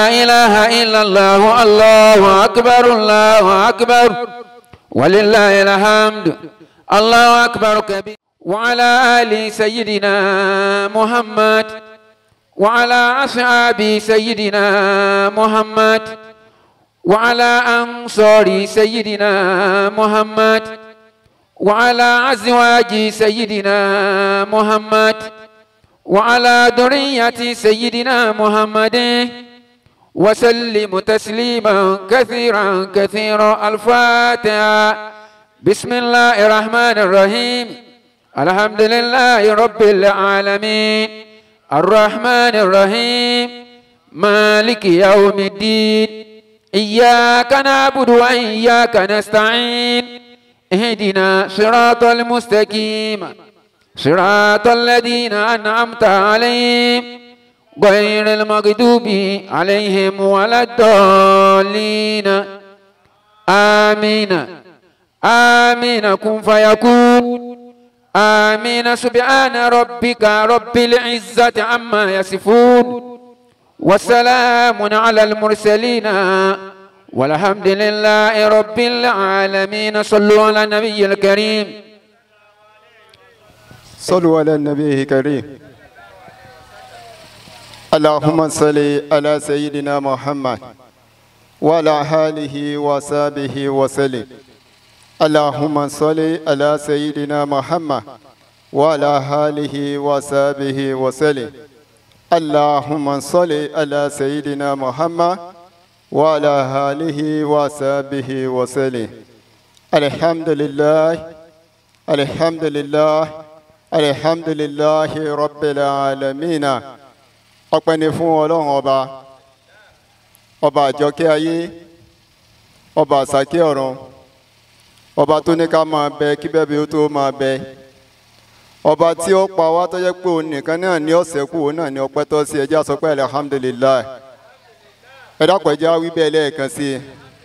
إله إلا الله الله أكبر الله أكبر ولله الحمد الله أكبر كبير وعلى آل سيدنا محمد وعلى أصحاب سيدنا محمد وعلى أنصار سيدنا محمد وعلى أزواج سيدنا محمد وعلى ذرية سيدنا محمد وسلم تسليما كثيرا كثيرا الفاتحة بسم الله الرحمن الرحيم الحمد لله رب العالمين الرحمن الرحيم مالك يوم الدين إياك نعبد وإياك نستعين اهدنا صراط المستقيم صراط الذين أنعمت عليهم غير المغضوب عليهم ولا الضالين آمين آمين كن فيكون آمين سبحان ربك رب العزة عما يصفون وسلام على المرسلين والحمد لله رب العالمين صلوا على النبي الكريم صلوا على النبي الكريم اللهم صل على سيدنا محمد وعلى آله وصحبه وسلم اللهم صل على سيدنا محمد وعلى آله وصحبه وسلم اللهم صل على سيدنا محمد وعلى آله وصحبه وسلم الحمد لله الحمد لله الحمد لله رب العالمين ọpẹ́ ni fún Ọlọ́run ọba ọba àjọkẹ́ ayé ọba àsàkẹ́ ọ̀run ọba tó ní ká máa bẹ kí bẹ́ẹ̀ bí ó tó máa bẹ ọba tí ó pa wá tó jẹ́ pé òun nìkan náà ní ọ̀sẹ̀ kù òun náà ní ọpẹ́ tó sí ẹjẹ́ àsọpẹ́ alhamdulilayi ẹ dákun ẹjẹ́ á wí bẹ́ẹ̀ lẹ́ẹ̀kan sí i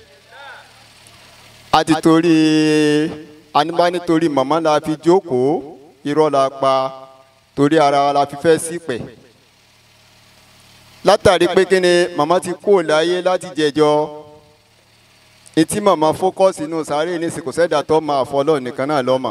a ti torí anibá nítorí màmá la fi jókòó irọ́ la pa torí ara la fi fẹ́ sípẹ̀ látàrí pé kí ni màmá ti kó láyé láti jẹjọ etí màmá fókọ́sì inú sáré ní ìsìnkú sẹ́dá tó máa fọlọ́ nìkan náà lọ́mà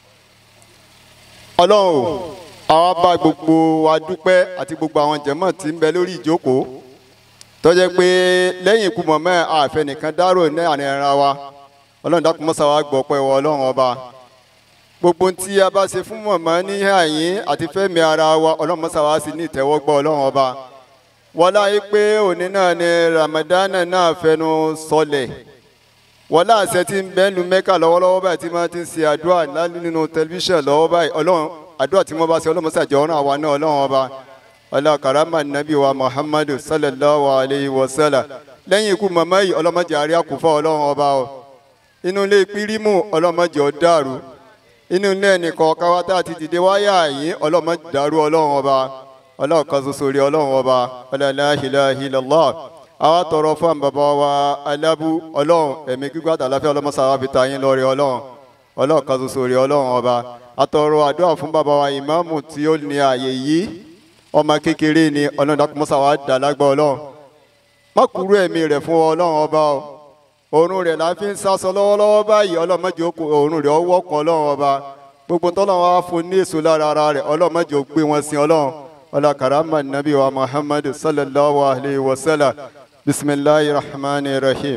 ọlọ́run àwa bá gbogbo wa dúpẹ́ àti gbogbo àwọn jẹ̀mọ́ tí ń bẹ lórí ìjókòó tó jẹ́ pé lẹ́yìn ikú mọ̀mọ́ àfẹ́ nìkan dárò ní àárín ara wa ọlọ́run dákun mọ́sá wa gbọ́ pẹ́ wọ ọlọ́run ọba gbogbo tí a bá ṣe fún mọ̀mọ́ ní àyín àti fẹ́mi ara wa ọlọ́run mọ́sá wa sì ní ìtẹ́wọ́gbọ́ ọlọ́run ọba wọlá yìí pé òní náà ni ramadana náà fẹnu sọlẹ̀ wọlá àṣẹ tí ń bẹ́ẹ̀ lu mẹ́kà lọ́wọ́lọ́wọ́ báyìí tí wọ́n ti ń ṣe àdúrà nínú tẹlifíṣàn lọ́wọ́ báyìí ọlọ́run àdúrà tí wọ́n bá ṣe ọlọ́run sàjọ ọ̀run àwa náà ọlọ́run ọba ọlá karama nabi wa muhammadu sallallahu alayhi wa sallam lẹ́yìn ikú màmá yìí ọlọ́mọdé àríyá kò fọ́ ọlọ́run ọba o inú ilé pírímù ọlọ́mọdé ọ̀ dàrú inú ilé ẹnìkan káwátá ti dìde wáyà yìí ọlọ́mọdé dàrú ọlọ́run ọba ọlọ́run kan ṣoṣo rí ọlọ́run ọba la ilaha illallah àwa tọrọ fún bàbá wa alábù ọlọ́run ẹ̀mí gbígbà tàlàfẹ́ ọlọ́mọṣà wa fi ta yín lọ́rẹ ọlọ́run ọlọ́run kan ṣoṣo rí ọlọ́run ọba àtọrọ àdúrà fún bàbá wa ìmáàmù tí ó ní ààyè yìí ọmọ kékeré ni ọlọ́run dákúmọ́sà wa dà lágbá ọlọ́run má kúrú ẹ̀mí rẹ̀ fún ọlọ́run ọba o òórùn rẹ̀ la fi ń sásọ lọ́wọ́lọ́wọ́ báyìí ọlọ́run má jẹ́ òórùn rẹ̀ ọwọ́ kan ọlọ́run ọba gbogbo tọ́lọ́run wa fún ní èso lára ara rẹ̀ ọlọ́run má jẹ́ gbé wọn sin ọlọ́run ولا كرام النبي ومحمد صلى الله عليه وسلم بسم الله الرحمن الرحيم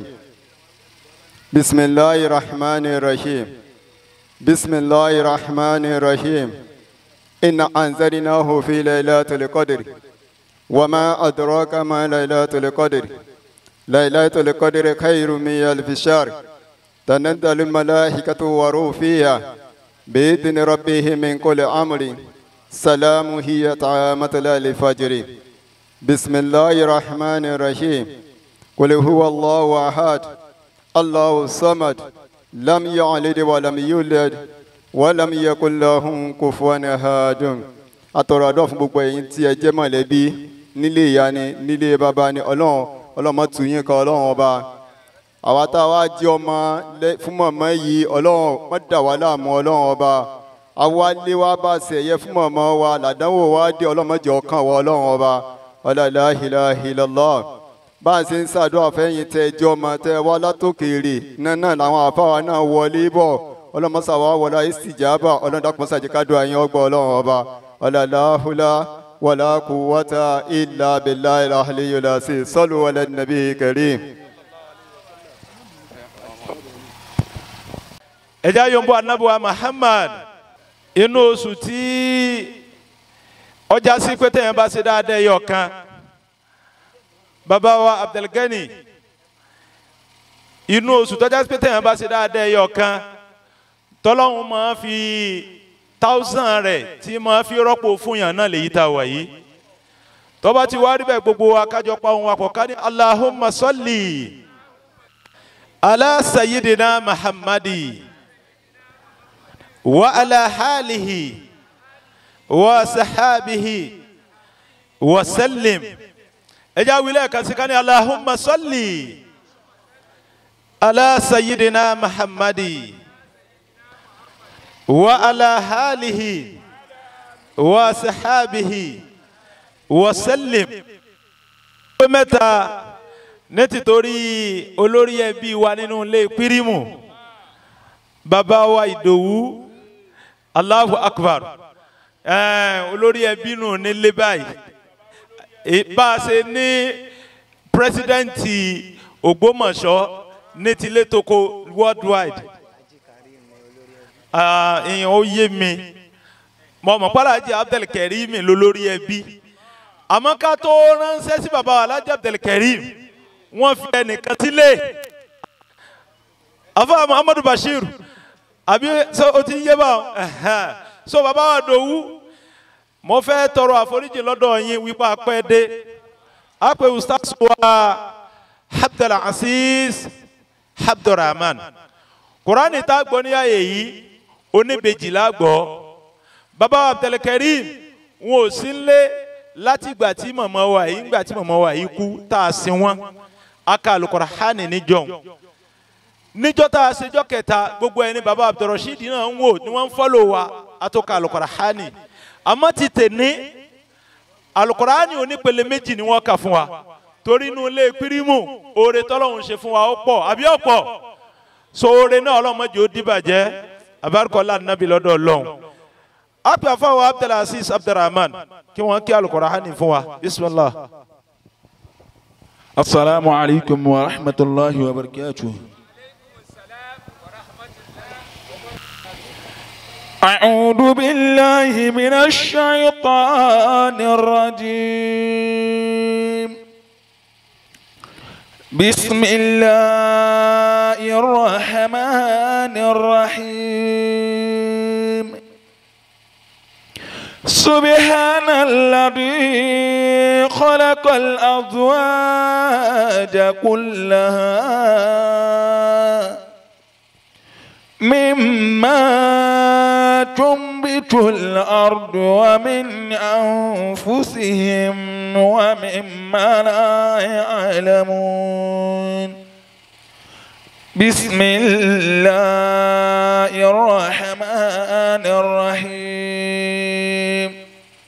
بسم الله الرحمن الرحيم بسم الله الرحمن الرحيم إن أنزلناه في ليلة القدر وما أدراك ما ليلة القدر ليلة القدر خير من ألف شهر تنزل الملائكة وروح فيها بإذن ربه من كل أمر سلام هي طعامة الفجر بسم الله الرحمن الرحيم قل هو الله أحد الله الصمد لم يلد ولم يولد ولم يكن له كفوا أحد atọrọ àdúrà fún gbogbo ẹ̀yin tí ẹ jẹ́ mọ̀lẹ́bí nílé ìyá ni nílé bàbá ni ọlọ́run ọlọ́run má tú yín ká ọlọ́run ọba àwa tá a wá jẹ́ ọmọ fún mọ̀mọ́ yìí ọlọ́run má dà wá láàmú ọlọ́run ọba àwa lé wa bá ṣe ẹ̀yẹ fún mọ̀mọ́ wa làdánwò wa dé ọlọ́run má jẹ́ ọkàn wa ọlọ́run ọba la ilaha illallah bá a ṣe ń ṣàdúrà fẹ́yìn tẹ ẹjọ́ ọmọ tẹ wá látòkèèrè náà náà làwọn àfáwà náà wọlé bọ̀ ọlọ́mọṣà wa wọlé ìsìjàbà ọlọ́dàkùnmọ́sà jẹ́ ká dùn àyìn ọgbà ọlọ́run ọba ọ̀làláhùlá wàlá kùwọ́tà ìlà bìlà ìlàhàlẹ́yọ̀lá sí sọ́lù wàlẹ̀ nàbí kẹrìm. ẹja yombo anabuwa muhammad inú oṣù tí ọjà sí pé tẹ̀yìn bá ṣe dáadáa ẹyọ kan bàbá wa abdulgani inú oṣù tọ́jà sí pé tẹ̀yìn bá ṣe dáadáa ẹyọ kan tọ́lọ́hún máa fi táùsàn rẹ̀ tí máa fi rọ́pò fún yàn náà lèyí tá a wà yìí tọ́ba ti wá rí bẹ́ẹ̀ gbogbo akájọpọ̀ ohun àkọ́kọ́ ní allahumma salli ala sayyidina muhammadi wa ala halihi wa sahabihi wa sallim ẹjá wílẹ̀ kan sí kan ní allahumma salli ala sayyidina muhammadi wa ala halihi wa sahabihi wa sallim. pé mẹ́ta ní tìtorí olórí ẹbí wa nínú ilé pírímù bàbá wa ìdòwú allahu akbar ẹ̀ẹ́n olórí ẹbí nù nílé báyìí bá a ṣe ní pírẹsidẹ́ǹtì ògbómọ̀ṣọ́ ní tilé toko worldwide ìyẹn ó yé mi mọ̀mọ́ pàlàjì abdulkareem lólórí ẹbí àmọ́ ká tó ránṣẹ́ sí bàbá alájà abdulkareem wọ́n fi ẹnìkan sílé afa muhammadu bashir àbí so o ti yé bá so bàbá wa dòwú mo fẹ́ tọrọ àforíjì lọ́dọ̀ yín wípé apẹ́ dé apẹ ustaz wa abdulaziz abdulrahman kurani tá a gbọ́ ní ààyè yìí oníbejìlá gbọ́ bàbá wa abdulkareem wọn ò sí lé láti ìgbà tí màmá wa yìí ìgbà tí màmá wa yìí kú tá a sin wọn aka alukurahani níjọ níjọ tá a ṣèjọ kẹta gbogbo ẹni bàbá abdulrasheed náà ń wò ni wọn ń fọlọ wa atọ́ka alukurahani àmọ́ ti tè ní alukurahani onípele méjì ni wọ́n kà fún wa torí inú ilé pírímù oore tọ́lọ́hún ṣe fún wa ó pọ̀ àbí ọ̀pọ̀ so oore náà ọlọ́mọdé ó dìbàjẹ́ abarikọ́lá nàbí lọ́dọ̀ ọlọ́run apẹ afọwọ abdulaziz abdulrahman kí wọ́n kí alukurahani fún wa bisimilah. السلام عليكم ورحمة الله وبركاته أعوذ بالله من الشيطان الرجيم بسم الله الرحمن الرحيم سبحان الذي خلق الأزواج كلها مما تنبت الأرض ومن أنفسهم ومما لا يعلمون بسم الله الرحمن الرحيم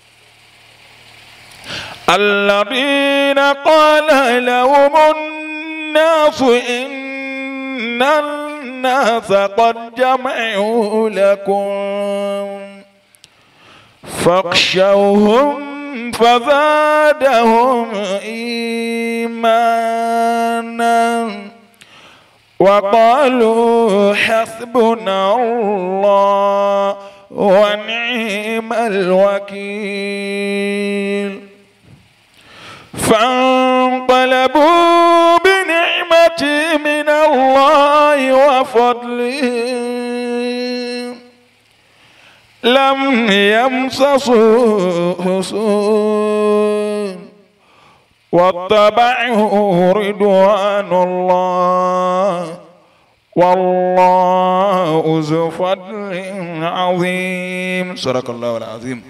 الذين قال لهم الناس إن الناس قد جمعوا لكم فاخشوهم فزادهم إيمانا وقالوا حسبنا الله ونعم الوكيل فانقلبوا بنعمة من الله وفضله لم يمسسوا سوء واتبعوا رضوان الله والله ذو فضل عظيم صدق الله العظيم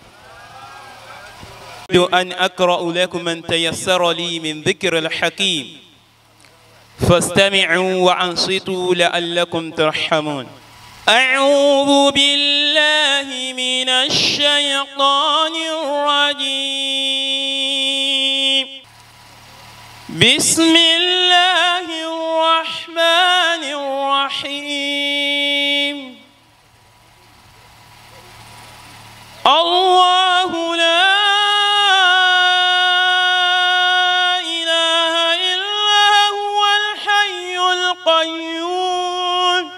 أريد أن أقرأ لكم من تيسر لي من ذكر الحكيم فاستمعوا وأنصتوا لعلكم ترحمون أعوذ بالله من الشيطان الرجيم بسم الله الرحمن الرحيم الله لا إله إلا هو الحي القيوم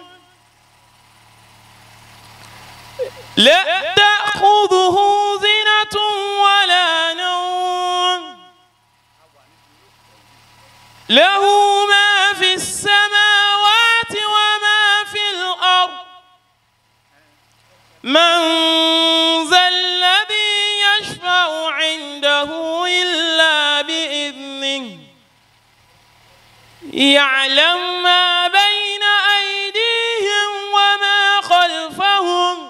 لا تأخذه زنة ولا نوم له ما في السماوات وما في الأرض من ذا الذي يشفع عنده إلا بإذنه يعلم ما بين أيديهم وما خلفهم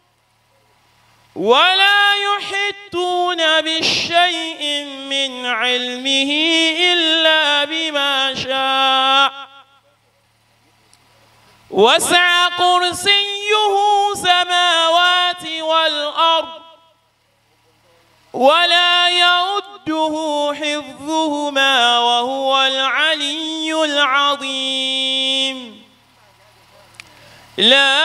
ولا يحيطون بشيء من علمه إلا بما شاء وسع كرسيه سماوات والأرض ولا يؤده حفظهما وهو العلي العظيم لا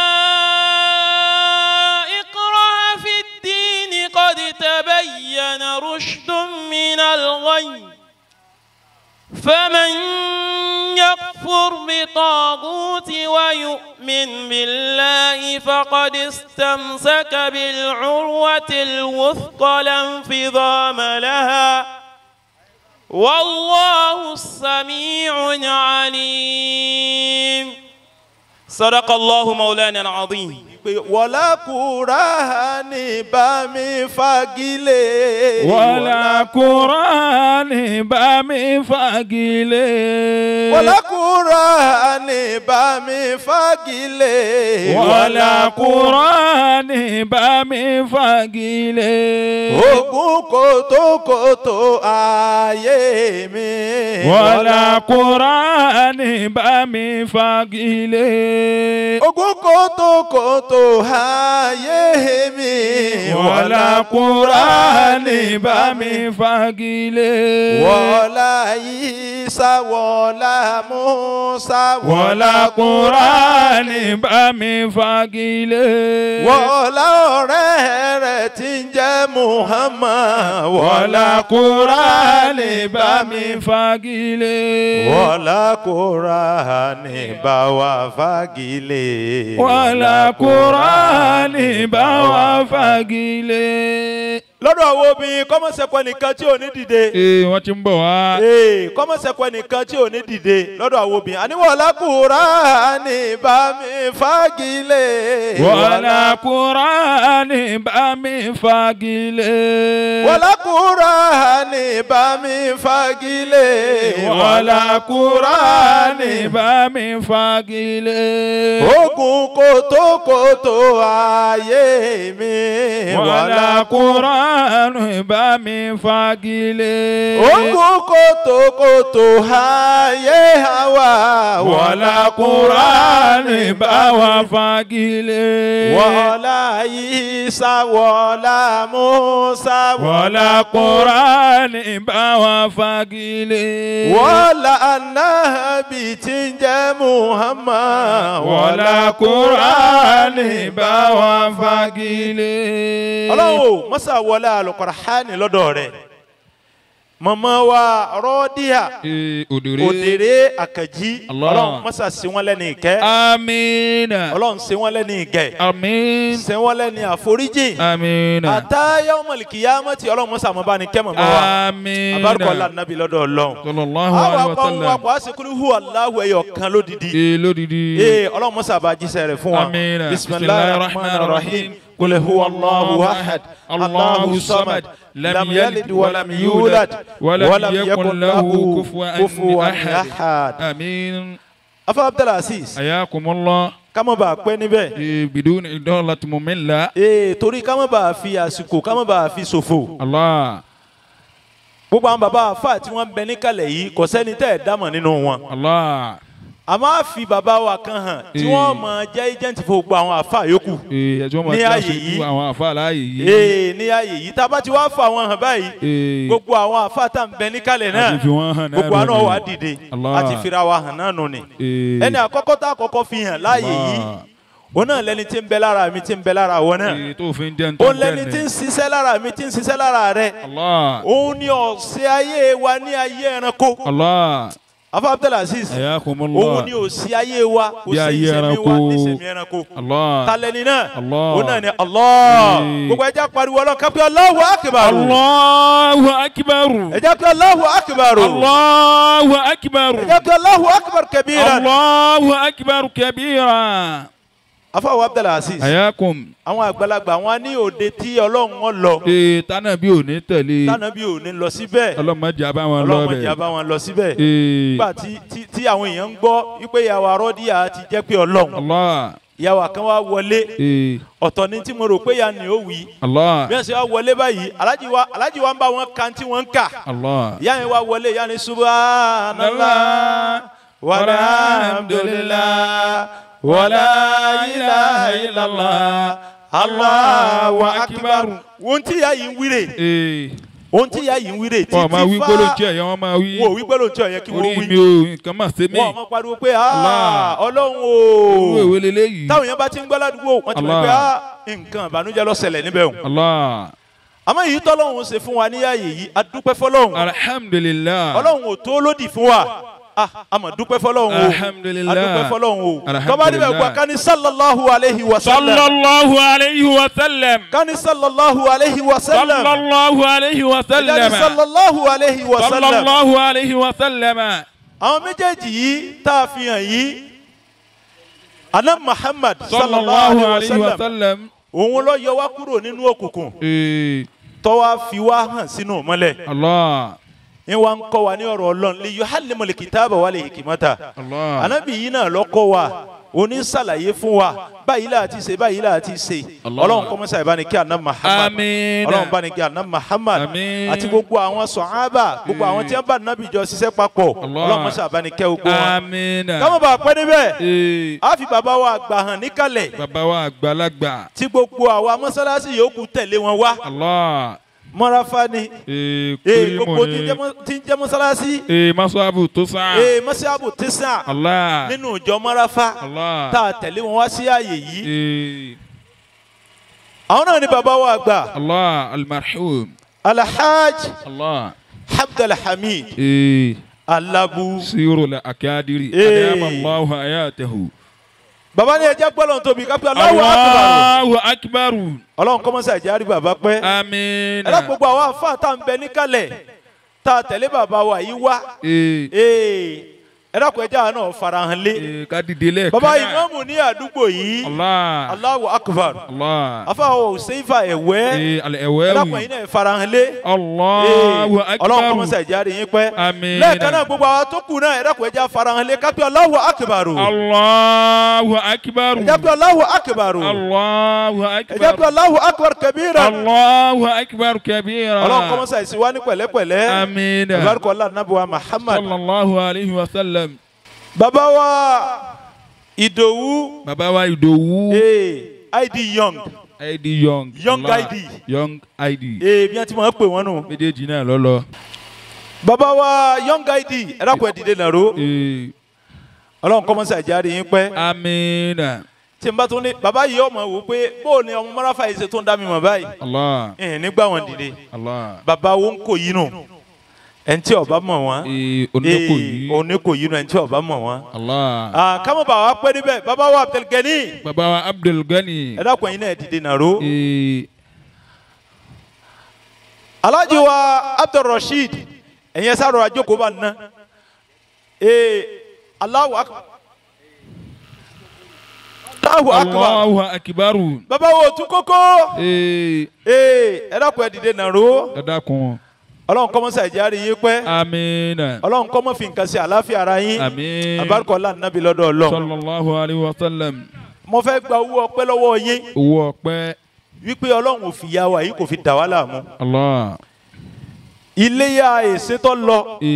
إكراه في الدين قد تبين رشد من الغي فمن يكفر بطاغوت ويؤمن بالله فقد استمسك بالعروة الوثقى لا انفضام لها والله السميع عليم صدق الله مولانا العظيم pé wọlá kúránì bá mi fagilé. wàlá kúránì bá mi fagilé. wọlá kúránì bá mi fagilé. wàlá kúránì bá mi fagilé. ogun kòtòkòtò ayé mi. wàlá kúránì bá mi fagilé. ogun kòtòkòtò ayé mi. wàlá kúránì bá mi fagilé. wọlá Ìsá wọlá Mùsá wàlá kúránì bá mi fagilé. wọlá ọ̀rẹ́ rẹ̀ tí ń jẹ́ Muhammad wàlá kúránì bá mi fagilé. wọlá Kùránì bá wa fagilé. wàlá kúránì bá wa fagilé. lọ́dọ̀ àwọn obìnrin kọ́mọ̀sẹ̀kọ nìkan tí ò ní dìde. ee wọ́n ti ń bọ̀ wá. ee kọ́mọ̀sẹ̀kọ nìkan tí ò ní dìde lọ́dọ̀ àwọn obìnrin. àní wọlá Kùránì bá mi fagilé. wàlá kúránì bá mi fagilé. wọlá Kùránì bá mi fagilé. wàlá kúránì bá mi fagilé. ogun kòtòkòtò ayé mi. wàlá kúránì bá mi fagilé. ogun kòtòkòtò ayé àwa. wàlá kúránì bá wa fagilé. wọlá Ìsá wọlá Mùsá. wàlá kúránì bá wa fagilé. wọlá anábì tí ń jẹ́ Muhammad. wàlá kúránì bá wa fagilé. ọlọ́run o mọ́sá wọlé alukọ̀rọ̀hánì lọ́dọ̀ rẹ̀ mọ̀mọ́ wa rọ́ọ̀díà ee òdòrè. òdèrè àkàjí Allah. ọlọ́run mọ́sá sí wọn lẹ́ni ìkẹ́ amiina. ọlọ́run sí wọn lẹ́ni ìkẹ́ amiin. sí wọn lẹ́ni àforíjì amiina. àtàyà ọmọlìkìyàmọ́tì ọlọ́run mọ́sá mọ́ bá ní kẹ́ mọ̀mọ́ wa amiina. abárúkọ nàbí lọ́dọ̀ ọlọ́run sallallahu àwọn alayhi wa akọ wọn sallam. kò á sì kúrú hu aláhu ẹyọ kan lódìdí ee lódìdí. ee ọlọ́run mọ́sá bá jíṣẹ́ rẹ̀ fún wa amiina. bisimilahi rahman rahim kul huwa allahu ahad allahu samad lam yalid walam yulad ولم يكن له كفوا أحد آمين afa abdulaziz حياكم الله kámọ́ bá a pẹ́ níbẹ̀ إيه، بدون إضالة مملة ee torí kámọ́ bá a fi àsìkò kámọ́ bá a fi ṣòfò الله gbogbo àwọn bàbá afa tí wọ́n ń bẹ níkàlẹ̀ yìí kò sẹ́ni tẹ́ ẹ̀ dámọ̀ nínú wọn الله a máa fi bàbá wa kan hàn tí Eh. wọ́n mọ̀ jẹ́ agent fún gbogbo àwọn àfa yòókù ee ẹjọ́ máa Ní ti ààyè aṣojú yìí. àwọn àfa láàyè yìí. ee ní ààyè yìí tá a bá ti wá fà wọn hàn báyìí ee gbogbo àwọn àfa tá à ń bẹ níkàlẹ̀ náà àti fi wọ́n hàn náà gbogbo àná lónìí. wà dìde Allah. àti fira wa hàn náà nù ni ee ẹni àkọ́kọ́ tá àkọ́kọ́ fi hàn láàyè yìí òun náà lẹni tí ń bẹ lára mi tí ń bẹ lára wọn náà ee tó fi ń jẹ́ nítorí òun lẹni tí ń ṣiṣẹ́ lára mi tí ń ṣiṣẹ́ lára rẹ Allah òun ni ọ̀sẹ̀ ayé wa ní ayé ẹranko Allah afa abdulaziz òun ayakumullah ni òsì ayé wa Bí òsì ayé ìsẹ̀mí wa ẹranko. ní ìsẹ̀mí ẹranko Allah talẹ́ni náà Allah. òun náà ni allah Ee. gbogbo ẹja pariwo ọlọ́run kápẹ́ Allahu akbar Allahu akbaru ẹja pé Allahu akbar Allahu akbaru ẹja pé Allahu akbar kabiran Allahu akbaru kabira afa wa abdulaziz ayakum àwọn àgbàlagbà wọn ní òde tí ọlọ́run wọn lọ ee tánà bí ò ní tẹ̀lé tànàbí ò ní lọ síbẹ̀ ọlọ́mọdé àbá wọn lọ ọlọ́run ìjà bẹ̀ bá wọn lọ síbẹ̀ ee nígbà tí tí- tí àwọn èèyàn ń gbọ́ wípé ìyàwó arọ́díyà ti jẹ́ pé ọlọ́run Allah ìyàwó kan wá wọlé ee ọ̀tọ̀ ni tí mo rò pé ya ni ó wí Allah bí wọ́n ṣe wá wọlé báyìí alájí wa alájí wa ń bá wọn kan tí wọ́n ń kà Allah ìyá yẹn wá wọlé ìyá ni subhanallah walhamdulillah wala ilaha illallah allahu akbar ohun tí ìyá yìí ń wíre ee ohun tí ìyá yìí ń wíre wọn máa wí títí gbólóhùn fá tí ẹ̀yọ́ wọn máa wí wọn ò wí gbólóhùn tí ó yẹ kí orí wọ́n mi wí ò nǹkan máa ṣe mí wọn ò mọ pariwo pé Allah. ọlọ́run owó o ìwé leléyìí táwọn èèyàn bá ti ń gbọ́ ládùúgbò wọ́n ti mọ̀ pé Allah. nǹkan ìbànújẹ́ ló ṣẹlẹ̀ níbẹ̀ o Allah àmọ́ èyí tọ́lọ́run ṣe fún wa níyàyè yìí a dúpẹ́ fọlọ́run alhamdulilah ọlọ́run ò tó lódì fún wa ah àmọ́ dúpẹ́ fọlọ́run o Alhamdulillah. a dúpẹ́ fọlọ́run o Alhamdulillah. tọ́ba níbẹ̀ gba kání sallallahu alayhi wa sallam sallallahu alayhi wa sallam kání sallallahu alayhi wa sallam sallallahu alayhi wa kání sallam sallallahu alayhi wa sallam sallallahu alayhi wa sallam àwọn méjèèjì yìí tá a fi hàn yìí anam muhammad sallallahu alayhi wa sallam sallam òun ló yọ wá kúrò nínú òkùnkùn ee tó wá fi wá hàn sínú mọ́lẹ̀ Allah ní wa ń kọ́ wa ní ọ̀rọ̀ ọlọ́run lè yọ hálẹ́mọ̀ lè kìtàbà wà lè hikimata Allah anabi yìí náà lọ́kọ́ wa oní sàlàyé fún wa báyìí là á ti ṣe báyìí là á ti ṣe Allah. ọlọ́run kọ́ mọ́sá ìbáni kí anam muhammad Àmín. ọlọ́run bá ní kí anam muhammad Àmín. àti gbogbo àwọn sọ̀hábà gbogbo àwọn tí wọ́n bá nabi jọ ṣiṣẹ́ papọ̀ Allah. ọlọ́run mọ́sá ìbáni kẹ́ gbogbo wọn. amina káwọn bá pẹ́ níbẹ̀ ee a fi bàbá wa àgbà hàn níkàlẹ̀ bàbá wa àgbàlagbà tí gbogbo àwa mọ́sálásí yòókù tẹ̀lé wọn wá Allah mọ́ráfá ni ee ee gbogbo kúrímù tí ń ni jẹ́ mọ́- tí ń jẹ́ mọ́sálásí ee masabu tó sá ee mọ́sáàbù tísà Allah nínú ìjọ mọ́ráfá Allah tá a tẹ̀lé wọn wá sí ààyè yìí ee àwọn náà ni bàbá wa àgbà Allah almarhum alhaj Allah abdulhamid ee alabu siru la akadiri Ee. adama Allahu hayatahu bàbá ni ẹjẹ gbọ́dọ̀ tóbi kápẹ́ Allahu akbar Allahu akbaru ọlọ́run kọ́mọ́sá ìjárí bàbá pẹ́ ẹ amina lọ gbogbo àwọn àfáà tá à ń bẹ níkàlẹ̀ tá a tẹ̀lé bàbá wa yìí wá ee ee ẹ dákun ẹjẹ àwọn náà farahàn lé ee ká dìde lẹ́ẹ̀kan bàbá náà. ìmáàmù ní àdúgbò yìí Allah Allahu akbar Allah afáwọ̀ òsèǹfà ẹ̀wẹ́ ee alẹ́ ẹ dákun ẹ̀wẹ́ ẹ̀yin náà farahàn lé Allahu Ee, ọlọ́run akbaru kọ́mọ́sá ìjárí yín pẹ́ Àmín. lẹ́ẹ̀kan náà gbogbo àwọn tó kù náà ẹ dákun ẹjẹ farahàn lé kápẹ́ Allahu akbar Allahu akbaru ẹjẹ pé Allahu akbar Allahu ẹjẹ pé akbar Allahu akbar kabira Allahu akbar kabira ọlọ́run kọ́mọ́sá ìsìn wá ní pẹ̀lẹ́pẹ̀lẹ́ amina ìbárikọ̀ ọlá nàbẹ̀wá Muhammad sallallahu alayhi wa sallam bàbá wa ìdòwú bàbá wa ìdòwú ee id young id young Young Allah. ID. young id ee bí wọ́n ti máa ń pè wọ́n nù méjèèjì náà lọ́lọ́ bàbá wa young id ẹ̀dàkùn ẹ̀dìdẹ nàró ee ọlọ́run kọ́mọ́sá ìjáde yín pẹ́ amina tí n bá tún ní bàbá yìí ọmọ wò pé bóò ni ọmọ mọ́ráfà yìí ṣe tó ń dá mi mọ̀ báyìí Allah ẹ̀hìn nígbà wọn dìde Allah bàbá wo ń kò yín nù ẹni tí ọba mọ̀ wọ́n ee onídokò yìí òní kò yín nù ẹni tí ọba mọ̀ wọ́n. Allah Ah, kámọ́ bá wa pẹ́ níbẹ̀ bàbá wa Abdulgani bàbá wa Abdul Gani ẹ̀dàkùn yín náà dìde nàró ee alhaji wa Abdulrasheed ẹ̀yẹn sáré àjòkó bá ná ee Allahu akbar Allahu akbar Allahu akbaru bàbá wo tún kókó ee ee ẹ̀dàkùn ẹ̀ dìde nàró dada kun ọlọ́run kọ́mọ́ sàìjáde yín pẹ́ amina ọlọ́run kọ́mọ́ fi nǹkan sí àlàáfíà ara yín amin abarikọ̀ ọ̀la nàbí lọ́dọ̀ ọlọ́run sallallahu alayhi wa sallam mo fẹ́ gba owó ọpẹ́ lọ́wọ́ yín owó ọpẹ́ wípé ọlọ́run ò fi ya wa yìí kò fi dà wá láàmú Allah iléyà èsè tó lọ ee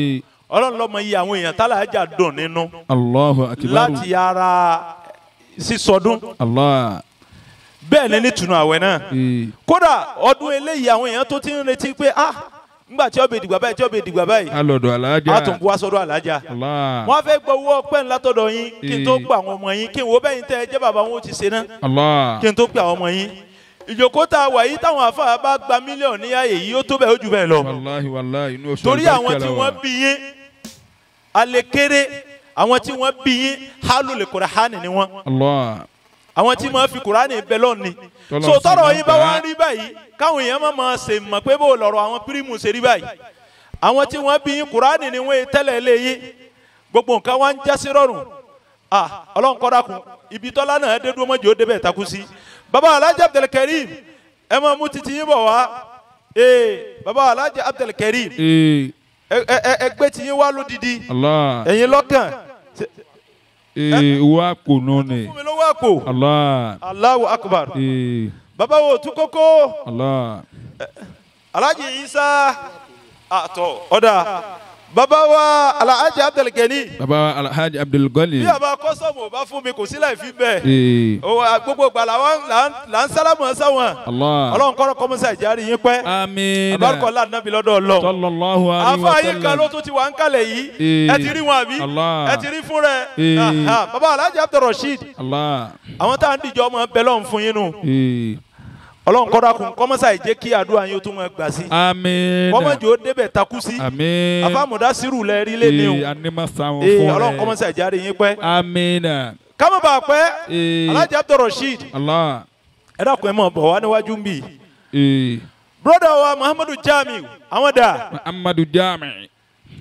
ọlọ́run lọ́mọ yìí àwọn èèyàn tálà ájà dùn nínú Allahu akbar. láti ara sísọdún Allah. bẹ́ẹ̀ ni nítùnú àwẹ̀ náà Ee. kódà ọdún eléyìí àwọn èèyàn tó ti ń retí pé ah ńgbà tí ọbẹ̀ ìdìgbà báyìí tí ọbẹ̀ ìdìgbà báyìí Alọ̀dọ̀ alájà. a tún bu aṣọ ọdún alájà Allah. wọn á fẹ́ gbọ́ owó ọpẹ́ ńlá tọ̀dọ̀ yín kí n tó Ee. pè àwọn ọmọ yín kí n wo bẹ́yìn tẹ́ ẹ jẹ́ bàbá wọn ó ti ṣe ná Allah. kí n tó pè àwọn ọmọ yín ìjòkó tá a wà yìí táwọn afáà bá gba mílíọ̀nù ní ààyè yìí ó tó bẹ́ẹ̀ ó jù bẹ́ẹ̀ lọ Wàláhi wàláhi inú oṣù torí àlùbáríkà àwọn tí la wà. wọ́n bí yín alẹ́ kéré àwọn tí wọ́n bí yín hálò lè kóra hánì ni wọ́n Allah. àwọn tí wọ́n fi kùránì bẹ lọ́ọ̀ni Tọ́lọ́ so sí tọrọ máa ń yín bá wá bá. ń rí báyìí káwọn èèyàn má máa ṣe mọ̀ pé bó lọ̀rọ̀ àwọn pírímù ṣe rí báyìí àwọn tí wọ́n bí yín kùránì ni wọ́n tẹ́lẹ̀ lé yín gbogbo nǹkan wá ń já sí rọrùn ah ọlọ́run kọ́ra kun ibi tọ́lá náà dé dúró mọ́jọ́ débẹ̀ takú sí baba alhaji abdulkareem ẹ máa mú titi yín bọ̀ wá ee baba alhaji abdulkareem Ee. ẹ ẹ ẹ- ẹ gbé tiyín wá lódìdí Allah. ẹ̀yin lọ́kàn Ee. Owó àpò nù ni. fún mi lówó àpò Allah. allahu akbar Ee. baba wo tún kókó. Allah. alhaji isa àtọ ọ̀dà bàbá wa alhaji abdulgani Baba Alhaji Abdulgani. bí àbá kọ́sọ̀mù ò bá fún mi kò sí láì fi bẹ́ẹ̀ Ee. o wa gbogbo gbala wa là ń- là ń sálámù sáwọn Allah. ọlọ́run kọ́rọ̀ kọ́mọ́sá ìjárí yín pẹ́ Amiina. abarikọ́lá nàbí lọ́dọ̀ ọlọ́run Sallallahu alayhi wa afa yín kan ló sallam. tún ti wà ń kalẹ̀ yìí Ee. ẹ ti rí wọn àbí Allah. ẹ ti rí fún rẹ Ee. Aha. bàbá alhaji abdulrasheed Allah. àwọn tá à ń dìjọ́ ọmọ bẹ́lọ̀ ń fún yín nù Ee. ọlọ́run kọ́ra kun kọ́mọ́sá ìjẹ́ kí àdúrà yín ó tún máa gbà sí Amiina. kọ́mọ́jọ́ débẹ̀ takú sí Àmín. afáàmùdá sírù lẹ rí lé ní o Ee. Anima sanwó ee fún ọlọ́run rẹ. kọ́mọ́sá ìjáde yín pẹ́ Amiina. kámọ́ bá a pẹ́ Ee. alhaji abdulrasheed Allah. ẹ dákun ẹ mọ̀ bọ̀ wá níwájú ń bì Ee. broda wa muhammadu jamiu àwọn dà Muhammadu Jami.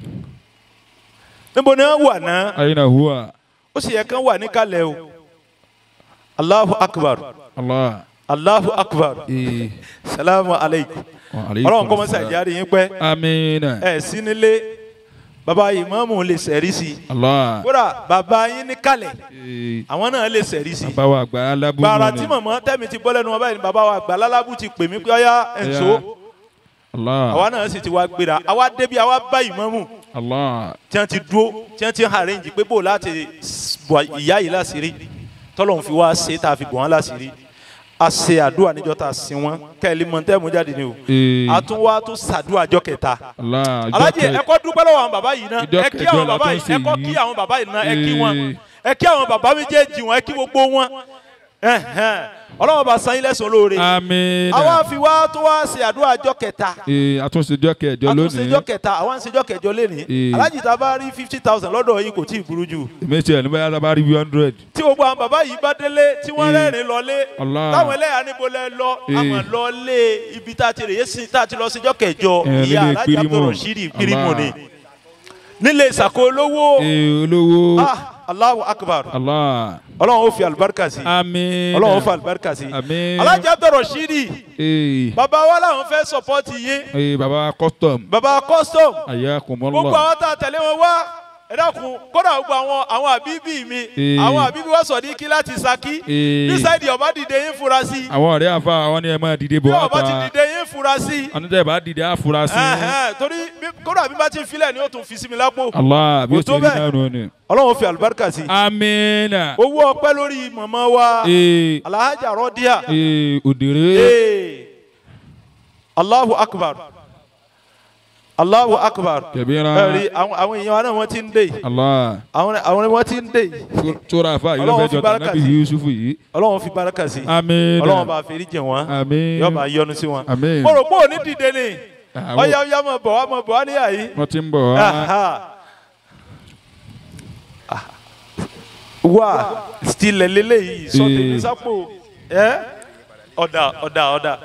níbo ni wọ́n wà náà Aina huwa. ó sì yẹ kán wà níkàlẹ̀ o allahu akbar Allah. allahu akbar Ee. salamu alaykum Wa alaykum ọlọ́run kọ́mọ́sá assalam. ìjáde yín pẹ́ Amiina. ẹ sí nílé baba ìmáàmù lè sẹ̀rí sí i Allah. kódà baba yín níkàlẹ̀ Ee. àwọn náà lè sẹ̀rí sí i Báwa gba alábùnú gbàrà ni. tí mọ̀mọ́ tẹ́mi ti bọ́ lẹ́nu wọn báyìí ni bàbá wa gbà lálábù ti pè mí pé ọyá ẹ̀ǹso Allah. àwa náà sì ti wá gbéra àwa débi àwa bá ìmáàmù Allah. tí wọ́n ti dúró tí wọ́n ti ń arrange pé bò láti bọ̀ ìyá yìí láṣìírí tọ́lọ́hún fi wá ṣe tá a fi bọ̀ wọ́n láṣìírí a ṣe àdúrà níjọ́ tá a sin wọn kẹ́lí mọ̀tẹ́mú jáde ni o Ee. a tún wá tún ṣàdúrà jọ́ kẹta Allah. alájẹ Ìjọ ẹkọ dúpẹ́ lọ́wọ́ àwọn bàbá yìí náà Ìjọ ẹ kí kẹjọ àwọn la bàbá tún yìí ṣe ẹkọ yìí. kí àwọn bàbá yìí náà ẹ kí wọn Ee. ẹ kí àwọn bàbá méjèèjì wọn ẹ kí gbogbo wọn Ẹhẹ́n. ọlọ́wọ́ bá san ilé sùn lóore Amiina. àwa fi wá tó wá ṣe àdúrà ọjọ́ kẹta Ee. Àtúnṣejọ́ kẹjọ àtúnṣe lónìí. ọjọ́ kẹta àwa ń ṣe ọjọ́ kẹjọ lénìí Ee. alájì tá a bá rí fifty thousand lọ́dọ̀ yìí kò tí ì burú jù Méjì ẹ̀ ní báyà lábá rí bí hundred. tí gbogbo àwọn bàbá yìí bá délé tí wọ́n Ee. rẹ́rìn lọlé Allah. táwọn ẹlẹ́yà níbo lẹ lọ Ee. àwọn lọlé ibi tá a ti rèé sí tá a ti lọ síjọ́ kẹjọ Ẹ, ìyá nílé alájà Pírímù. abdulrasheed pírímù Allah. ni nílé ìsàkó olówó Ee. Olówó. ah Allahu akbar Allah. ọlọ́run ó fi àlùbáríkà sí Amiina. ọlọ́run ó fi àlùbáríkà sí Àmín. alájà abdulrasheed Ee. bàbá wa làwọn fẹ́ sọpọ́tì yín Ee. Baba custom. bàbá custom gbogbo Ayakumullah. àwọn tá a tẹ̀lé wọn wá ẹ dákun kódà gbogbo àwọn àwọn àbíbí mi Ee. àwọn àbíbí wa sọ̀dí kí láti Ṣakí Ee. bí sáìdì ọba dìde yín fura sí Àwọn ọ̀rẹ́ àfa àwọn ni ẹ máa dìde bí bọ̀ ọba ti wá dìde yín fura sí Ọ̀nà bá dìde àfúrásì. Ẹhẹ́n, torí bí- kódà bí bá ti filẹ̀ ni ó tún fi sí mi lápò Allah bí o Kò tó ti rí bẹ́ẹ̀. náà nù ni. ọlọ́run fi àlùbáríkà sí Amiina. owó ọpẹ́ lórí mọ̀mọ́ wa Ee. alhaja rọ́díà Ee. Òdèrè. Ee. Allahu akbar Allahu akbar Kẹ̀bíra. ẹ̀rí àwọn àwọn èèyàn wa náà wọ́n ti ń dé yìí Allah. àwọn àwọn ni wọ́n ti ń dé yìí Tóra àfa yìí Ọlọ́run lọ́fẹ̀ẹ́ fi jọ báràkà tànàbí sí. Yusufu yìí. ọlọ́run fi baraka sí Amiina. ọlọ́run bá fèrè jẹ wọ́n Àmín. yóò bá yọ́nú sí wọn. Àmín. mo rò pé òní dìde ni Àwọn- ọ̀yá ọ̀yá mọ̀ bọ̀ wá mọ̀ bọ̀ wá níyà yìí. Wọ́n ti ń bọ̀ wá. Aha. Ah. wá stilẹ̀ lélẹ́yìí sọ́tẹ̀ ní Ee. sápò ẹ́ ọ̀dà ọ̀dà ọ̀dà.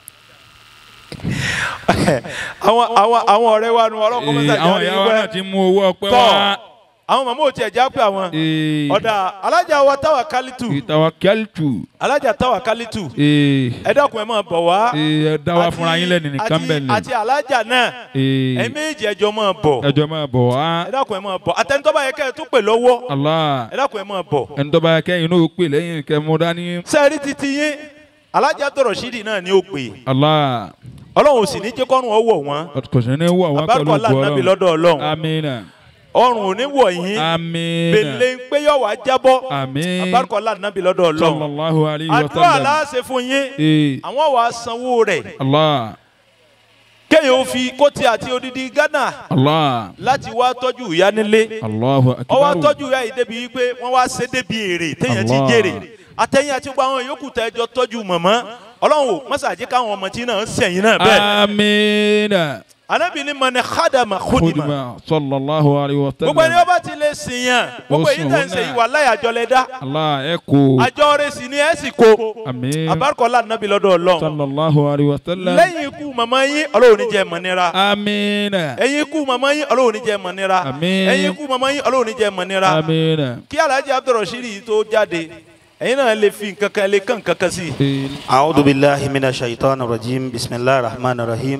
àwọn àwọn àwọn ọ̀rẹ́ wa nu ọlọ́kọ́ Ee, mọ́sá Àwọn jáde ìyá wa wípé náà ti mú owó ọpẹ́ tọ́ wá. àwọn màmá ò tiẹ̀ já pé àwọn Ee. ọ̀dà alájà wa táwa kálítù Ìtawakẹ́lìtù. alájà táwa kálítù Ee. ẹ dákun ẹ máa bọ̀ wá. Ee. Ẹ dá wa Àti- fúnra yín lẹ́nu nìkan àti- bẹ̀ ni. àti alájà náà Ee. ẹ méjì ẹjọ máa bọ̀ Ẹjọ́ máa bọ̀ wá. ẹ dákun ẹ máa bọ̀ àtẹnudọ́bà yẹ kẹ́ ẹ tún pè lọ́wọ́ Allah. ẹ dákun ẹ máa bọ̀. Ẹni tó bá yẹ kẹ́yìn náà ó pè lẹ́yìn kẹ́ mú dání. sẹ́ẹ̀rí titi yín alájà tọrọ ṣídì náà ni ó pè Allah. ọlọ́run ò sì ní jẹ́ kọ́rùn ọwọ́ wọn kò sí ní wà wá pẹ̀lú àbárkọ̀ lànàbí ògbó lọ́dọ̀ ọlọ́run amina ọrùn ò ní wọ̀ yín amina bèlè ń pé yọ̀ wá jábọ́ amin àbárkọ̀ lànàbí lọ́dọ̀ ọlọ́run sallallahu alayhi wa àdúrà sallam láàṣẹ fún yín ee àwọn wàá sanwó rẹ̀ allah kéèyàn ó fi kóòtì àti odidi ghana allah láti wá tọ́jú ìyá nílé allahu ọwọ́ akbar tọ́jú ìyá yìí débi wípé wọ́n wá ṣe débi èrè téèyàn ti Allah. jèrè àtẹ̀yìn àti gbogbo àwọn yòókù tẹ́jọ́ tọ́jú mọ̀mọ́ ọlọ́run ò mọ́sàájì káwọn ọmọ tí náà ń sẹ̀yìn náà bẹ́ẹ̀ amina anábì ní mọ̀nà kádàmà kódìmà khudma sallallahu alayhi wa gbogbo ẹni sallam wọ́n bá ti lè sìn yàn gbogbo èyí sùn tẹ̀ ń ṣe náà. yìí wà láyà àjọ lẹ dá allah ẹ kó àjọ rẹ̀ sì ni ẹ̀ sì kó amin àbárkọ́lá nàbì lọ́dọ̀ ọlọ́run sallallahu alayhi wa sallam lẹ́yìn ikú màmá yín ọlọ́run ní jẹ́ mọ̀ nira amina ẹ̀yin ikú màmá yín ọlọ́run ní jẹ́ mọ̀ nira Àmín. ẹ̀yin ikú màmá yín ọlọ́run ní jẹ́ mọ̀ nira amina kí alhaji abdulrasheed yìí tó jáde ẹ̀yin náà lè fi nǹkan kan lè kàn kankan sí i. Ee, أعوذ بالله من الشيطان الرجيم بسم الله الرحمن الرحيم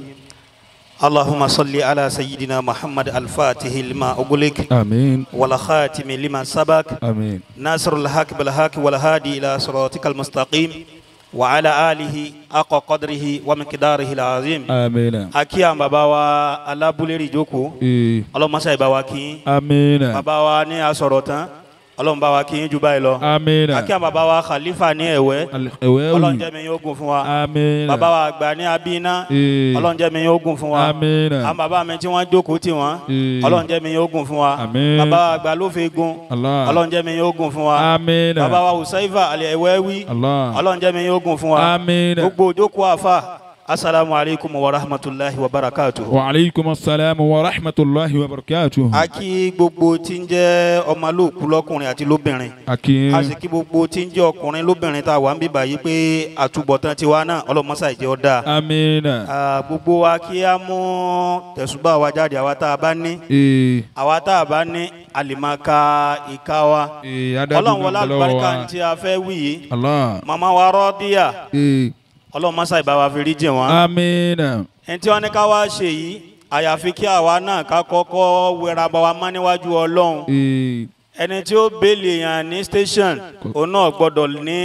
اللهم صل على سيدنا محمد الفاتح لما أغلق amin والخاتم لما سبق amin ناصر الحق بالحق والهادي إلى صراطك المستقيم وعلى آله أقى قدره ومقداره العظيم amina أكيا بابا على بوليري جوكو ee اللهم صل باباكي amina bàbá wa ní asọ̀rọ̀tán ọlọ́run bá wa kí yín ju báyìí lọ amina akíyàn bàbá wa khalifa ní ẹ̀wẹ́ ẹwẹ́ ọlọ́run wì jẹ́ mi yóò gùn fún wa amina bàbá wa àgbà ní abiná ee ọlọ́run jẹ́ mi yóò gùn fún wa amina àwọn bàbá mi tí wọ́n jókòó tì wọ́n ee ọlọ́run jẹ́ mi yóò gùn fún wa Àmín. bàbá wa àgbà ló fi gun allah ọlọ́run jẹ́ mi yóò gùn fún wa amina bàbá wa usaifa alẹ́ ẹ̀wẹ́ wí allah ọlọ́run jẹ́ mi yóò gùn fún wa amina gbogbo òjókòó àfa asalaamu alaykum wa rahmatulahi wa barakatuhu. wa aleykum asalaam wa rahmatulahi wa barakatuh a kí gbogbo tí ń jẹ́ ọmọlúùkú lọ́kùnrin àti lóbìnrin akin a sì kí gbogbo tí ń jẹ́ ọkùnrin lóbìnrin tá a wà ń bí báyìí pé àtúbọ̀tán tiwa náà ọlọ́mọṣà ìjẹ́ ọ dáa. amina Ah, gbogbo wa kí a mú tẹ̀sùbà wa jáde àwa tá a bá ní ee àwa tá a bá ní a lè máa ka ìka wa. ee adadu ọlọ́run wọlé náà bẹ̀rẹ̀ àlùbáríkà wa tí a fẹ́ wí yìí allah màmá wa rọ́ọ́díyà ee ọlọ́mọṣà ìbá wa fi rí jìn wọ́n. amina ẹni tí wọ́n ní ká wá ṣe yìí àyàfi kí àwa náà ká kọ́kọ́ wẹra bá wa mọ́ níwájú ọlọ́run ee ẹni tí ó bẹ́ẹ̀lì èèyàn ní station òun náà gbọ́dọ̀ ní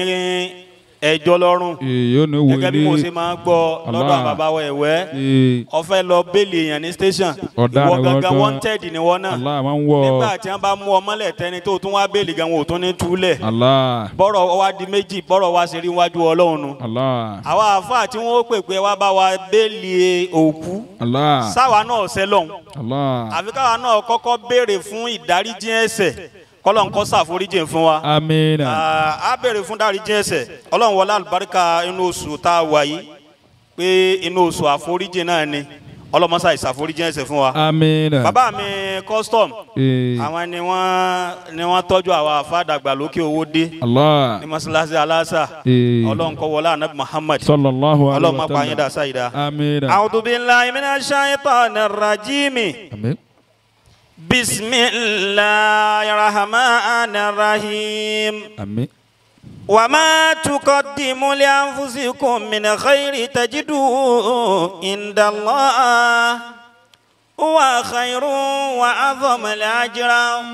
ẹjọ́ lọ́rùn ee yóò ní wo gẹ́gẹ́ bí mo ṣe ilé máa ń gbọ́ lọ́dọ̀ Allah. àwọn bàbá wa ẹ̀wẹ́ ee ọ̀fẹ́ lọ bẹ́ẹ̀lì èèyàn ní station Ọ̀daràn ìwọ gangan gangan. wanted ni wọ́n náà allah máa ń wọ nígbà tí wọ́n bá mú ọmọ lẹ̀ tẹ́ni tó tún wá bẹ́ẹ̀lì gan wọn ò tún ní túlẹ̀ allah bọ́rọ̀ wá di méjì bọ́rọ̀ wá ṣe rí wájú ọlọ́run nu allah àwa àáfàá tí wọ́n ó pè pé wá bá wa bẹ́ẹ̀lì òkú allah sáwa náà ṣẹlọ́hún allah àfi káwa náà kọ́kọ́ béèrè fún ìdáríjì ẹ̀ṣẹ̀ kọ́lọ́n kó ṣàforíjì fún wa. amina Ah, a béèrè fún dáríjì ẹ̀ṣẹ̀ ọlọ́run wọlé àlùbáríkà inú oṣù tá a wà yìí pé inú oṣù àforíjì náà ni ọlọ́mọṣà ìṣàforíjì ẹ̀ṣẹ̀ fún wa. amina bàbá mi custom ee àwọn ni wọ́n ni wọ́n tọ́jú àwọn àfàdàgbà lókè owó dé allah ní mọ́ṣáláṣí aláṣà ee ọlọ́run kó wọlé anabi muhammad sallallahu ọlọ́run alaihi má wa pa yín dà sallam sáyidá. amina a'udhu billahi minash shaitanir rajimi. amin بسم الله الرحمن الرحيم amin وما تقدموا لأنفسكم من خير تجدوه عند الله هو خير وأعظم الأجر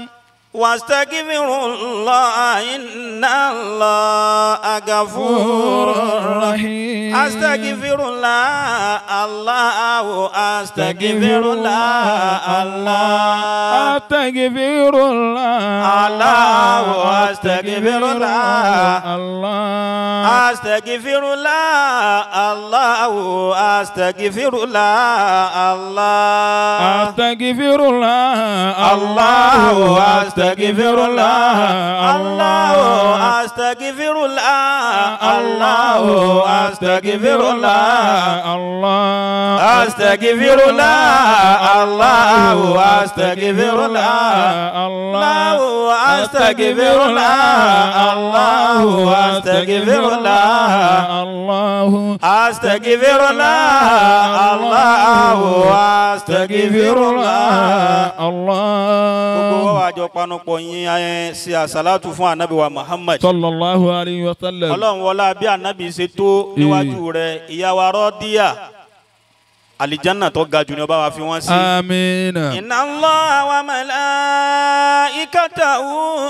واستغفروا الله إن الله غفور رحيم أستغفر الله الله أستغفر الله الله أستغفر الله الله أستغفر الله الله أستغفر الله الله أستغفر الله الله أستغفر الله الله أستغفر الله الله أستغفر الله الله أستغفر الله الله أستغفر الله الله أستغفر الله الله أستغفر الله الله أستغفر الله الله أستغفر الله الله أستغفر الله gbogbo الله wa jọ panupọ̀ yín ẹ ṣe àṣàlátù fún anabi wa muhammad صلى الله عليه وسلم ọlọ́run wọlá bí anabi ṣe tó níwájú rẹ ìyàwó arọ́díyà alijanna tó ga jù ní ọba wa fi wọ́n sí. آمين إن الله وملائكته وملائكته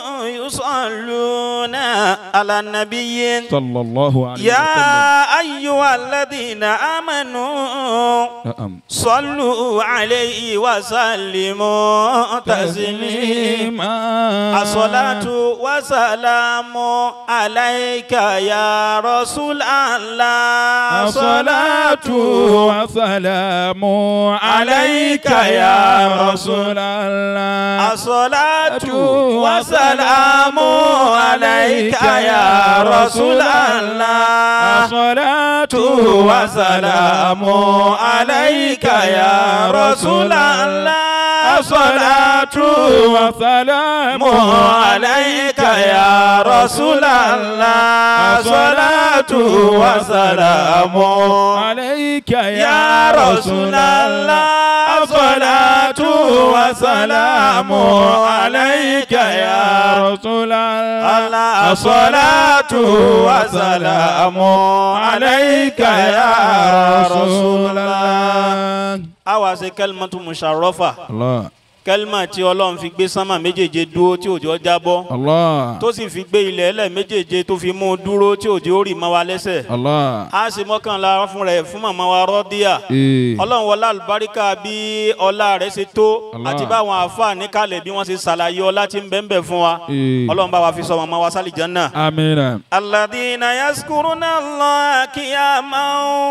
يصلون على النبي صلى الله عليه يا وسلم أيها الذين آمنوا نعم صلوا عليه وسلموا تسليما الصلاة والسلام عليك يا رسول الله الصلاة والسلام عليك يا رسول الله الصلاة والسلام عليك يا رسول الله الصلاة والسلام عليك يا رسول الله الصلاة والسلام عليك يا رسول الله الصلاة والسلام عليك يا رسول الله الصلاة والسلام عليك يا رسول الله الصلاة والسلام عليك يا رسول الله àwa ṣe kẹlmọ́tò musharrafa الله kẹlmọ́ tí ọlọ́run fi gbé sánmà méjèèje dúró tí òjò jábọ́ الله tó sì fi gbé ilẹ̀ ẹlẹ̀ méjèèje tó fi mú un dúró tí òjò rì mọ́ wa lẹ́sẹ̀ الله a sì mọ́kànlá fún rẹ̀ fún màmá wa rọ́díà إيه ọlọ́run wọlé àlùbáríkà bí ọlá rẹ̀ ṣe tó Allah. àti báwọn àáfàá níkàlẹ̀ bí wọ́n ṣe ṣàlàyé ọlá tí ń bẹ́ẹ̀ bẹ́ẹ̀ fún wa إيه ọlọ́run bá wa fi sọ màmá wa sálì jẹ́nà. آمين الذين يذكرون الله قياما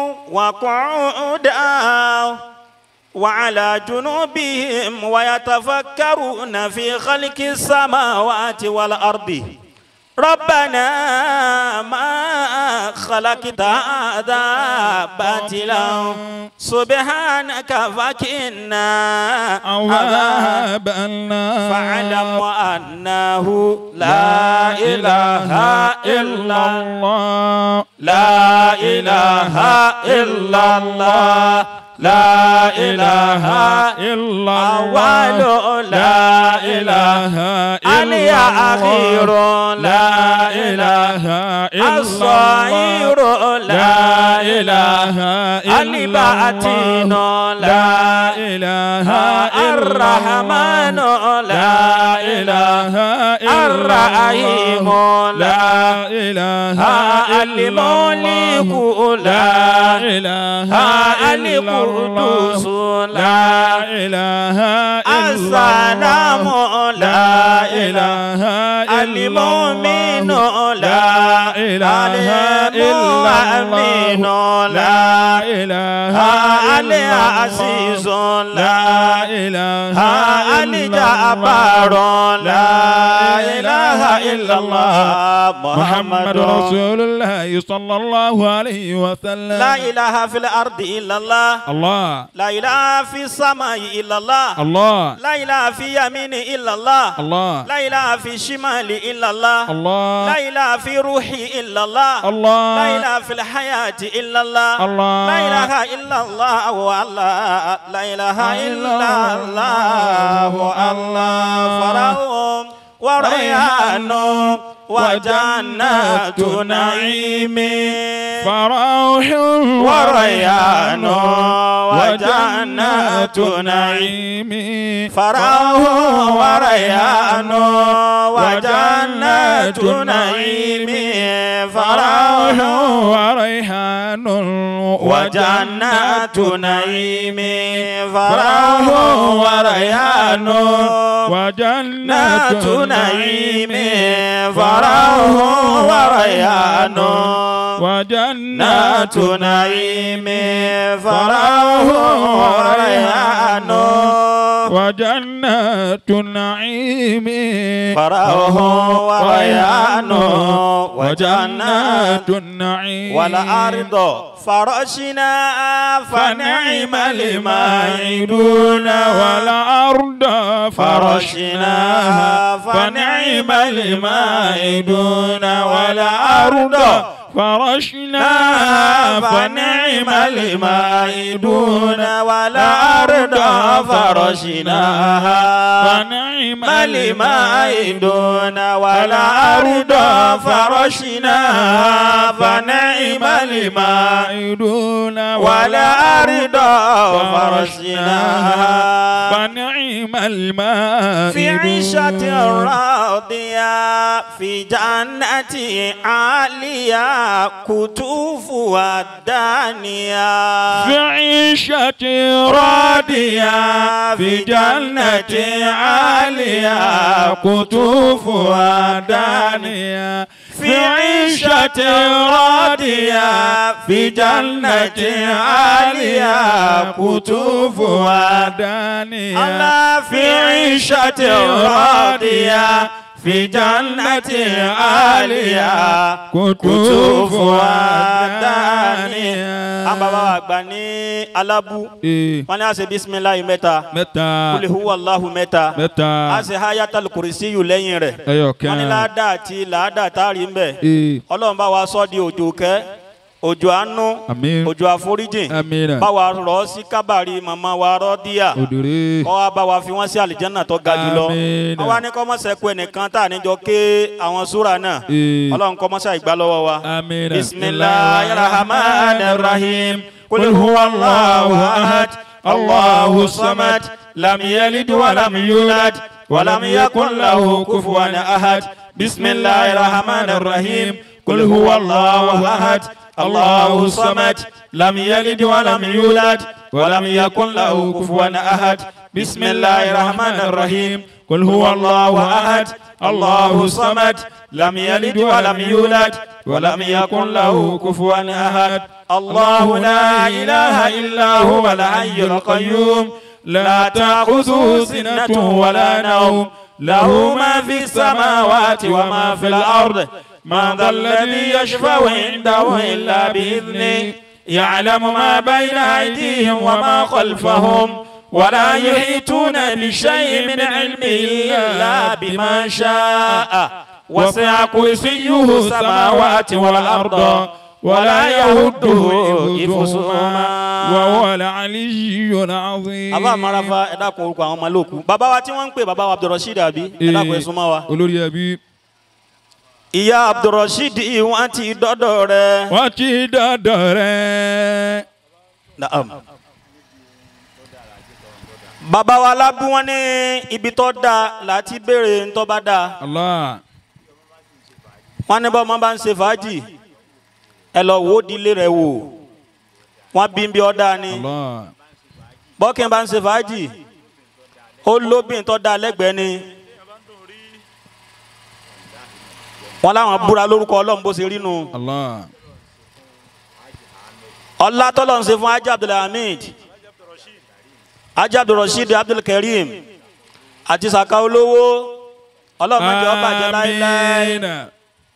وقعودا وعلى جنوبهم ويتفكرون في خلق السماوات والأرض ربنا ما خلقت هذا باطلا سبحانك فكنا عذاب عذاب النار فاعلم أنه لا إله إلا الله لا إله إلا الله لا إله إلا أول الله لا إله أني أخير لا إله الصغير لا إله الباطن لا إله الرحمن لا إله الرحيم لا إله الملك لا إله القدوس لا لا إله السلام لا إله المؤمن لا إله المؤمن لا إله العزيز لا إله الجبار لا إله إلا الله محمد رسول الله صلى الله عليه وسلم لا إله في الأرض إلا الله الله لا إله في السماء إلا الله الله لا إله في يمين إلا الله الله لا إله في شمال إلا الله الله لا إله في روحي إلا الله الله لا إله في الحياة إلا الله الله لا إله إلا الله والله لا إله إلا الله الله فرهم وريان وجنات نعيم فروح وريان وجنات نعيم نعيم فراه وريان وجنات نعيم فراه وريحان وجنات نعيم فراه وريان وجنات جنات نعيم فراه وريان وجنات جنات نعيم فراه وريان وجنات النعيم فراه وريان وجنات وجنات النعيم والأرض فرشنا فنعم الماعدون الماعدون والأرض فرشناها فنعم الماعدون والأرض فرشناها فنعم المائدون والأرض فرشناها فنعم المائدون والأرض فرشناها فنعم المائدون المائدون والأرض فرشناها فنعم المائدون في عيشة راضية في جنة عالية كتوفها دانية في عيشة راضية في جنة عالية قطوفها دانية في عيشة راضية في جنة عالية قطوفها دانية الله في عيشة راضية في جنة عالية قطوفها دانية àwọn bàbá wa àgbà ní alábù Eh, wọn ní àṣẹ bisimilayi mẹ́ta mẹ́ta kúlẹ̀ huwalahu mẹ́ta mẹ́ta àṣẹ hayatal kurisi yù lẹ́yìn rẹ̀ ẹyọ wọn ní kan láàdá àti làádá táàrí ń bẹ̀ Eh, ọlọ́run bá wa sọ́ di òjò kẹ́ òjò àánú àmín òjò àforíjìn àmín bá wa rọ̀ ọ́ sí kábàárì màmá wa rọ́díà òdòrè kọ́ wa bá wa fi wọ́n sí àlìjánà tó ga jùlọ Àmín. wọ́n wá ní kọ́mọ́sẹ̀kù ẹnìkan tá à níjọ ké àwọn súra náà Eh, ọlọ́run kọ́mọ́sẹ̀ ìgbà lọ́wọ́ wa. àmín bisimilahi rahman rahim kul huwa allahu ahad allahu samad lam yalid walam yulad walam yakun lahu kufuwan ahad bisimilahi rahman rahim kul huwa allahu ahad allahu samad lam yalid walam yulad walam yakun lahu kufuwan ahad bisimilahi rahman rahim kul huwa allahu ahad allahu samad لم يلد ولم يولد ولم يكن له كفوا أحد الله لا إله إلا هو الحي القيوم لا تأخذه سنة ولا نوم له ما في السماوات وما في الأرض ما ذا الذي يشفع عنده إلا بإذنه يعلم ما بين أيديهم وما خلفهم ولا يحيطون بشيء من علمه إلا بما شاء وسع كرسيه السماوات والأرض ولا يهده حفظهما وهو العلي العظيم àbá àmàràfà ẹ dákun orúkọ àwọn ọmọ lókun bàbá wa tí wọ́n ń pè bàbá wa abdulrasheed àbí ẹ dákun ẹ súnmọ́ wa. olórí ẹbí ìyá abdulrasheed wọ́n ti dọ́dọ̀ rẹ̀. wọ́n ti dọ́dọ̀ rẹ̀ Naam. bàbá wa lábú wọn ní ibi tó dáa láti béèrè ntọ́ bá dáa Allah wọn ní bọ́ọ̀ mọ́ bá ń ṣe fàájì ẹ lọ wò ó dilé rẹ̀ wò wọn bí bí ọ́ dáa ni Allah bọ́ọ̀kì bá ń ṣe fàájì ó lóbìn tó dáa lẹ́gbẹ̀ẹ́ ni wọn láwọn búra lórúkọ ọlọ́run bó ṣe rí nu Allah ọlá tọ́lọ̀ ń ṣe fún ajá abdulhamid ajá abdulrasheed abdulkareem àti saka olówó ọlọ́run mẹ́jọ ọba jẹ láéláé Amina.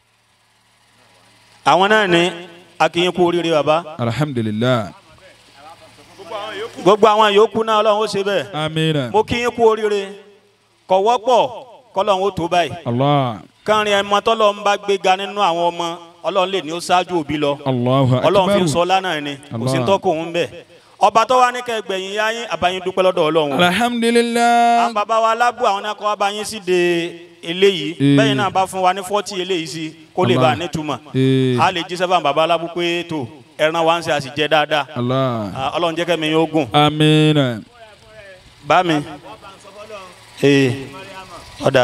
àwọn náà ní akínyìn kú oríire bàbá alhamdulillah gbogbo àwọn yòókù náà ọlọ́run ó ṣe bẹ́ẹ̀ amina mo kíyìn kú oríire kọ̀ wọ́pọ̀ kọ́lọ́run ó tó báyìí Allah kárin ẹ̀mọ́ tọ́lọ́ ń bá gbéga nínú àwọn ọmọ ọlọ́run lè ní ó ṣáájú òbí lọ Allahu ọlọ́run fi ń akbar sọ lánàá ni kò sí Allah. tọ́kọ̀ òun bẹ̀ ọba tó wá ní kẹgbẹ̀yìn yáyín àbáyín dúpẹ́ lọ́dọ̀ ọlọ́run o. alhamdulillah àwọn bàbá wa alábù àwọn náà kọ́ wá bá yín sí de eléyìí Eh. bẹ́ẹ̀ náà bá fún wa ní fọ́tì eléyìí sí kó lè bá a Allah. nítumọ̀ Eh. a lè jíṣẹ́ bá bàbá alábù pé tó ẹran wa ń ṣe àṣìjẹ dáadáa Allah Ah, ọlọ́run jẹ́ kẹ́mi yóò gùn amina bá mi ee ọ̀dà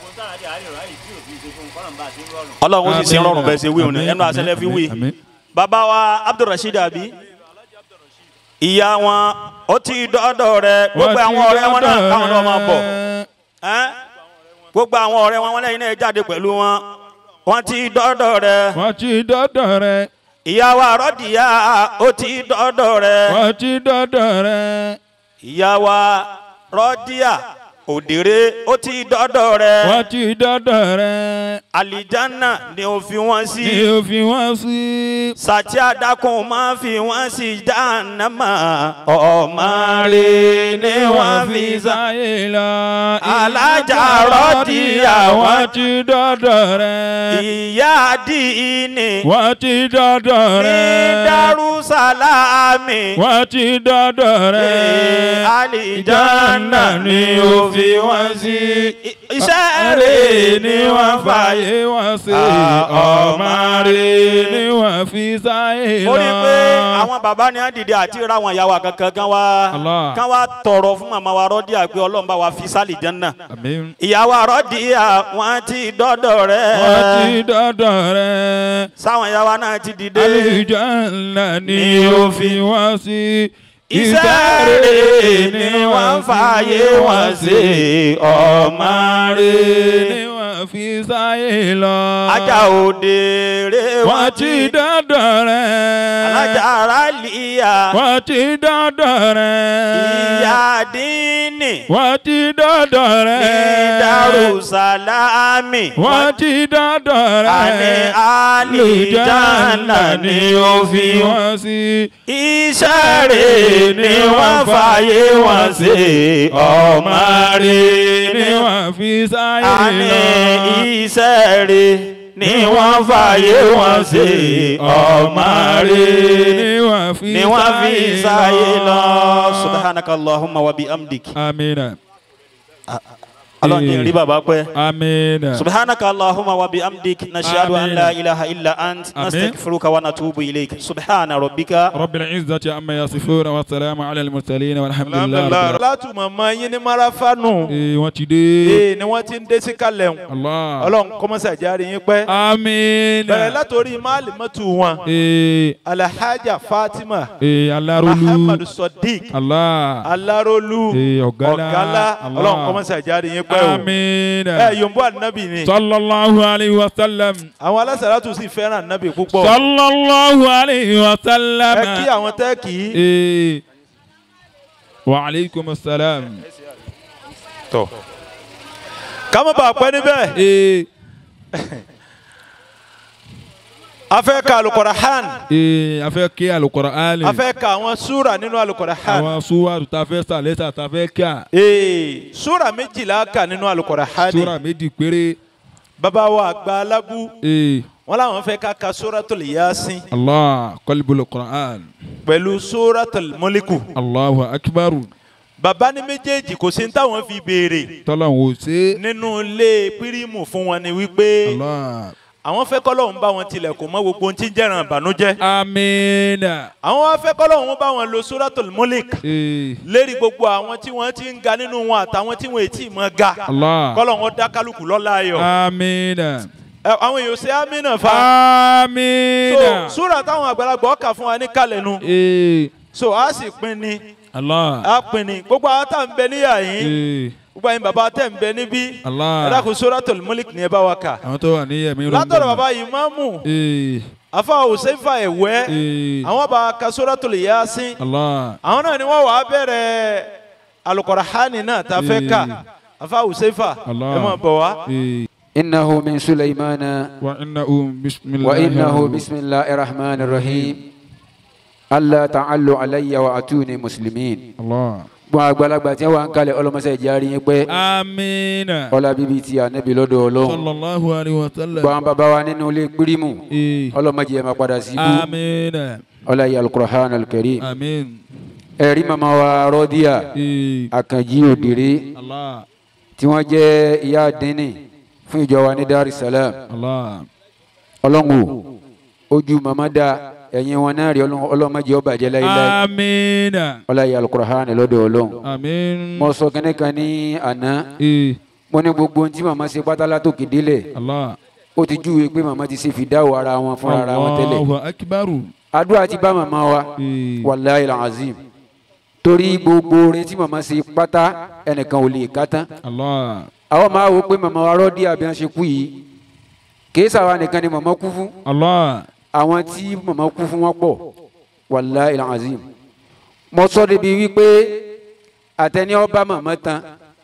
ọlọ́run ó sì sin rọrùn bẹ́ẹ̀ ṣe wí òun ni ẹnu àṣẹlẹ̀ fi wí Àmín. bàbá wa abdulrasheed abi ìyá wọn ó ti dọ́dọ̀ rẹ gbogbo àwọn ọ̀rẹ́ wọn náà káwọn náà máa bọ̀ ẹ́n? gbogbo àwọn ọ̀rẹ́ wọn wọn lẹ́yìn náà jáde pẹ̀lú wọn wọ́n ti dọ́dọ̀ rẹ wọ́n ti dọ́dọ̀ rẹ̀ ìyá wa rọ́dìyà ó ti dọ́dọ̀ rẹ wọ́n ti dọ́dọ̀ rẹ̀ ìyá wa rọ́díà òdèrè ó ti dọ́dọ̀ rẹ̀ wọ́n ti dọ́dọ̀ rẹ̀ àlìjánà ni ó fi wọ́n sí ní òfin wọn sí. sàtì àdàkùn máa fi wọ́n sí jahannama ọmọ rẹ̀ ni wọ́n fi sá. sáyé lọ. Alájà rọ́díyà wọ́n ti dọ́dọ̀ rẹ̀. ìyá àdínì wọ́n ti dọ́dọ̀ ní rẹ̀. darussalami wọ́n ti dọ́dọ̀ rẹ̀. àlìjánà ni ó fi wọ́n sí. iṣẹ́ rẹ̀ rẹ̀ ni wọ́n fààyè. fàyè wọ́n sí. Ah, ọmọ rẹ̀ ni wọ́n fi sáyé lọ. ó rí i pé àwọn bàbá ni á dìde àti ra àwọn ìyàwó kankan kan wá Allah. kan wá tọrọ fún màmá wa rọ́díà pé ọlọ́run bá wa fi sálì jẹ́nà. Àmín. ìyàwó rọ́díà wọ́n ti dọ́dọ̀ rẹ̀. wọ́n ti dọ́dọ̀ rẹ̀. sáwọn ìyàwó náà ti dìde. Àlùjánnà ni Ni ó ó fi wọ́n sí. iṣẹ́ rere ni wọ́n fààyè wọ́n sí ọmọ rere. ni wọ́n fi sáyé lọ. ajá òde rè wọ́n ti dọ́dọ̀ rẹ̀. alájà ara lìyà wọ́n ti dọ́dọ̀ rẹ̀. ìyá dínì wọ́n ti dọ́dọ̀ rẹ̀. ní darussalami wọ́n ti dọ́dọ̀ rẹ̀. àní àlìjáná ni ó fi wọ́n. wọ́n sí. iṣẹ́ rere ni wọ́n fààyè wọ́n sí ọmọ rere ni wọ́n fi sáyé àní lọ. iṣẹ́ rere ni wọ́n fààyè wọ́n sí ọmọ rere ni wọ́n fi ni wọ́n fi sáyé lọ. lọ. subhanaka allahumma wa bi amdik. amina. Allah ní rí bàbá pẹ́. amina. سبحانك اللهم وبحمدك نشهد أن آمين. لا إله إلا أنت آمين. نستغفرك ونتوب إليك سبحان ربك رب العزة عما يصفون والسلام على المرسلين والحمد لله رب alhamdulilayi العالمين. látù màmá yín ní marafanu Ee, wọ́n ti dé. ee ni wọ́n ti ń dé sí kalẹ̀ ń Allah. ọlọ́run kọ́mọ́sá járe yín pẹ́ amina. bẹ̀rẹ̀ látòrí máàlì mọ́tù wọn Ee, alhaja fatima ee, alárólú. muhammadu sadiq Allah. alárólú Ee, ọ̀gálá. ọ̀gálá Allah. ọlọ́run kọ́mọ́sá járe yín pẹ́ o amina. ẹ yòǹbó ànábì ni sallallahu alayhi wa sallam. àwọn alásàlátù sì fẹ́ràn ànábì púpọ̀ sallallahu alayhi wa sallam. ẹ kí àwọn tẹ́ẹ̀kì Ee. wa aleykum salam. tọ̀ ká má bàa pẹ́ níbẹ̀ Ee. a fẹ́ ka alukọ̀rọ̀hán Ee, a fẹ́ kí Al-Qur'ani. a fẹ́ ka àwọn súra nínú alukọ̀rọ̀hán àwọn súwárù tá a fẹ́ sàlẹ́sà tá a fẹ́ kíá. ee súra méjìlá kà nínú alukọ̀rọ̀hán súrà méjì péré. bàbá wa àgbà alágú Ee. wọn làwọn fẹ́ ká ka suratul yasin Allah qalbul Qur'an. pẹ̀lú suratul muliku Allahu akbar. bàbá ní méjèèjì kò sí ní táwọn fi béèrè tọ́lá ń wò ṣe. nínú ilé pírímù fún wọn ni wípé Allah. àwọn fẹ́ kọ́lọ́hún bá wọn tilẹ̀kùn mọ́ gbogbo ohun tí ń jẹ́ràn ìbànújẹ́ amiina. àwọn wá fẹ́ kọ́lọ́hún bá wọn lo suratul mulik Ee. lérí gbogbo àwọn tí wọ́n ti ń ga nínú wọn àtàwọn tí wọ́n ti mọ̀ ga Allah. kọ́lọ́hún dá kálukú lọ́la ayọ̀ amiina. Ẹ, àwọn èèyàn ṣe amínà fa amiina. so súra táwọn àgbàlagbà ọkà fún wa ní kalẹ̀ nu Ee. so a sì pín ni Allah. a pín ni gbogbo àwọn tá à ń bẹ níyà yín Ee. gbogbo àyìn bàbá tẹ̀ ń bẹ níbí ẹ Allah. dákun suratul mulik ni ẹ bá wa kà àwọn tó wà ní ẹ̀mí látọ̀dọ̀ bàbá ìmáàmù Ee. afa òsèfà ẹ̀wẹ́ Ee. àwọn bá ka suratul yasin Allah. àwọn náà ni wọ́n wà á bẹ̀rẹ̀ alukọ̀rọ̀hánì náà tá a fẹ́ kà afa òsèfà Allah. ẹ máa bọ̀ wá. Ee. إنه من سليمان وإنه بسم الله وإنه الرحمن- بسم الله الرحمن الرحيم ألا تعلوا علي وأتوني مسلمين الله gbọ́n àgbàlagbà tí wọ́n ń kalẹ̀ ọlọ́mọṣẹ́ ìjárí yín pé آمين ọlá bíbí ti ànábì lọ́dọ̀ ọlọ́run صلى الله عليه وسلم gbọ́n bàbá wa nínú ilé pírímù إيه. ọlọ́mọdé ẹ̀ máa padà sí ibú آمين ọlá yìí alukur'an alkarim آمين ẹ̀rí màmá wa rọ́díà إيه. àkànjí òdìrí الله tí wọ́n jẹ́ ìyá àdínní fún ìjọ wa ní dar es salaam الله ọlọ́run o ojú màmá dá ẹ̀yìn wọn náà rí ọlọ́run ọlọ́mọdé ọba jẹ́ láíláí آمين ọlá yìí alukur'an lọ́dọ̀ ọlọ́run آمين mo sọ kẹ́nẹ́ kan ní àná إيه. mo ní gbogbo ohun tí màmá ṣe pátá látòkè délẹ̀ الله ó ti júwe pé màmá ti ṣe fìdáwò ara wọn fúnra ara wọn tẹ́lẹ̀ الله أكبر àdúrà ti bá màmá wa إيه. wàláhì làzim torí gbogbo orin tí màmá ṣe pátá ẹnìkan ò lè ká tán الله àwọn máa wò pé màmá wa rọ́ọ̀dí àbí wọn ṣe kú yìí kìí sàwa nìkan ni màmá kú fún الله àwọn tí màmá kú fún wọn pọ̀ wàláhì làzim mo sọ débi wípé àtẹni ọba màmá tán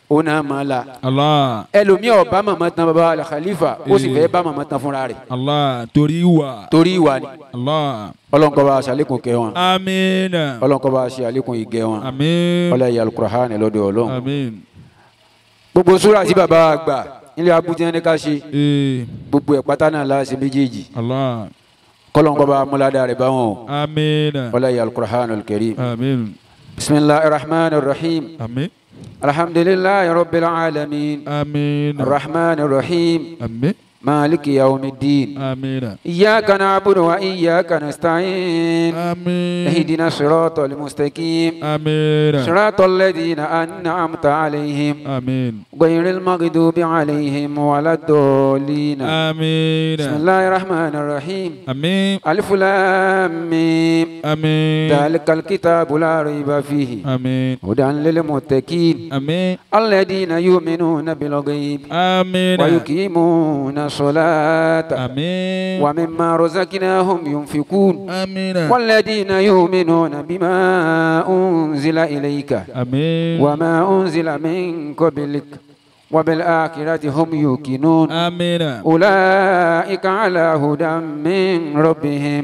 òun náà máa la Allah ẹlòmíì ọba màmá tán baba al khalifa ó sì fẹ́ bá màmá tán fúnra rẹ̀ Allah torí wà torí ìwà ni Allah ọlọ́nkọ́ bá aṣọ àlékún kẹ́ wọn àmín ọlọ́nkọ́ bá aṣọ àlékún ìgẹ́ wọn àmín ọlọ́yẹ alukurahani lọ́dọ̀ ọlọ́run àmín gbogbo súrà tí baba wa gbà nílẹ̀ abújá ní ká ṣe ee gbogbo ẹ̀ pátá náà láti méjèèjì Allah kọ́lọ́nkọ́ bá múládà rẹ̀ báwọn o àmín ọlọ́yẹ alukurahani olùkẹ́rì àmín bisimilahi rahman rahim àmín alhamdulilayi rabbil alamin àmín rahman rahim àmín maliki yawmiddin àmín إياك نعبد وإياك نستعين àmín اهدنا الصراط المستقيم àmín صراط الذين أنعمت عليهم àmín غير المغضوب عليهم ولا الضالين àmín بسم الله الرحمن الرحيم àmín ألف لام ميم àmín ذلك الكتاب لا ريب فيه àmín هدى للمتقين àmín الذين يؤمنون بالغيب àmín ويقيمون الصلاة àmín ومما رزقناهم ينفقون àmín والذين يؤمنون بما أنزل إليك àmín وما أنزل من قبلك وبالآخرة هم يوقنون àmín أولئك على هدى من ربهم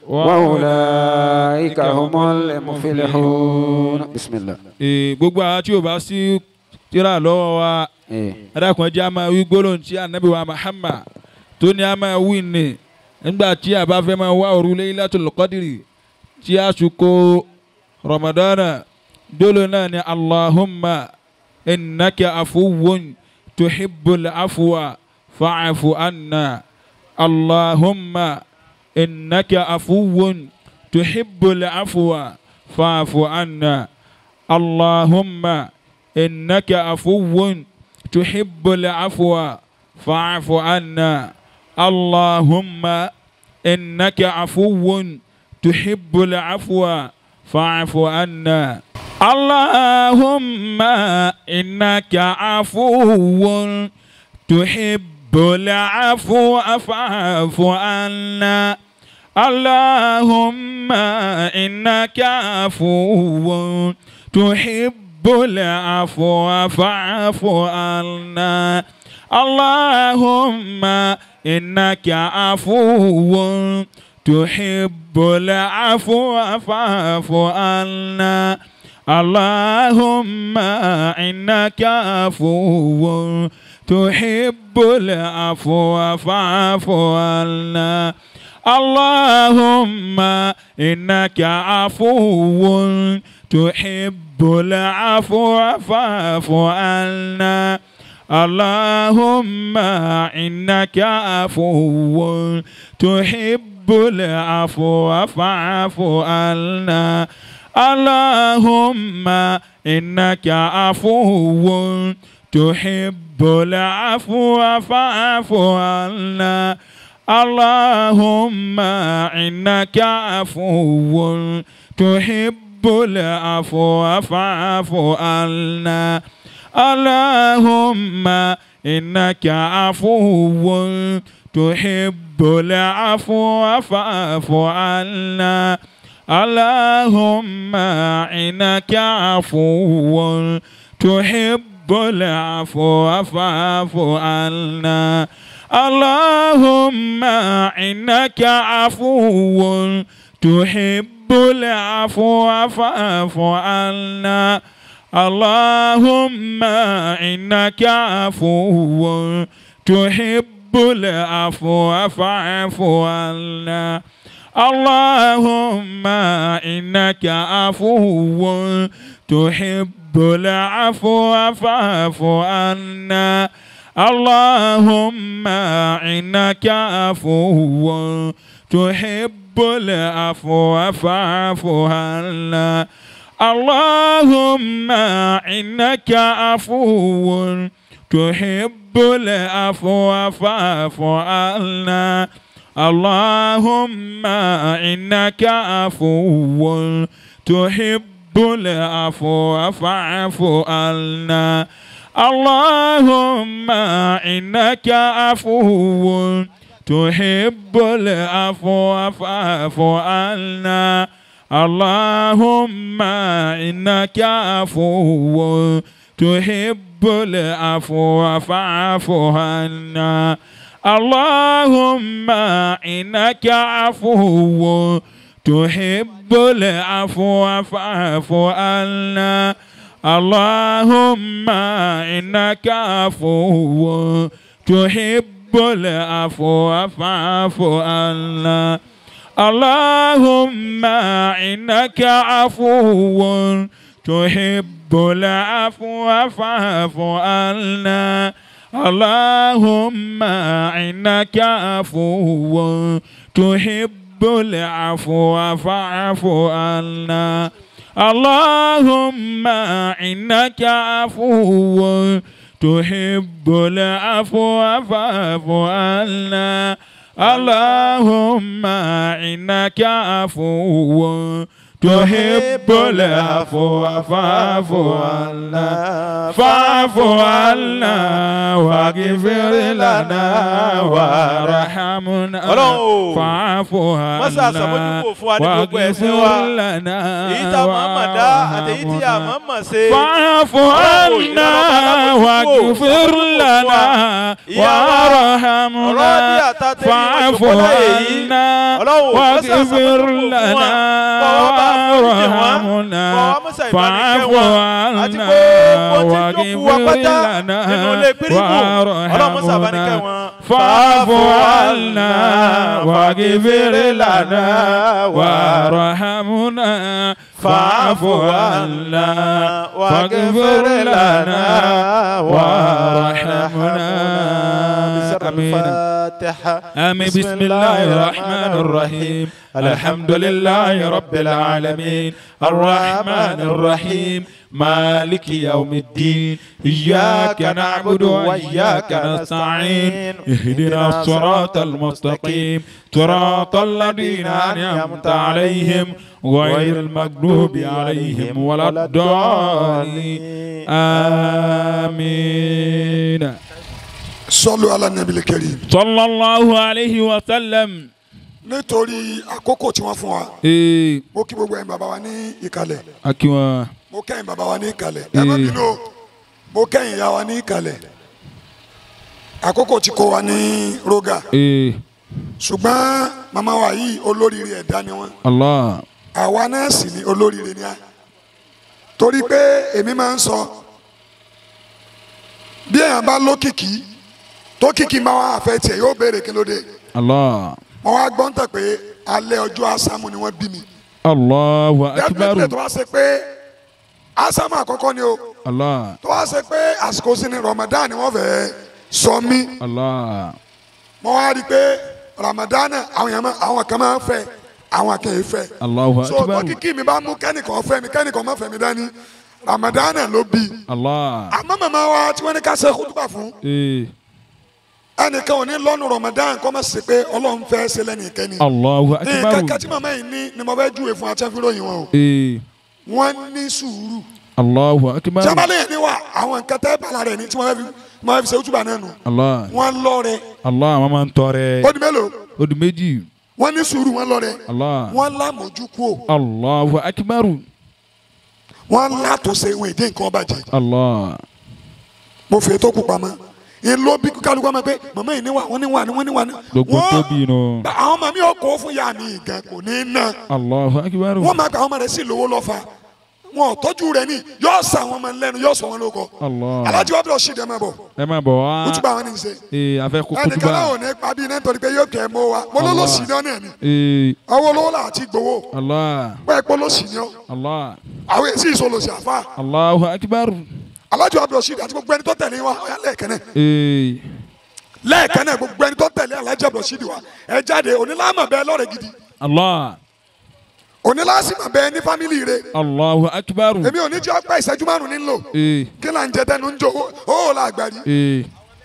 وأولئك هم المفلحون بسم الله Ee, gbogbo àwọn tí o bá sí tíra lọ́wọ́ wa إيه. ẹ̀dàkùn ẹjẹ́ a máa wí gbólóhùn tí anabi wa Muhammad tó ní a máa wí ní nígbà tí a bá fẹ́ máa wá òru Laylatul Qadri tí a sùkò Ramadana dolo náà ni Allahumma innaka afuwun tuhibbul afwa fa'afu anna Allahumma innaka afuwun tuhibbul afwa fa'afu anna اللهم إنك عفو تحب العفو فاعف عنا اللهم إنك عفو تحب العفو فاعف عنا اللهم إنك عفو تحب العفو فاعف عنا اللهم إنك عفو تحب العفو فاعف عنا اللهم إنك عفو تحب العفو فاعف عنا اللهم إنك عفو تحب العفو فاعف عنا اللهم إنك عفو تحب العفو فاعف عنا اللهم إنك عفو تحب العفو فاعف عنا اللهم إنك عفو تحب العفو فاعف عنا اللهم إنك عفو تحب العفو فاعف عنا اللهم إنك عفو تحب العفو فاعف عنا اللهم إنك عفو تحب العفو فاعف عنا اللهم إنك عفو تحب العفو فاعف عنا اللهم إنك عفو تحب العفو فاعف عنا اللهم إنك عفو تحب العفو فاعف عنا اللهم إنك عفو تحب العفو فاعف عنا اللهم إنك عفو تحب العفو فاعف عنا اللهم إنك عفو تحب العفو فاعف عنا اللهم إنك عفو تحب العفو فاعف عنا اللهم إنك عفو تحب العفو فاعف عنا اللهم إنك عفو تحب العفو فاعف عنا اللهم إنك عفو تحب العفو فاعف عنا اللهم إنك عفو تحب العفو فاعف عنا اللهم إنك عفو تحب العفو فاعف عنا اللهم إنك عفو تحب العفو فاعف عنا اللهم إنك عفو تحب العفو فاعف عنا فاعف عنا واغفر لنا وارحمنا Ọlọ́run o, فاعف Mọ́sá àṣàmójúkò fún wa ní gbogbo ẹ̀ṣẹ̀ wa. واغفر لنا èyí tá a máa mọ̀ dá àtẹ̀yí tí a máa mọ̀ ṣe. فاعف Ọlọ́run, عنا ìlànà واغفر لنا Ìyá wa, وارحمنا ọ̀rọ̀ bí àtàtẹ̀ ní فاعف ìjọba yìí. عنا Ọlọ́run, Mọ́sá واغفر àṣàmójúkò fún wa. لنا Kọ́ wa bá foríjì wọ́n. وارحمنا Kọ́ wa Mọ́sá ìbánikẹ́ فاعف wọn. Àti عنا gbogbo tí ń jókòó wa pátá لنا nínú ilé pírímù. Ọlọ́run Mọ́sá ìbánikẹ́ وارحمنا wọn. فاعف عنا واغفر لنا وارحمنا فاعف عنا واغفر لنا وارحمنا آمين الفاتحة آمين بسم الله الرحمن الرحيم الحمد لله رب العالمين الرحمن الرحيم مالك يوم الدين إياك نعبد وإياك نستعين اهدنا الصراط المستقيم صراط الذين أنعمت عليهم غير المغضوب عليهم ولا الضالين آمين sọlù alánàbìlẹ kẹrin صلى الله عليه وسلم nítorí àkókò tí wọ́n fún wa إيه mo kí gbogbo ẹ̀yin bàbá wa ní ìkàlẹ̀ akiwa mo kẹ́yìn bàbá wa ní ìkàlẹ̀ ẹ má Eh. bínú o mo kẹ́yìn ìyá wa ní ìkàlẹ̀ àkókò tí kò wá ní roga ee ṣùgbọ́n màmá wa yìí olóríire ẹ̀dá ni wọ́n allah àwa náà sì ní olóríire ni a torí pé èmi máa ń sọ bí èèyàn bá lókìkí tó kìkì máa wá àfẹ́ tiẹ̀ yóò béèrè kí ló dé allah mo wá gbọ́n tẹ̀ pé alẹ́ ọjọ́ asámù ni wọ́n bí mi allahu definitely akbar tó wá ṣe pé asámù àkọ́kọ́ ni o allah tó wá ṣe pé àsìkò sí ni Ramadan ni wọ́n fẹ́ sọ mí allah mo wá rí i pé Ramadan àwọn yẹn máa- àwọn kan máa ń fẹ́ àwọn kan yìí fẹ́ allahu so akbar tó kíkì mi bá mú kẹ́nìkan fẹ́ mi kẹ́nìkan má fẹ́ mi dání Ramadan ló bí allah àmọ́ màmá wa tí wọ́n ní ká ṣe kútùbà fún ee ẹnìkan ò ní lọ́nu Ramadan kọ́ mọ̀ sí pé Ọlọ́run fẹ́ ṣe lẹ́nìkẹ́ni allahu nǹkan akbar tí màmá yìí ní ni mo fẹ́ júwe fún atẹ́fúnròyìn wọn o ee wọ́n ní sùúrù allahu akbar sábàlẹ̀ yẹn ni wa àwọn nǹkan tẹ́ bàlá rẹ̀ ni tí wọ́n fẹ́ fi wọ́n fẹ́ fi ṣe ojúbà náà nù allah wọ́n lọ́rẹ̀ allah àwọn máa ń tọrẹ ó di mélòó ó di méjì wọ́n ní sùúrù wọ́n lọ́rẹ̀ allah wọ́n lámójú kú o allahu akbar wọ́n látòsí ìwọ̀n èdè nǹkan bàjẹ́ allah mo fẹ́ tó kú pamọ́ ìlú bí kálukú ọmọ pé màmá yìí níwà wọ́n níwà ni wọ́n níwà ni gbogbo tóbi nù àwọn ọmọ mi ò kó fún ya mi gan kò ní ná allahu akbar wọ́n máa gba àwọn ọmọ rẹ̀ sí lówó lọ́fà wọn ò tọ́jú rẹ̀ ní yóò sa àwọn ọmọ lẹ́nu yóò sọ wọn lóko allah alájú wa bí wọ́n ṣì dẹ́ máa bọ̀ ẹ máa bọ̀ wá kútùbà wọn ní í ṣe ee afẹ́ kó ẹnìkan kútúbà náà ò ní pa bí iná nítorí pé yóò kẹ́ ẹ mọ́ wa mo ló ló sì náà náà ni ee ọwọ́ olówó là á ti gbowó allah pé pé ló sì ní ọ allah àwọn èsì ìṣòlòsì àfa allahu akbar alájọ abdulrasheed àti gbogbo ẹni tó tẹ̀lé wa ọ̀yà lẹ́ẹ̀kan náà ee lẹ́ẹ̀kan náà gbogbo ẹni tó tẹ̀lé alájọ abdulrasheed wa ẹ jáde onílàmọ̀ bẹ́ẹ̀ lọ́rẹ̀ gidi allah onílàsímọ̀ bẹ́ẹ̀ ní fámìlì rẹ allahu akbar èmi ò ní jẹ́ ọgbà ìṣẹ́jú márùn nílò ee kí là ń jẹ tẹnu ń jó ó là àgbàdì ee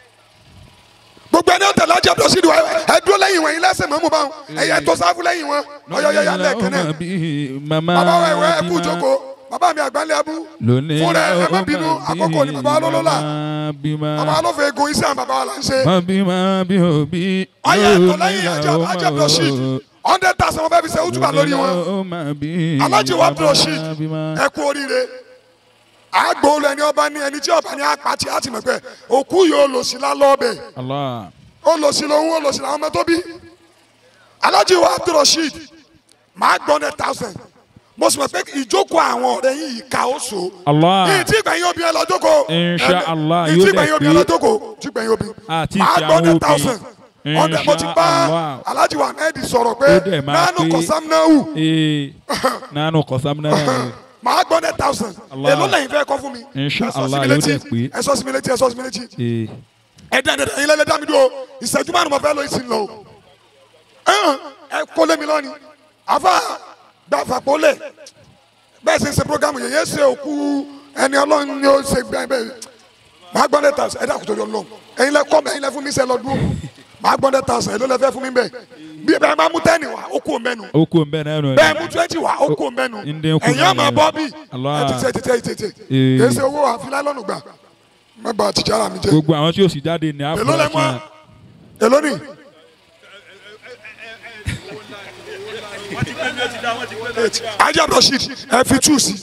gbogbo ẹni tó tẹ̀lé alájọ abdulrasheed wa ẹ dúró lẹ́yìn wọn yín lẹ́sẹ̀ mọ́mú báwọn ẹ̀yẹ tó sáfù lẹ́yìn wọn ọ̀yọ̀yọ̀yà lẹ́ẹ̀kan náà mama bàbá wa ìwé ẹ kú jókòó bàbá mi àgbálẹ̀ abú lónìí fúnra ẹ ẹ má bínú àkókò ni bàbá olólólà bàbá olófin egun iṣẹ́ àwọn bàbá wa là ń ṣe. Mabi mabi obi. ọyẹ ẹ̀tọ́ lẹ́yìn ajab ajab rasheed hundred thousand wọn fẹ́ fi ṣe ojúbà lórí wọn alhaji wa rasheed ẹ kú oríire àgbò lẹni ọba ní ẹni tí ọba ní apàtì àti mọ̀ pé òkú yóò lò sí lálọ́ọ̀bẹ̀ Allah. ó lò sí lòun ó lò sí làwọn ọmọ tó bí alájí wa abdulrasheed máa gbọ́ hundred thousand mo sì mọ̀ pé ìjókòó àwọn ọ̀rẹ́ yìí ìka ó so Allah. ìtì ìgbẹ̀yìn obìnrin lọ jókòó Insha Allah, ìtì yóò ìgbẹ̀yìn dẹ̀ obìnrin lọ pé- jókòó ìtì ìgbẹ̀yìn obìnrin Àti máa ti gbọ́ àwọn hundred obìnrin. thousand ọ̀dẹ̀ mo ti bá Allah. alájí wa ahmed sọ̀rọ̀ pé Ó dẹ̀ máa nánú pé- kọ̀sámnáwù Ee. Nánú kọ̀sámúná náà. máa gbọ́ hundred thousand Allah. èló lẹ́yìn fẹ́ kọ́ fún mi Insha ẹ sọ sí Allah, mi yóò létí dẹ̀ pé. ẹ sọ sí mi létí ẹ sọ sí mi létí Ee. ẹ dẹ́ dẹ́ ẹ̀yin lẹ́lẹ́ dá mi dúró ìṣẹ́jú márùn mo fẹ́ lọ ìsìn lọ o ẹ̀hàn, ẹ kó lé mi lọ́ni àfa gbàfà pọ́lẹ̀ bẹ́ẹ̀ sì ń ṣe programu yẹn yẹn ṣe òkú ẹni ọlọ́run ni ó ṣe gbẹ́ bẹ́ẹ̀ màá gbọ́n dẹ́ tàṣà ẹ dákun tó yọ lọ ẹ̀yin lẹ kọ́ mi ẹ̀yin lẹ fún mi sẹ́ lọ dúró màá gbọ́n dẹ́ tàṣà ẹ̀ ló lẹ fẹ́ fún mi bẹ́ẹ̀ bí bẹ́ẹ̀ bá mú tẹ́ni wá ó kú mẹ́nu Ó kú mbẹ́ náà nù. bẹ́ẹ̀ mú twenty wá ó kú mẹ́nu Ndé kú ẹ̀yin ọmọ mẹ́nu. bọ́ bí Allah. ẹ ti ṣe tètè tètè Ee. kì í ṣe owó àfilá lọ́nù gbà má bà tìjára mi jẹ́ Gbogbo àwọn tí ó sì jáde ní èló lẹ mú àfúrásì a èló ni. ajá rasheed ẹ fi tú sí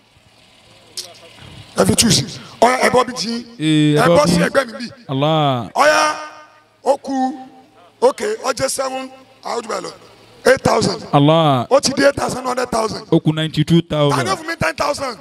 ẹ fi tú sí ọyà ẹ bọ́ bí jí Ee, ẹ ẹ bọ́ bọ́ sí bí- ẹgbẹ́ mi bí Allah. ọyà ó ku ok ọjẹ seven àwọn jùlọ lọ eight thousand Allah. ó ti di eight thousand hundred thousand Ó kú ninety two tani ó thousand. fún mi ten thousand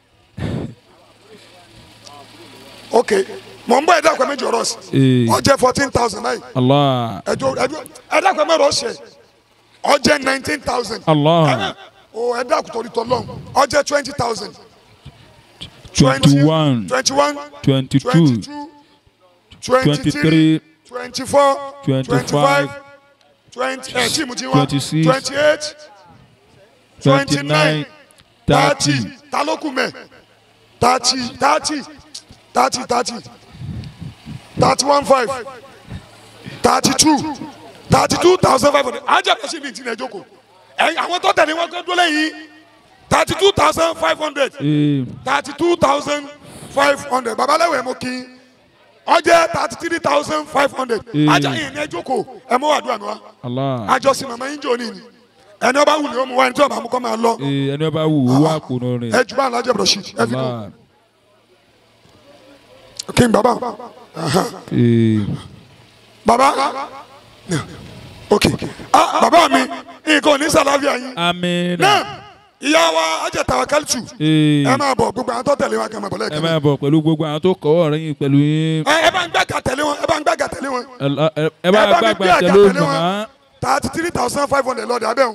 ok mọ̀ n bọ́ ẹ̀dá ọkọ̀ méjì ọ̀rọ̀ sí Ee. ọjẹ fourteen thousand báyìí Allah. ẹjọ ẹjọ ẹdá kan mẹ́rọ ṣẹ ọjẹ nineteen thousand Allah. o ẹdá kùtọ̀rì tọ̀lọ̀ ọjẹ twenty thousand Twenty one. twenty one Twenty twenty two. two Twenty three. twenty four Twenty five. twenty ẹ tí mo ti wá Twenty six. twenty eight Twenty nine. thirty Thirty. talókù mẹ thirty thirty thirty thirty thirty one five thirty two thirty two thousand five hundred ajá kò sí mi ti ní ẹjọ́ kò ẹ àwọn tó tẹ̀lé wọn kó dúró lẹ́yìn thirty two thousand five hundred Ee. thirty two thousand five hundred babaláwo ẹ̀ mú kí ọjẹ́ thirty three thousand five hundred Ee. ajá yìí ní ẹjọ́ kò ẹ mú àdúrà mi wá Allah. àjọsìn màmá yín jò ní ni ẹni ọba wù mí ó mu wá ẹni tí ọba mú kọ́ máa lọ Ee, ẹni ọba wù ú wà kó nù rìn. ẹ jù bá alájẹ bọ̀rọ̀ ṣì ẹ fi kún Allah. kí n bàbá Ee. bàbá ok ah bàbá mi nǹkan ò ní sàlàfíà yín Amina. náà ìyá wa ajẹ tàwa kálítù Ee. ẹ máa bọ̀ gbogbo àwọn tó tẹ̀lé wa kẹ́ máa bọ̀ Ẹ lẹ́ẹ̀kan máa bọ̀ pẹ̀lú gbogbo àwọn tó kọ́ ọ̀rẹ́ yín pẹ̀lú yín. ẹ ẹ bá ń gbàgà tẹ̀lé wọn ẹ bá ń gbàgà tẹ̀lé wọn Ẹ- ẹ- Ẹ bá ẹ bá mi gbàgbà gbé àga tẹ̀lé tẹ̀lé wọn. màmá. thirty three thousand five hundred lọ́dọ̀ abẹ́ wọn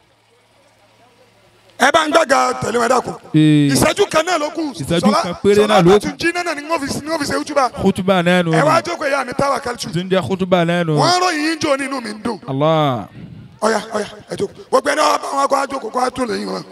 ẹ bá ń gbàgà tẹ̀lé wọn ẹ dàkú Ee. ìṣẹ́jú kan náà ló kù Ìṣẹ́jú kan péré náà ló kù. sọlá jí náà ní wọ́n fi ní wọ́n fi ṣe ojúbà Kútúbà náà nù. ẹ wá jókòó ìyá mi táwa kálítù Tí ń jẹ́ kútúbà náà nù. wọ́n ròyìn yín jò ní inú mi ń dùn Allah. ọ̀yà ọ̀yà ẹ jókòó gbogbo ẹni wọn bá wọn kó a jókòó kó a tó lẹ́yìn wọn.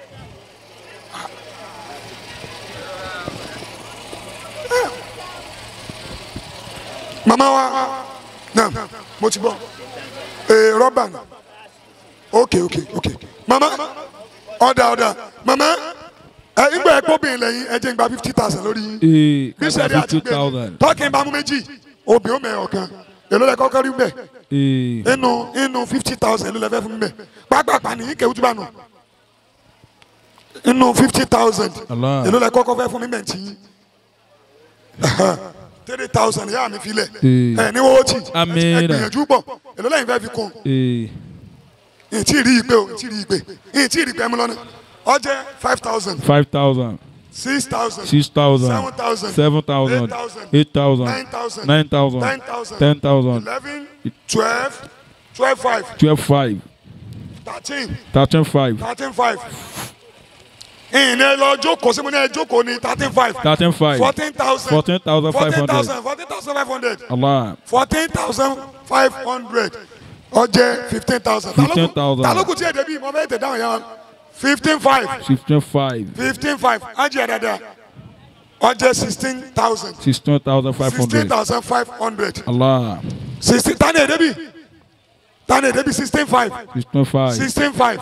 mama wa na mo ti bọ ee rọba ni ok ok ok mama ọ̀dà ọ̀dà mama ẹ ìgbà ẹ̀kọ́ bìnrin lẹ́yìn ẹ jẹ́ n gba fifty thousand lórí yín Ee. bí Kàkà sẹ́dí àti fifty gbé thousand. tọ́kì ń bá mú méjì obì ó mẹ́ ọ̀kan èló lẹ kọ́kọ́ rí bẹ́ẹ̀ Ee. inú inú fifty thousand ló lè fẹ́ fún mi bẹ́ẹ̀ pápápá ní ike ojúbà nù inú fifty thousand Allah. èló lẹ kọ́kọ́ fẹ́ fún mi bẹ́ẹ̀ tí three thousand yá mi filẹ̀ Ee. ẹ ní owó tì Amina. ẹ gbìyànjú bọ̀ èló lẹ́yìn fẹ́ fi kún Ee. ìtì rí ìpè o ìtì rí ìpè ìtì rí ìpè mi lọ́nà ọjẹ́ five thousand Five thousand. six thousand Six thousand. seven thousand Seven thousand. Eight thousand. nine thousand Nine thousand. ten thousand Ten thousand. eleven twelve twelve five Twelve five. thirteen. Thirteen five. thirteen five ìyìn ẹ lọ jókòó sí mo ní ẹ jókòó ní thirteen five Thirteen five. fourteen thousand Fourteen thousand five fourteen hundred. thousand fourteen thousand five hundred Allah. fourteen thousand five hundred ọjẹ fifteen thousand 15,000. talókù tí ẹ débi mo bẹ tẹ dáhùn yẹn fifteen five Fifteen five. fifteen five ajẹ dada ọjẹ sixteen thousand Sixteen thousand five sixteen hundred. thousand five hundred Allah. sixteen tani ẹ débi tani ẹ débi sixteen five Sixteen five. sixteen five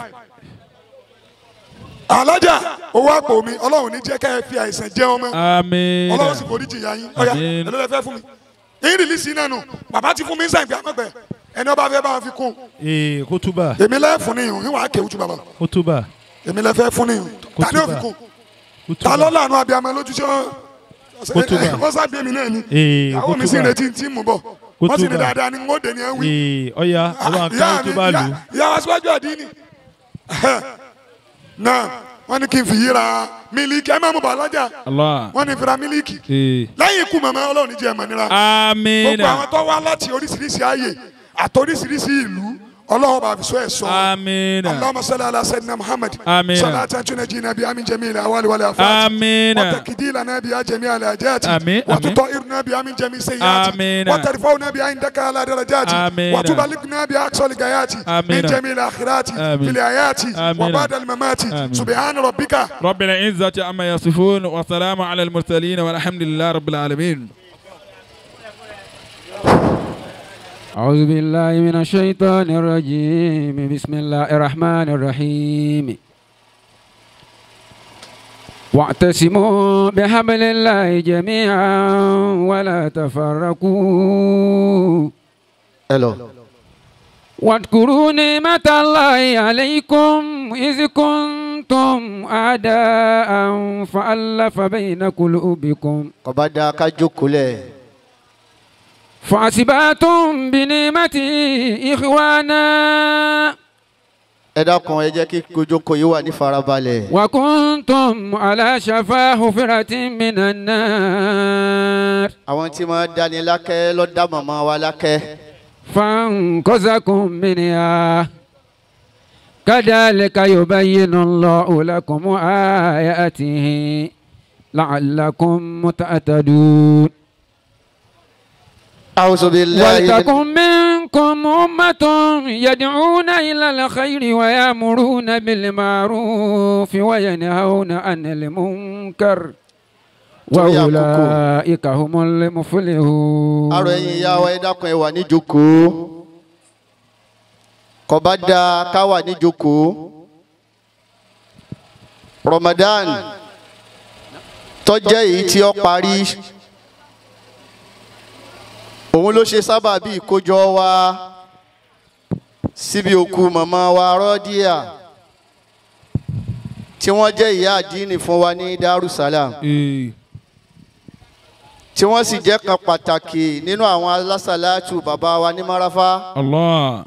alájà owó àpò mi ọlọ́run ní jẹ́ ká ẹ fi àìsàn jẹ́ ọmọ Amina. ọlọ́run sì forí jìyà yín ọ̀yà Àmín. ẹ̀lọ́ lẹ fẹ́ fún mi yín rìlísì náà nù bàbá ti fún mi sàn gbé àmọ́gbẹ́ ẹni ọba fẹ́ bá wọn fi kún ee kótóbà èmi lẹ́ fún níyùn níwọ̀n á kéwù ju bàbá kótóbà èmi lẹ́ fẹ́ fún níyùn tani ò fi kún ta ló lànà abiyamọ lójúṣe Kútúbà. wọ́n sábẹ́ mi náà ni Ee, àwọn mi sì kútúbà. retí tí mú bọ̀ wọ́n sì ní Kútúbà. dáadáa ni wọ́n dé ní ẹ̀ wí. Ee, ọ̀ya ọba kan tó bá lù ú. ìyá wa síwájú àdínì náà wọ́n ní kí n fi yíra mílíkì ẹ má mú bọ̀ lọ́jà Allah. wọ́n ní fira mílíkì Ee. lẹ́yìn ikú màmá ọlọ́run ní jẹ́ ẹ̀mọ́ nira gbogbo Amina. àwọn tó wá láti oríṣiríṣi ààyè àti oríṣiríṣi ìlú ọlọ́run bá fi sọ ẹ̀ sọ. Amina. اللهم صل على سيدنا محمد آمين. صلاة تنجينا بها من جميع الأهوال والآفات آمين. وتكدي لنا بها جميع الحاجات آمين. وتطهرنا بها من جميع السيئات آمين. وترفعنا بها عندك على درجات آمين. وتبلغنا بها أقصى الغايات من آمين. جميع الآخرات آمين. في الآيات آمين. وبعد الممات آمين. سبحان ربك رب العزة عما يصفون وسلام على المرسلين والحمد لله رب العالمين أعوذ بالله من الشيطان الرجيم بسم الله الرحمن الرحيم واعتصموا بحبل الله جميعا ولا تفرقوا ẹ lọ. واذكروا نعمة الله عليكم إذ كنتم أعداء فألف بين قلوبكم kọba da ká jókòó lẹ̀. فأصبحتم بنعمتي إخوانا ẹ dákun ẹ jẹ́ kí kojókòó yìí wà ní farabalẹ̀. وكنتم على شفا حفرة من النار àwọn tí máa dání lákẹ́ ló dá màmá wa lákẹ́. فانقذكم منها كذلك يبين الله لكم آياته لعلكم تهتدون أعوذ بالله من- ولتكن منكم أمة يدعون إلى الخير ويأمرون بالمعروف وينهون عن المنكر وأولئك هم المفلحون arọ ẹ̀yin ìyá wa ẹ dákun ẹ wà níjókòó. kọba da ká wà níjókòó. Ramadan tó jẹ́ èyí tí ó parí òun ló ṣe sábà bí ìkójọ wa síbi òkú màmá wa rọ́díà tí wọ́n jẹ́ ìyá àdínì fún wa ní Darussalam Ee. tí wọ́n sì jẹ́ kan pàtàkì nínú àwọn alásàlátù bàbá wa ní Marafa Allah.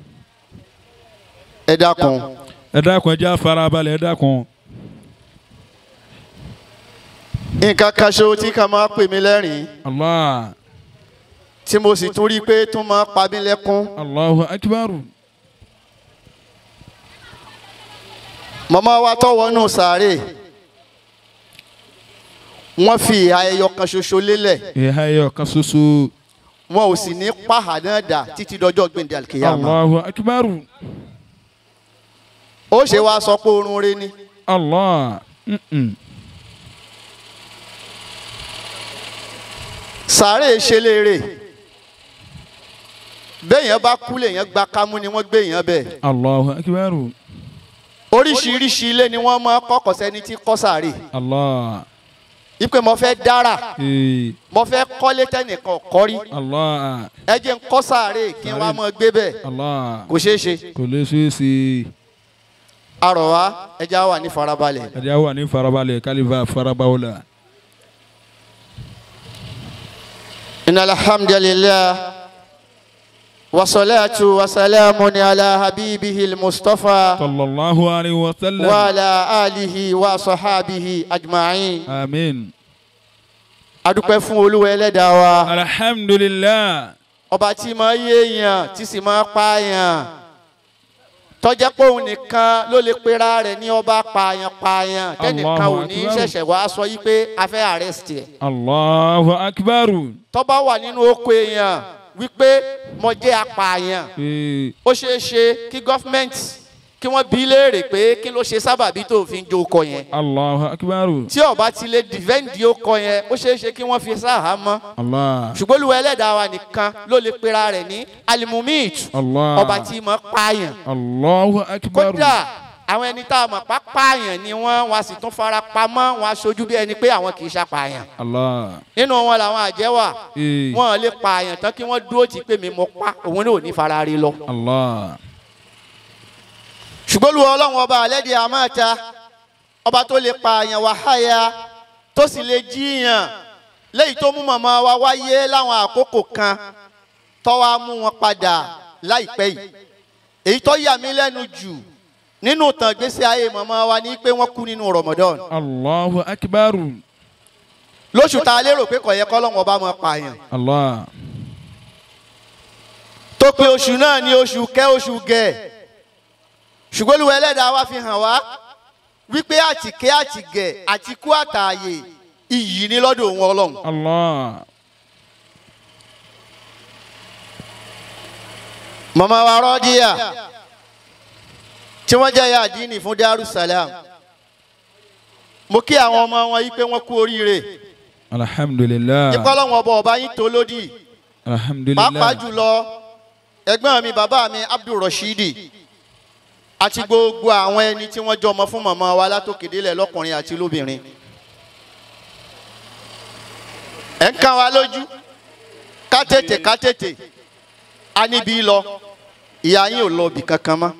ẹ dákun ẹ dákun ẹ jẹ́ farabalẹ̀ ẹ dákun. nǹkan kan ṣo tí ká máa pè mí lẹ́rìn Allah. tí mo sì tún rí i pé tún máa pa mí lẹ́kún Allahu akbar. màmá wa tó wọnú sàárè wọ́n fi ìhà ẹyọ kan ṣoṣo lélẹ̀ ìhà ẹyọ kan ṣoṣo. wọn ò sì ní pàhà náà dà títí dọjọ́ gbèǹdé àlùkìyàmà Allahu akbar. ó ṣe wá sọ pé oorun rẹ ni Allah. Mm-mm. sàárè ṣe léèrè béèyàn bá kú lèèyàn gba kámú ni wọ́n gbé èèyàn bẹ́ẹ̀ Allahu akbar. oríṣiríṣi ilé ni wọ́n máa kọ́kọ́ sẹ́ni tí kọ́ sàárè Allah. ipe mo fẹ́ dára Ee. mo fẹ́ kọ́lé tẹ́nìkan kọ́rí Allah. ẹ jẹ́ ń kọ́ sàárè kí n wá máa gbé bẹ́ẹ̀ Allah. kò ṣeé ṣe kò lè ṣeé ṣe. arọ̀ wa ẹ já wà ní farabalẹ̀ ẹ jẹ́ wà ní farabalẹ̀ kálífà farabaw la. إن الحمد لله والصلاة والسلام على حبيبه المصطفى sallallahu alayhi wa sallam. وعلى آله وصحابه أجمعين amin. adúpẹ́ fún olúwa ẹlẹ́dàá wa alhamdulilah. ọba tí máa yé èèyàn tí sì máa pa èèyàn tọ́jẹ́ pé òun nìkan ló lè pera rẹ̀ ní ọba pààyàn pààyàn tẹ́nìkan ò ní Allahu Akbar. ṣẹ̀ṣẹ̀ wá sọ yí pé a fẹ́ arrest ẹ̀ allahu akbar. tọ́ba wà nínú oko èèyàn wípé mo jẹ́ apààyàn Ee. ó ṣeé ṣe kí gọ́fìmẹ̀ntì kí wọ́n bí léèrè pé kí ló ṣe sábàbí tó fi ń jó ọkọ yẹn allahu akbar. tí ọba ti lè dìvẹ́ǹdì ọkọ yẹn ó ṣeé ṣe kí wọ́n fi sáà mọ́ allah. ṣùgbọ́n olúwa ẹlẹ́dàá wa nìkan ló lè pera rẹ̀ ní alimumit allah. ọba tí mo pààyàn allahu akbar. kódà àwọn ẹni tá a mọ̀ pa pààyàn ni wọ́n wá sì tún fara pamọ́ wọn aṣojú bí ẹni pé àwọn kì í ṣàpààyàn allah. nínú wọn làwọn àjẹ́ wà Ee. wọn lè pààyàn tán kí wọ́n dúró tì pé mi mo pa òun náà ò ní fara rí lọ. allah. ṣùgbọ́n olúwa ọlọ́run ọba àlẹ́dí àmọ́ta ọba tó lè pa àyàn wá háyà tó sì lè jíyàn léyìí tó mú màmá wa wáyé láwọn àkókò kan tó wá mú wọn padà láìpẹ́ yìí èyí tó yà mí lẹ́nu jù nínú ìtàn ìgbésí ayé màmá wa ní pé wọ́n kú nínú Ramadan Allahu akbar. lóṣù tá a lérò pé kò yẹ kọ́lọ́hún ọba máa pààyàn Allah. tó pé oṣù náà ní oṣù kẹ́ oṣù gẹ̀ ṣùgbọ́n olúwa ẹlẹ́dàá wa fi hàn wá wípé àtìkẹ́ àtìgẹ̀ àtikú àtààyè iyì ní lọ́dọ̀ òun ọlọ́run Allah. màmá wa rọ́díà tí wọ́n jẹ́ ya àdínì fún darussalam mo kí àwọn ọmọ wọn yí pé wọ́n kú oríire Alhamdulillah. yípa ọlọ́run ọba ọba yín tó lódì pàápàá Alhamdulillah. jùlọ ẹ̀gbọ́n mi bàbá mi abdulrasheedi àti gbogbo àwọn ẹni tí wọ́n jọ ọmọ fún màmá wa látòkèdélẹ̀ lọ́kùnrin àti lóbìnrin ẹ̀ ń kàn wá lójú ká tètè ká tètè a níbi lọ ìyá yín ò lọ bì kankan mọ́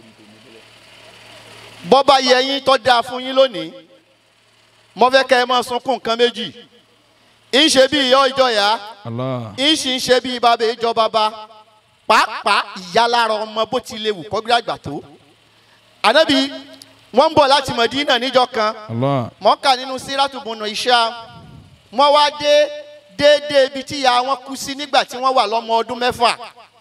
bọ́bá yẹ yín tó dáa fún yín lónìí mo fẹ́ kẹ́ ẹ máa sunkún nǹkan méjì ń ṣe bí ìyá ìjọyà Allah. ń sì ń ṣe bí bàbá ìjọ bàbá pàápàá ìyá lára ọmọ bó ti léwu kọ́gbé àgbà tó ànábì wọ́n ń bọ̀ láti Mọ̀dínà níjọ́ kan Allah. mọ́kà nínú sírátùbùnú iṣẹ́ wọ́n wá dé déédéé ibi tí ìyá wọn kú sí nígbà tí wọ́n wà lọ́mọ ọdún mẹ́fà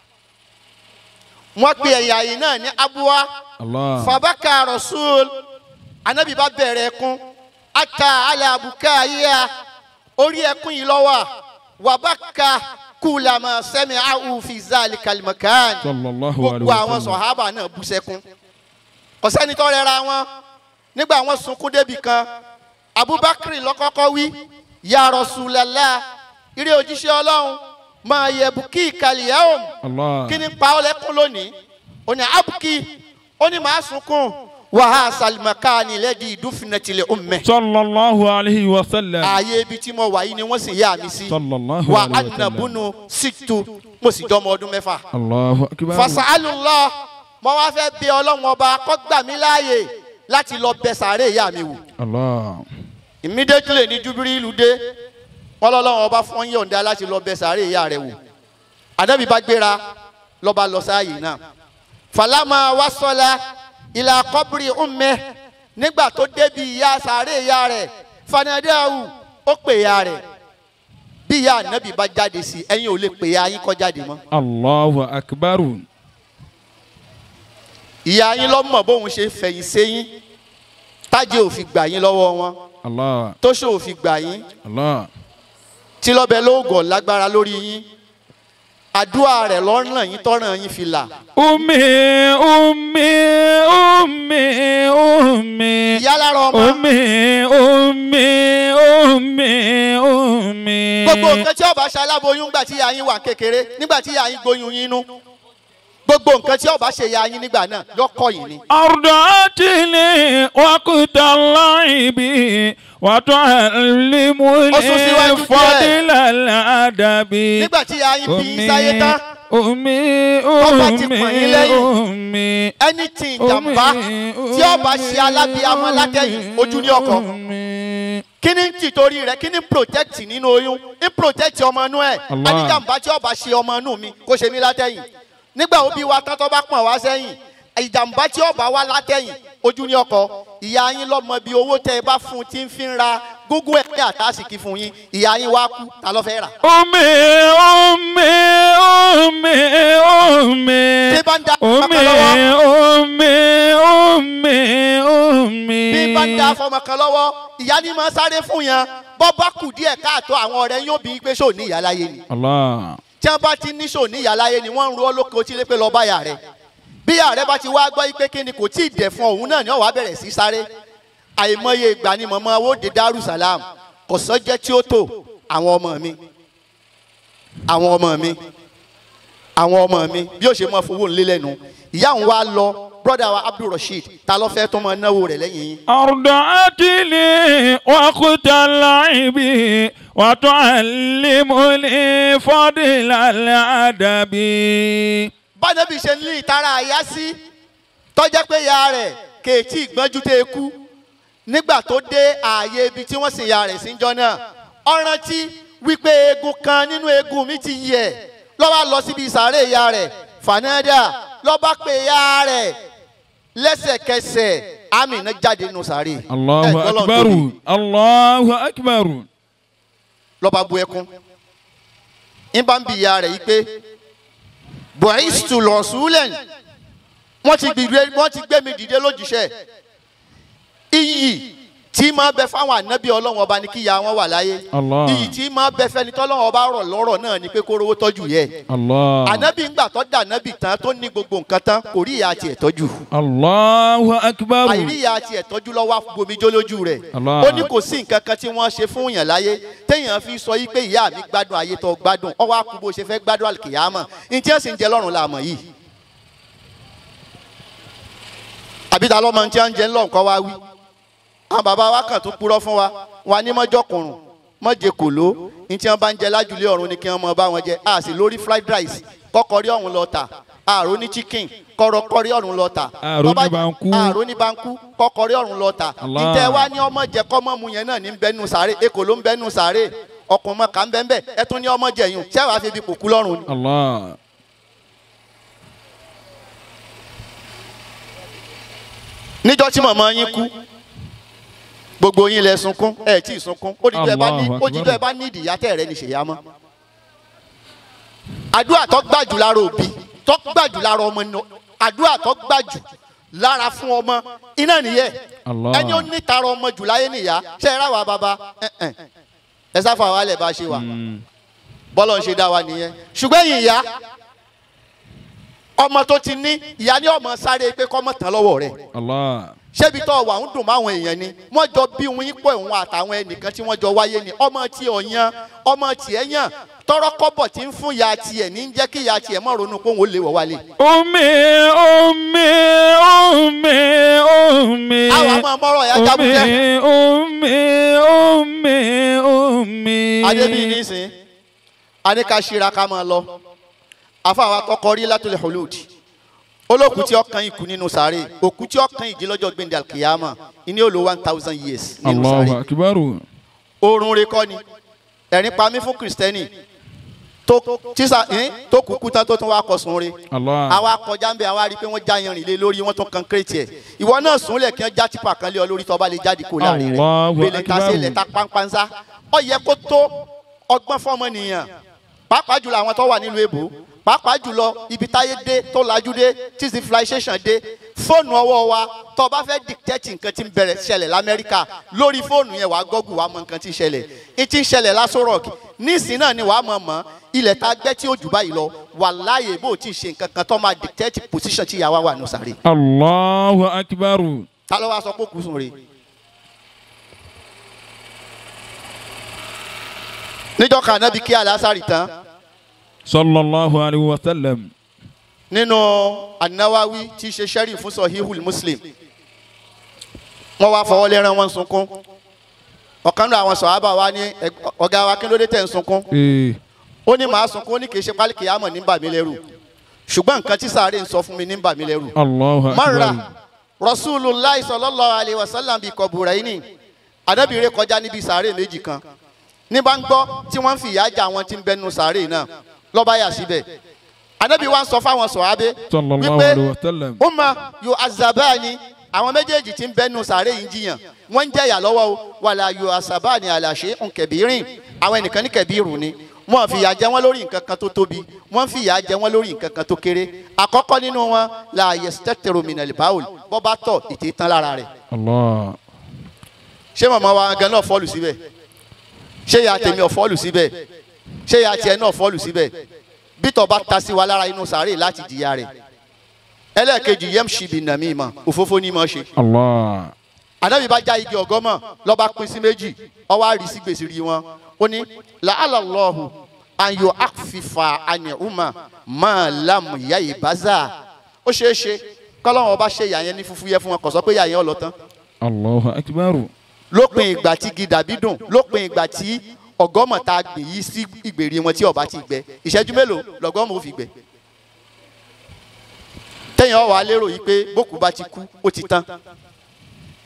wọ́n pe ẹ̀yà yìí náà ní abuwa Allah. fàbákà rasul anabi bá bẹ̀rẹ̀ ẹkún ata ala abuka yíya orí ẹkún yìí lọ́wọ́ wàbákà kùlàmà sẹ́mi ahu fi zali kalimakan Sallallahu alayhi gbogbo wa àwọn sallam. sọ̀hábà náà bú sẹ́kún kọ̀sẹ́ni tó rẹra wọn nígbà wọn sunkún débi kan abubakar lọ́kọ́kọ́ wí ya rasulallah ire òjíṣẹ́ ọlọ́run máa yẹ bukí kàlíyàwó Allah. kí ni pa ọ́ lẹ́kún lónìí ó ní abuki ó ní màá sunkún wàhálà salimakani lẹ́dí ìdúfinẹ̀tìlẹ̀ ọmọ Sallallahu alayhi wa sallam. ààyè ibi tí mo wà yìí ni wọ́n sì yá mi sí Sallallahu wà alayhi wa sallam. ánàbùnú sítú mo sì jọmọ ọdún mẹ́fà Allahu akbar. fasalulọ mo wá fẹ́ bí ọlọ́run ọba kó gbà mí láàyè láti lọ bẹ sàárè ìyá mi wò Allah. immediately ní jubirilu dé wọn lọ́lọ́run ọba fún yọ̀ǹda láti lọ bẹ sàárè ìyá rẹ̀ wò ànábì bá gbéra lọ́ba lọ sáàyè náà falama wasola ìlà kọ́bìrì ummẹ nígbà tó débi ìyá sàárè ìyá rẹ̀ fanadahu ó pè ìyá rẹ̀ bí ìyá ànábì bá jáde sí ẹ̀yin ò lè pè ìyá yín kó jáde mọ́. Allahu akbar. ìyá yín lọ́mọ bóun ṣe fẹ̀yìn séyín tájẹ́ òfin gbà yín lọ́wọ́ wọn Allah. tóṣó òfin gbà yín Allah. tí lọ́bẹ̀ lóògùn lágbára lórí yín àdúrà rẹ̀ lọ́rùn yín tọ́ràn yín fi là. Ummi, ummi, ummi, ummi. ìyá lára ọmọ Ummi, ummi, ummi, ummi. gbogbo nǹkan tí ọba ṣe aláboyún gbà tí ìyá yín wà kékeré nígbà tí ìyá yín gbóyún yín nú gbogbo nǹkan tí ọba ṣe ìyá yín nígbà náà lọ́kọ̀ yìí ni. أرضعتني وقت اللعب وتعلمني Ọ̀sùn síwájú díẹ̀. فضل الأدب nígbà tí ìyá yín bí yín sáyé أمي tán أمي Ọba ti pọ̀n yín lẹ́yìn. أمي anything jàmbá tí ọba ṣe alábíamọ látẹ̀yìn ojú ní ọkọ̀ أمي kí ni ti torí rẹ kí ni protect nínú oyún ní protect ọmọ inú ẹ Allah. anijàmbá tí ọba ṣe ọmọ inú mi kó ṣe mí látẹ̀yìn nígbà wo bí wa tán tó bá pọ̀n wá sẹ́yìn ìjàmbá tí ọba wá látẹ̀yìn ojú ní ọkọ̀ ìyá yín lọ́mọ bí owó tẹ ẹ bá fún un tí ń fi ń ra gógó ẹ̀mí àtàsìkì fún yín ìyá yín wá kú ta ló fẹ́ rà. أمي أمي أمي أمي bí bá ń da أمي ọmọ kan lọ́wọ́ أمي أمي bí bá ń da أمي fọmọ kan lọ́wọ́ ìyá ni máa sáré fún yẹn bọ́ bá kù díẹ̀ káàtó àwọn ọ̀rẹ́ yóò bí pé ṣò ní ìyá láyé ni. الله tí wọn bá ti ní ṣò ní ìyáláyé ni wọn ń ro olóko tí lè pé lọ báyà rẹ bí ààrẹ bá ti wá gbọ́ pé kí ni kò tí ì dẹ̀ fún òun náà ni ọ̀wá bẹ̀rẹ̀ sí sáré àìmọye ìgbà ni mọ̀mọ́ owó de darussalam kò sọ́jẹ́ tí ó tò àwọn ọmọ mi àwọn ọmọ mi àwọn ọmọ mi bí ó ṣe máa fowó ńlé lẹ́nu ìyá òun wá lọ brọ́dà wa abdulrasheed ta ló fẹ́ tó máa náwó rẹ̀ lẹ́yìn yín أرضعتني وقت اللعب وتعلمني فضل الأدب bánàbí ṣe ní ìtara àyà sí tọ́jẹ́ pé ya rẹ̀ kèétí ìgbọ́njú tẹ́ kú nígbà tó dé ààyè ibi tí wọ́n sì ya rẹ̀ síjọ́ náà ọ̀rántí wípé eegun kan nínú eegun mi ti yẹ̀ lọ́wọ́ lọ síbi ìsàrè ìyá rẹ̀ fanada lọ́ba pé ìyá rẹ̀ lẹ́sẹ̀kẹsẹ̀ amina jáde nínú sàrè. Allahu Ẹ, Ọlọ́run akbar. tóbi. Allahu akbar. lọ́ba bu ẹkún ń bá ń bi ìyá rẹ̀ yìí pé buhaistu lọ́sùlẹ̀n wọ́n ti gbìgbé wọ́n ti gbé mi dìde lójúṣẹ́ iyì tí máa bẹ fáwọn ànábì ọlọ́wọ́n ọba ní kí ìyá wọn wà láyé Allah. iyì tí máa bẹ fẹ́ni tọ́lọ́wọ́n ọba rọ̀ lọ́rọ̀ náà ni pé kó rówó tọ́jú yẹ Allah. ànábì ńgbà tó dà ànábì tán tó ní gbogbo nǹkan tán kò rí ìyá tiẹ̀ tọ́jú Allahu akbar. àìrí ìyá tiẹ̀ tọ́jú lọ́wọ́ gbomijó lójú rẹ̀ Allah. ó ní kò sí nǹkan kan tí wọ́n ṣe fún yàn láyé téèyàn fi sọ yìí pé ìyá mi gbádùn ayé tó gbádùn ọwọ́ akú bó ṣe fẹ́ gbádùn àlùkìyàmọ̀ ní tí wọ́n sì ń jẹ lọ́rùn làmọ̀ yìí. àbí ta lọ́mọ tí wọ́n ń jẹ ńlọ nǹkan wá wí. àwọn bàbá wa kàn tún purọ́ fún wa wa ní mọ́jọ́kùnrùn mọ́jẹ kòló ní tí wọ́n bá ń jẹ lájúlé ọ̀run ni kí wọ́n mọ bá wọn jẹ a sì lórí fried rice kọ́kọ́rí ọ̀hún lọ tà àrò ní chicken kọ́rọ́kọ́rí ọ̀hún lọ tà Àrò Tó bá- ní bankú. àrò ní bankú kọ́kọ́rí ọ̀hún lọ tà Allah. ìtẹ́ wa ní ọmọ jẹ kọ́mọ mu yẹn náà ní bẹ́nu sàárè èkó ló ń bẹ́nu sàárè ọkùnrin mọ̀ ká ń bẹ́ ń bẹ́ ẹ tún ní ọmọ jẹ̀yún ṣé wàá fi ibi kòkú lọ́rùn ni. Allah. níjọ́ tí màmá yín kú gbogbo yín lẹ sunkún ẹ tí ì sunkún ó dìjọ́ ẹ bá ní Allahu ó dìjọ́ ẹ bá ní ìdìyà tẹ̀ rẹ ní ṣèyá mọ́. àdúrà tó gbàjù lára òbí tó gbàjù lára ọmọ ní àdúrà tó gbàjù lára fún ọmọ iná nìyẹn Allah. ẹni ó ní tara ọmọ jù láyé nìyá ṣe é ráwa bàbá ẹ ẹ ẹ sáfà wàhálẹ̀ bá ṣe wà Mm. bọ́lọ̀ ń ṣe dá wa nìyẹn ṣùgbọ́n ẹ̀yìn ìyá ọmọ tó ti ní ìyá ní ọmọ sáré pé kọ́mọ tán lọ́wọ́ rẹ̀ Allah. ṣébi tó wà ń dùn máwọn èèyàn ni wọ́n jọ bí wọn pọ̀ òun àtàwọn ẹnìkan tí wọ́n jọ wáyé ni ọmọ tí ò yan ọmọ tiẹ̀ yàn tọrọ kọ́bọ̀ tí ń fún ìyá tiẹ̀ ní jẹ́ kí ìyá tiẹ̀ mọ̀ ronú pé òun ò lè wọ̀ wálé. Ummi, ummi, ummi, ummi. àwọn àmọ́ mọ́rọ̀ ìyá jábújẹ́ Ummi, ummi, ummi. adébíyí nísìn aníkà ṣíra ká máa lọ àfàwọn atọkọ rí látòlè hollywood olókùn tí ọkàn ikú nínú sáré òkú tí ọkàn ìdí lọ́jọ́ gbẹ̀ndẹ̀ alkiyama ìní ò lo one thousand years nínú Allahu sáré akbar. oorun rẹ kọ́ ni ẹ̀rín pa mí fún kristẹni tó tíṣà ẹ̀ẹ́n tó kúkú tán tó tún wá kọ sùn re Allah. àwa kọjá ń bẹ àwa rí i pé wọ́n já yanrìn lé lórí wọ́n tún kan kírètì ẹ̀ ìwọ náà sùn lẹ̀ kí wọ́n já tipa kan lé ọ lórí tó bá lè jáde kó láàrin rẹ̀ Allahu bẹ́lẹ̀ ta akbar. sí ilẹ̀ ta pánpánṣá ọ yẹ kó tó ọgbọ́n fọmọnìyàn pàápàá jùlọ àwọn tó wà nílùú èbó pàápàá jùlọ ibi táyé dé tó lajú dé tí civilization dé fóònù ọwọ́ wa tó o bá fẹ́ dictate nǹkan tí ń bẹ̀rẹ̀ ṣẹlẹ̀ lamẹ́ríkà lórí fóònù yẹn wàá gọ́gù wàá mọ nǹkan tí ń ṣẹlẹ̀ ní tí ń ṣẹlẹ̀ lásán rock nísìnyí náà ni wàá mọ̀ mọ́ ilẹ̀ tá a gbẹ́ tí ó jù báyìí lọ wà láàyè bó o ti ṣe nǹkan kan tó máa dictate position tí ìyá wa wà nù sáré Allahu akbar. ta ló wá sọ pé kù sùn rè níjọ́ kan náà bí kí alásàrì tán Sallallahu alayhi wa sallam. nínú anáwáwí tí í ṣe sẹ́rì fún sọ̀híhùl muslim wọ́n wá fọwọ́ lẹ́rán wọn sunkún ọ̀kan náà àwọn sọ̀hábà wa ní "Ẹ- ọ̀gá wa kí ló dé tẹ̀ ń sunkún Eh. ó ní màá sunkún ó ní kì í ṣe pálíkì àmọ̀ ní bà mí lẹ́rù ṣùgbọ́n nǹkan tí sáré ń sọ fún mi ní bà mí lẹ́rù Allahu mara akbar. rasulillah sallallahu alayhi wa sallam bi kọbùrẹ́yìn adábìrẹ́ kọjá níbi sáré méjì kan ní bá ń gbọ́ tí wọ́n ń fi ìyà jẹ àwọn tí ń bẹnu sáré náà lọ́ba yà síbẹ̀ adábì wa ń sọ fáwọn sọ̀hábẹ́ Sallallahu alayhi wa sallam. umma yu azabani àwọn méjèèjì tí ń bẹnu sáré yìí ń jiyàn wọ́n ń jẹ̀yà lọ́wọ́ o wàlà yu azabani àlàṣe nkẹbìrín àwọn ẹnìkan ní kẹbìrún ni wọ́n fi ìyà jẹ wọ́n lórí nǹkan kan tó tóbi wọ́n fi ìyà jẹ wọ́n lórí nǹkan kan tó kéré àkọ́kọ́ nínú wọn la yestero minel baul bọ́ bá tọ̀ ètè tán lára rẹ̀ Allah. ṣé màmá wa gan náà fọ́ọ̀lù síbẹ̀ ṣé ya tèmi ọ̀ fọ́ọ̀lù síbẹ̀ ṣé ya tiẹ̀ náà fọ́ọ̀lù síbẹ̀ bítọ̀ bá ta sí wa lára inú sàárè láti jìyà rẹ̀ ẹlẹ́ẹ̀kejì yẹ́mṣì bí nàmí mọ̀ òfófó ní mọ̀ ṣe Allah. ànábì bá já igi ọ̀gọ́mọ̀ lọ́ba pín sí méjì ọwọ́ àrí sí gbèsè rí wọn ó ní làálàlọ́hù àyò àfìfà àníhùmà máa lámù ìyá ìbázà ó ṣeé ṣe kọ́lọ́wọ́n ọba ṣe ìyá yẹn ní fúfú yẹ fún wọn kò sọ pé ìyá yẹn ọlọ́tán Allahu akbar. lópin ìgbà tí igi dàbí dùn lópin ìgbà tí ọgọ́mọ̀ tá a gbìn yìí sí ìgbèrí wọn tí ọba ti gbẹ ìṣẹ́jú mélòó lọ́gọ́mọ̀ ò fi gbẹ. téèyàn wà lérò yìí pé bókù bá ti kú ó ti tán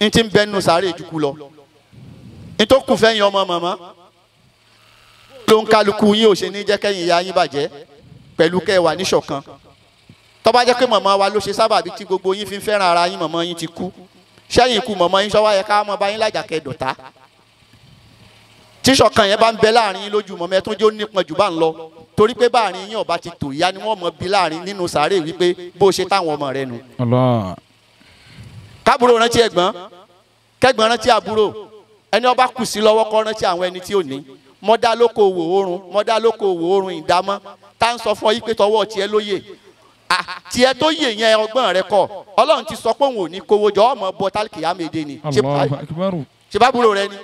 n ti bẹ nínú sàárè ìdúkú lọ n tó kù fẹ́yìn ọmọ màmá ló ń kálukú yín ò ṣe ní jẹ́ kẹ́yìn ìyá yín bàjẹ́ pẹ̀lú kẹ́ ẹ wà níṣọ̀kan tó bá jẹ́ pé màmá wa ló ṣe sábàbí tí gbogbo yín fi ń fẹ́ràn ara yín màmá yín ti kú sẹ́yìn ikú màmá yín sọ́wọ́ yẹ ká mọ bá yín lájà kẹ́ dọ̀tá tíṣọ̀kan yẹn bá ń bẹ láàrin yín lójú mọ̀mọ́ ẹ tún jẹ́ ó nípọn jù bá ń lọ torí pé báàrin yín ọba ti tò ìyá ni wọ́n mọ bí láàrin nínú sàárè wípé bó ṣe táwọn ọmọ rẹ nu Allah. kábúrò rántí ẹ̀gbọ́n kẹ́gbọ́n rántí àbúrò ẹni ọba kù sí lọ́wọ́ kọ́ rántí àwọn ẹni tí ò ní mọ́dá lóko òwò oorun mọ́dá lóko òwò oorun ìdámọ́ tá ń sọ fún ọ yí pé tọwọ́ tiẹ̀ lóye Ah, tiẹ̀ tó yè yẹn ọgbọ́n rẹ kọ ọlọ́run ti sọ pé òun ò ní kówó jọ ọmọ bọ tálíkì àmèdè ni Ṣé- Allahu akbar. ṣe bá búrò rẹ ni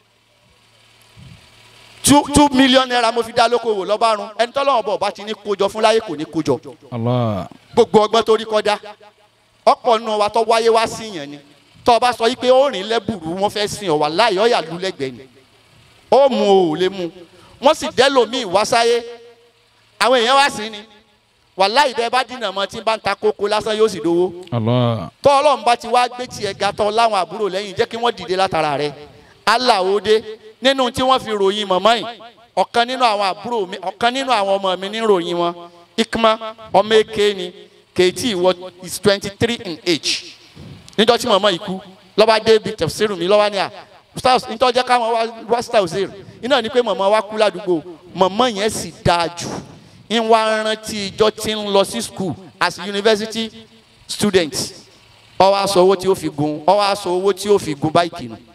two two million naira mo fi dá lóko òwò lọ́bàrún ẹni tọ́lọ́wọ́ bọ̀ bá ti ní kójọ fún láyé kò ní kójọ Allah. gbogbo ọgbọ́n tó rí kọjá ọ̀pọ̀ nù wa tó wáyé wá sí yẹn ni tó o bá sọ yí pé ó rìn lẹ́bùrú wọn fẹ́ sìn ọ̀ wà láì ọ̀yà lù lẹ́gbẹ̀ẹ́ ni ó mu o ò lè mu wọ́n sì dẹ́lòmíì wá sáyé àwọn èèyàn wá sí ni wà láì bẹ́ẹ̀ bá dínà mọ́ tí bá ń ta kókó lásán yóò sì dówó Allah. tọ́ ọlọ́run bá ti wá gbé tiẹ̀ ga tọ́ láwọn àbúrò lẹ́yìn jẹ́ kí wọ́n dìde látara rẹ̀ aláwòde nínú tí wọ́n fi ròyìn mọ̀mọ́ yìí ọ̀kan nínú àwọn àbúrò mi ọ̀kan nínú àwọn ọmọ mi ní ròyìn wọn ikma ọmọ èké ni kèétí ìwọ is twenty three in age níjọ́ tí mọ̀mọ́ yìí kú lọ́ba dé bi tẹ̀síìrù mi lọ́ba ní à stars nítorí jẹ́ káwọn wá wá tẹ̀síìrù iná ni pé mọ̀mọ́ wa kú ládùúgbò mọ̀mọ́ yẹn sì dáa jù ń wá rántí ìjọ tí ń lọ sí school as university student ó wá sọ owó tí ó fi gun ó wá sọ owó tí ó fi gun báìkì nù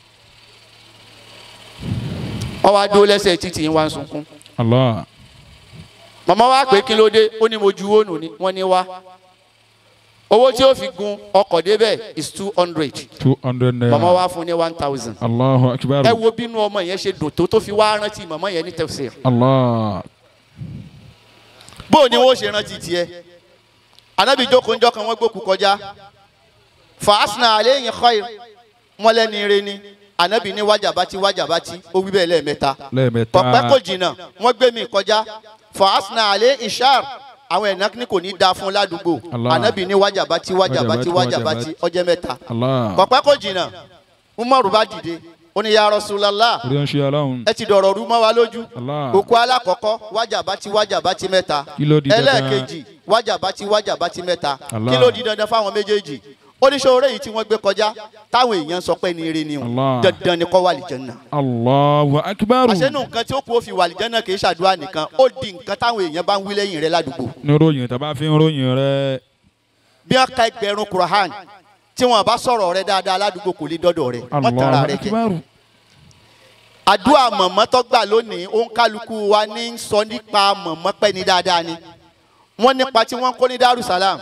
ó wá dúró lẹ́sẹ̀ títì ń wá ń sunkún Allah. màmá wa pé kí ló dé ó ní mo ju owó nù ni wọ́n ní wá owó tí ó fi gun ọkọ̀ débẹ̀ is two hundred Two hundred naira. màmá wa fún ní one thousand Allahu akbar. ẹ wo bínú ọmọ yẹn ṣe dùn tó tó fi wá rántí màmá yẹn ní tẹ̀síìr Allah. bó o ní wọ́n ṣe rántí tiẹ̀ anabi jókòó njọ́ kan wọ́n gbókù kọjá fàásùnà àléyìn khair mọ́lẹ́ni ire ni anabi ní wájàbátí wájàbátí ó wí bẹ́ẹ̀ lẹ́ẹ̀mẹ́ta Lẹ́ẹ̀mẹ́ta. kọ̀pẹ́ kò jìnnà wọ́n gbé mi kọjá fàásùnà àlẹ́ ìṣàr àwọn ẹ̀nà ní kò ní da fún ládùúgbò Allah. anabi ní wájàbátí wájàbátí Wájàbátí, wájàbátí wájàbátí. ọjẹ́ mẹ́ta Allah. kọ̀pẹ́ kò jìnnà umaru bá dìde ó ní ya Rasulullah Orí ń ṣe aláhùn. ẹ ti dọ̀rọ̀ rú mọ́ wa lójú Allah. òkú alákọ̀ọ́kọ́ wájàbátí wájàbátí mẹ́ta Kí ló di dandan? ẹlẹ́ẹ̀kejì wájàbátí wájàbátí mẹ́ta Allah. kí ló di dandan fáwọn méjèèjì oníṣòro yìí tí wọ́n gbé kọjá táwọn èèyàn sọ pé ní eré ni o Allah. dandan ni kọ́ wà lìjẹ́nà Allahu akbar. àṣẹnu nǹkan tí ó kú ó fi wà lìjẹ́nà kì í ṣàdúrà nìkan ó di nǹkan táwọn èèyàn bá ń wí lẹ́yìn rẹ ládùúgbò Ní ròyìn tàbá fi ń ròyìn rẹ̀. bí wọ́n ka ẹgbẹ̀rún kurahan tí wọ́n bá sọ̀rọ̀ rẹ dáadáa ládùúgbò kò lè dọ́dọ̀ rẹ wọ́n tara Allahu rẹ jẹ akbar. àdúrà mọ̀mọ́ tó gbà lónìí ó ń kálukú wa ní ń sọ nípa mọ̀mọ́ pẹ́ ní dáadáa ni wọ́n nípa tí wọ́n kó ní darussalam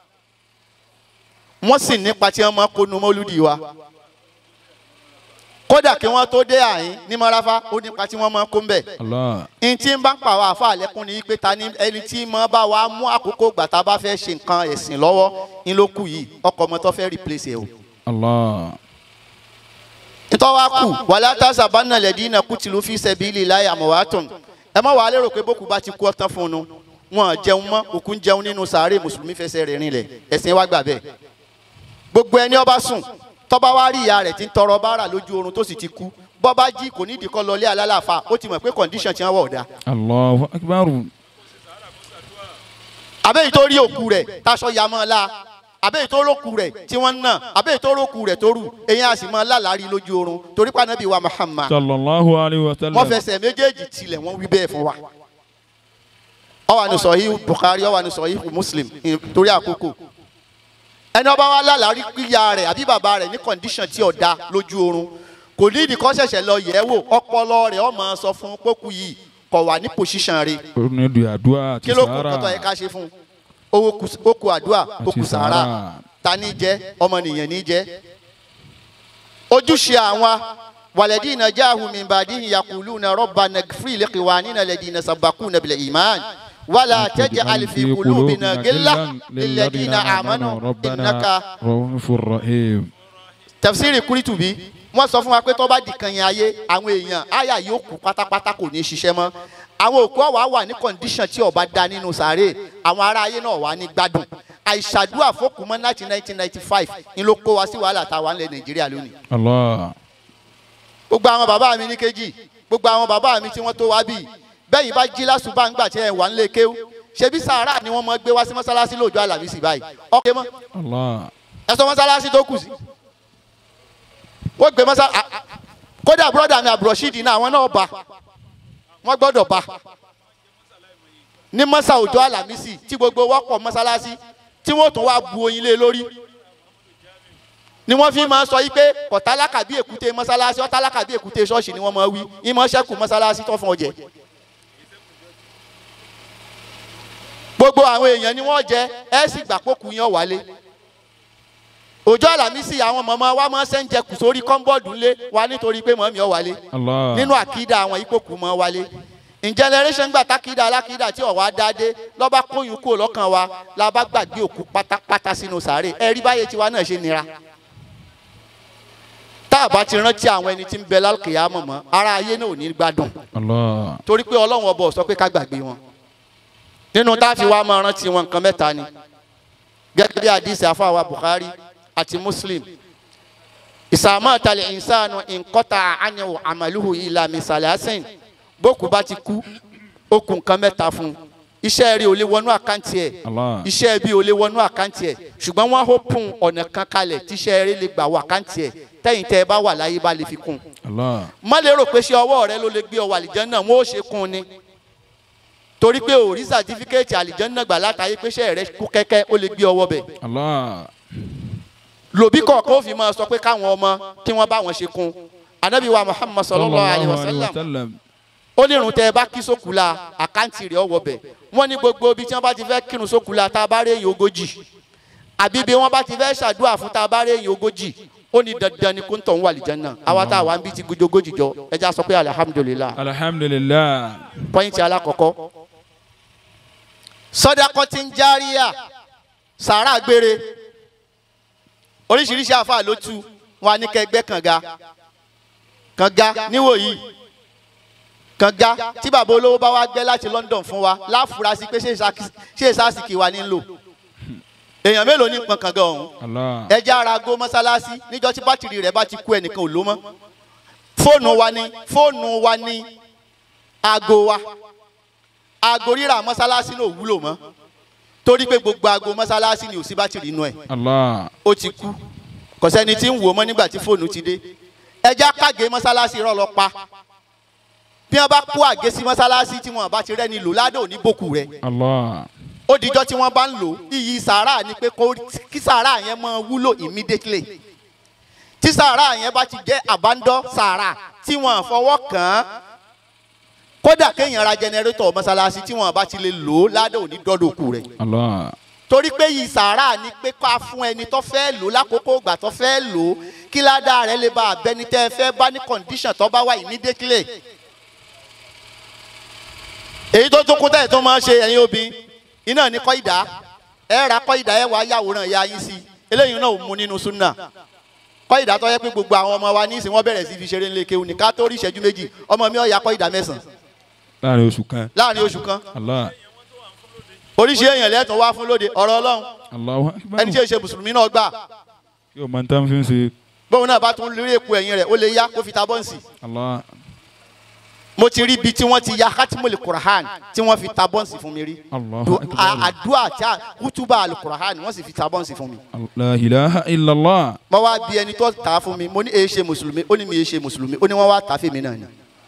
wọ́n sì nípa tí wọ́n máa kó nu mọ́lúdì wa kódà kí wọ́n tó dé àyín ní mọ́ráfá ó nípa tí wọ́n máa kó ń bẹ̀ Allah. n tí ń bá ń pa àwọn àfa àlẹ́kùn ni pé ta ni ẹni tí mọ́ bá wa mú àkókò gbà tá a bá fẹ́ ṣe nǹkan ẹ̀sìn lọ́wọ́ ń ló kù yìí ọkọ̀ ọmọ tó fẹ́ replace ẹ̀ o Allah. ntọ́wá kù wàlá tàṣà bánà lẹ́dínà kùtìlú fi sẹ́bìlì láyé àmọ̀wátùn ẹ má wàá lérò pé bókù bá ti kú ọtán fún un wọn jẹun mọ́ òkú ń jẹun nínú sàárè mùsùlùmí fẹsẹ̀ rẹ̀ rinlẹ̀ ẹ̀sìn wa gbà bẹ́ẹ̀ gbogbo ẹni ọba sùn tọ́ba wá rí ìyá rẹ̀ tí ń tọrọ báárà lójú oorun tó sì ti kú bọ́ba jí kò ní ìdíkọ́ lọlé alálàáfà ó ti mọ̀ pé condition ti wọ́n wọ̀ ọ̀dà Allahu akbar. àbẹ́yìí tó rí òkú rẹ̀ táṣọ ya mọ́ la àbẹ́yìí tó rókù rẹ̀ tí wọ́n ń nà àbẹ́yìí tó rókù rẹ̀ tó rù èyí á sì mọ́ lálàárí lójú oorun torí pa Ànábì wa Muhammad Sallallahu alayhi wa sallam. wọ́n fẹsẹ̀ méjèèjì tilẹ̀ wọ́n wí bẹ́ẹ̀ fún wa. ó wà ní sọ̀hí Bukhari ó wà ní sọ̀hí Muslim eh, torí àkókò. ẹni ọba wa lálàárí píya rẹ̀ àbí bàbá rẹ̀ ní kọ̀ǹdíṣàn tí ò da lójú oorun kò ní ìdí kọ́ ṣẹ̀ṣẹ̀ lọ yẹ̀ ẹ́ wò ọpọlọ rẹ̀ ó máa sọ fún pókú yìí kọ̀ wà ní pòṣíṣàn rẹ̀ Ó ní di àdúrà àti kí ló kù sàárà. kọ́tọ̀ yẹ ká ṣe fún un owó kù ó kù àdúrà ó kù Àti sàárà sàárà. ta ní jẹ́ ọmọnìyàn ní jẹ́ ojúṣe àwọn wàlẹ́dínà jáhùn min ba'dihim yaquluna rabbana ighfir li ikhwanina alladhina sabaquna bil iman wala taj'al fi qulubina ghillan lilladhina amanu innaka ra'ufur rahim. tafsiri kuritubi wọ́n sọ fún wa pé tó bá di kan yẹn ayé àwọn èèyàn àyà yóò kú pátápátá kò ní í ṣiṣẹ́ mọ́ àwọn òkú ọ̀wá wà ní kọ̀ǹdíṣàn tí ọba da nínú sàárè àwọn ará ayé náà wà ní gbádùn àìṣàdúrà fókù mọ́ láti nineteen ninety five ni ló kó wa sí wàhálà tá a wà ń lẹ nàìjíríà lónìí. Allah. gbogbo àwọn bàbá mi ní kejì gbogbo àwọn bàbá mi tí wọ́n tó wá bí bẹ́yìn bá jí lásùbà ńgbà tí ẹ̀ wà ń lé kéwú ṣebí sàárà ni wọ́n mọ gbé wá sí mọ́sálásí lóòjọ́ àlàmísì báyìí ọkẹ́ mọ́ Allah. ẹ sọ mọ́sálásí tó kù sí. wọ́n gbé mọ́sálásí kódà bùrọ̀dà mi àbùrọ̀ṣídì náà àwọn náà bá wọ́n gbọ́dọ̀ bá ní mọ́sá òjò àlàmísì tí gbogbo wọ́pọ̀ mọ́sálásí tí wọ́n tún wá bu oyin lé lórí ni wọ́n fi máa sọ yí pé kọ̀tálákà bí èkúté mọ́sálásí ọ̀tálákà bí èkúté ṣọ́ọ̀ṣì ni wọ́n máa wí ìmọ̀ ṣẹ́kù mọ́sálásí tó fún ọjẹ́ gbogbo àwọn èèyàn ni wọ́n jẹ ẹ sì gbà pókù yan wálé òjò àlàmísì àwọn mọ̀mọ́ wa máa ń jẹ kù sórí kọ́ńbọ́ọ̀dù ńlé wa nítorí pé mọ̀mí ọ̀ wálé Allah. nínú àkídà àwọn ìpòkù mọ́ wálé ìjẹnẹrẹsẹ̀ ńgbà tákìdá alákìdá tí ọ̀wá dáadé lọ́ba kóyún kúrò lọ́kàn wa la bá gbàgbé òkú pátápátá sínú sàárè ẹ rí báyé tiwa náà ṣe nira tá a bá ti rántí àwọn ẹni tí ń bẹ lálùkìyà mọ̀mọ́ ara ayé náà ò ní gbádùn Allah. torí pé ọlọ́run ọba ò sọ pé ká gbàgbé wọn nínú tá a fi wá máa rántí wọn nǹkan mẹ́ta ni gẹ́gẹ́ bí àdìsí àfọwà Bukhari àti Muslim ìsàmọ́ talẹ̀ ìsànù ìǹkọ́ta ànyẹ̀wò àmàlùhù ìlà mísàlẹ́sìn bókù bá ti kú ó kù nǹkan mẹ́ta fún un iṣẹ́ rí ò lè wọnú àkáǹtì ẹ̀ Allah. iṣẹ́ bí ò lè wọnú àkáǹtì ẹ̀ ṣùgbọ́n wọ́n hó pùn ọ̀nà kan kalẹ̀ tíṣẹ́ rí lè gbà wọ àkáǹtì ẹ̀ tẹ́yìn tẹ́ ẹ bá wà láyé bá lè fi kún un Allah. má lè rò pé ṣé ọwọ́ rẹ ló lè gbé ọ wà àlìjánná wọn ó ṣe kún un ni torí pé ò rí sàtífíkẹ́ẹ̀tì àlìjánná gbà látàyè pé ṣẹ́ rẹ kú kẹ́kẹ́ ó lè gbé ọwọ́ bẹ̀ Allah. lòbí kọ̀ọ̀kan ó fi máa sọ pé káwọn ọmọ kí wọ́n bá wọn ṣe kún anabi wa muhammad sallallahu alayhi wa sallam sallam. ó ní irun tẹ ẹ bá kí sókùlà àkáǹtì rẹ ọwọ́ bẹ̀ wọ́n ní gbogbo ibi tí wọ́n bá ti fẹ́ kírun sókùlà tá a bá rí èyàn ogójì àbí bí wọ́n bá ti fẹ́ ṣàdúrà fún tá a bá rí èyàn ogójì ó ní dandan ni kó ń tọ̀ ń wà àlìjánná àwa tá a wà ń bí ti gbójú ogójì jọ ẹ já sọ pé alihamudulilayi Alhamdulillah. pọ́ìntì alákọ̀ọ́kọ́ sọ́dákọ́ tí ń járíyà sàárà gbére oríṣiríṣi àfáà ló tú wọn á ní kẹgbẹ́ kànga kànga níwò yìí kànga tí bàbá olówó bá wá gbẹ́ láti London fún wa láfurasí pé ṣé ìsá- ṣé ìsásìkì wa ní ń lò èèyàn mélòó ní nǹkan kànga ọ̀hún Allah. ẹja ara go mọ́sálásí níjọ́ tí bátìrì rẹ̀ bá ti kú ẹnìkan ò lò mọ́ fóònù wa ni fóònù wa ni aago wa aago rírà mọ́sálásí náà ò wúlò mọ́ torí pé gbogbo aago mọ́sálásí ni ò sí bátìrì inú ẹ̀ Allah. ó ti kú kò sẹ́ni tí ń wò ó mọ́ nígbà tí fóònù ti dé ẹja káge mọ́sálásí rọ̀ lọ pa bí wọ́n bá kó àgé sí mọ́sálásí tí wọ́n bá ti rẹ́ni lò ládò ní bòkù rẹ̀ Allah. ó dijọ́ tí wọ́n bá ń lò ó iyì sàárà ni pé kó kí sàárà yẹn máa wúlò immediately tí sàárà yẹn bá ti jẹ́ àbándọ́ sàárà tí wọ́n fọwọ́ kàn án kódà kéèyàn ra jẹnẹrétọ̀ mọ́sálásí tí wọ́n bá ti lè lò ó ládà òní dọ́dọ̀ òkú rẹ̀ Allah. torí pé iyì sàárà ni pé ká fún ẹni tó fẹ́ lò ó lákòókò ìgbà tó fẹ́ lò ó kí ládà rẹ̀ lè bá abẹ́ni tẹ́ ẹ fẹ́ bá ní condition tó bá wà immediately èyí tó tún kún tẹ̀ tó máa ń ṣe ẹ̀yin obìnrin iná ní kọ́ ìdá ẹ ra kọ́ ìdá ẹ wà á yàwòrán ìyá yín sí eléyìí náà ò mú nínú súnà kọ́ ìdá tó yẹ pé gbogbo àwọn ọmọ wa nísìnyí wọ́n bẹ̀rẹ̀ sí fi ṣeré ńlẹ̀ kéwù ní ká tó rí ìṣẹ́jú méjì ọmọ mi ò ya kọ́ ìdá mẹ́sàn-án Láàrin oṣù kan. láàrin oṣù kan Allah. oríṣi èèyàn lẹ́tọ̀ọ́ wá fún lóde ọ̀rọ̀ ọlọ́run Allahu akbar. ẹni tí èèyàn ṣe mùsùlùmí náà gbà Yóò máa ń tán fi ń ṣe. bóun náà bá tún lórí èpo ẹ̀yìn rẹ̀ ó lè yá kó fi ta bọ́ǹsì Allah. mo ti rí ibi tí wọ́n ti ya hatimul kurahan tí wọ́n fi ta bọ́ǹsì fún mi rí Allahu Du- akbar. a- àdúrà tí a kútúbà alukurahan wọ́n sì fi ta bọ́ǹsì fún mi La ilaha illallah. mo wá bí ẹni tó tà á fún mi mo ní èé ṣe mùsùlùmí ó ní mi èé ṣe mùsùlùmí ó ní wọ́n wá tà á fèmí náà ni.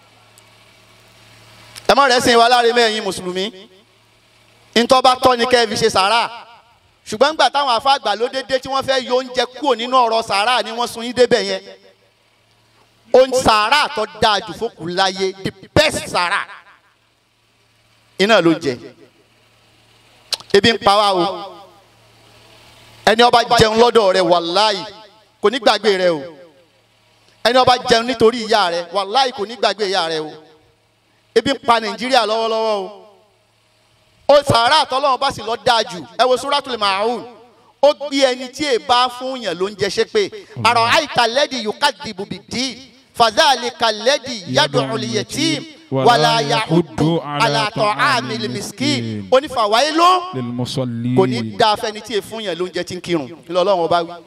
ẹ mọ̀ rẹ̀ sìn wa láre mẹ́yìn mùsùlùmí ntọ́ bá tọ́ ni kẹ́ ẹ fi ṣe sàárà ṣùgbọ́n nígbà táwọn afáàgbà ló dédé tí wọ́n fẹ́ yọ oúnjẹ kúrò nínú ọ̀rọ̀ sàárà ni wọ́n sun yín débẹ̀ yẹn ohun sàárà tó dáa jù fókù láyé the best sàárà iná ló ń jẹ ebi ń pa wá o ẹni ó bá jẹun lọ́dọ̀ rẹ wàláì kò ní gbàgbé rẹ o ẹni ó bá jẹun nítorí ìyá rẹ wàláì kò ní gbàgbé ìyá rẹ o ebi ń pa nàìjíríà lọ́wọ́lọ́wọ́ o ó sàárà tọ́lọ́wọ́n bá sì lọ dáa jù ẹ wo suratul maun ó gbé ẹni tí èè bá fún yàn ló ń jẹ ṣépè àrò àìkà lẹ́dí yòókà dìbò bìdí fàdáàlì kàlẹ́dì yàdùn òlìyẹtìm wàlá yahudu alatọ amil miskin onífàwáyé ló للمصلين kò ní da fẹni tí èèfún yẹn ló ń jẹ tí ń kírun kí lọ́lọ́run ọba wí.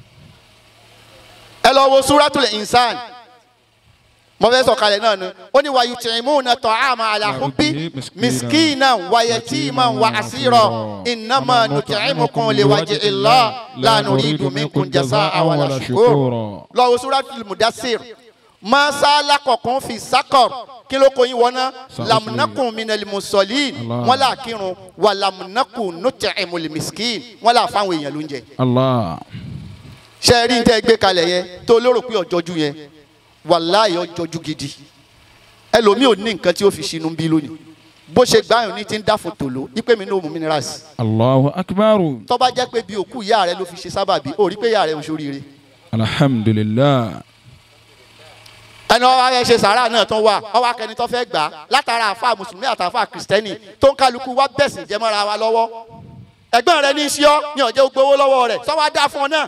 ẹ lọ wo suratul insan mo fẹ́ sọ̀kalẹ̀ náà ni ó ní wa yutimuna ta'ama ala hubbi miskina wa yatima wa asira innama nut'imukum liwajhi illah la nuridu minkum jazaa wala shukura. lọ wo suratul mudassir ma salakakum fi sakar kí ló kó yín wọná lamunakun minal musallin Allah. wọn là kírun wa lamunakun nut'imul miskin wọn là fáwọn èèyàn lóúnjẹ الله ṣe rí ní tẹ́ gbé kalẹ̀ yẹn tó lérò pé ọjọ́jú yẹn wàláhì ọjọ́jú gidi ẹlòmíì ò ní nǹkan tí ó fi ṣinú bí lónìí bó ṣe gbáyàn ní ti ń dáfo tòló ipe mi ní òmù minerals الله أكبر tó bá jẹ́ pé bí òkú ìyá rẹ ló fi ṣe sábàbí ó rí pé ìyá rẹ ń ṣoríire الحمد لله ẹni ọwọ́ ayẹ ṣe sàárà náà tó wà ọwọ́ akẹni tó fẹ́ gbà á látara àfa mùsùlùmí àtàfà kìrìsìtẹ́nì tó ń kálukú wá bẹ̀sìn jẹ́ mọ́ra wa lọ́wọ́ ẹ̀gbọ́n rẹ ní í ṣe ọ́ ní ọ̀jẹ̀ gbowó lọ́wọ́ rẹ̀ sọ́wọ́ á dá fún ọ náà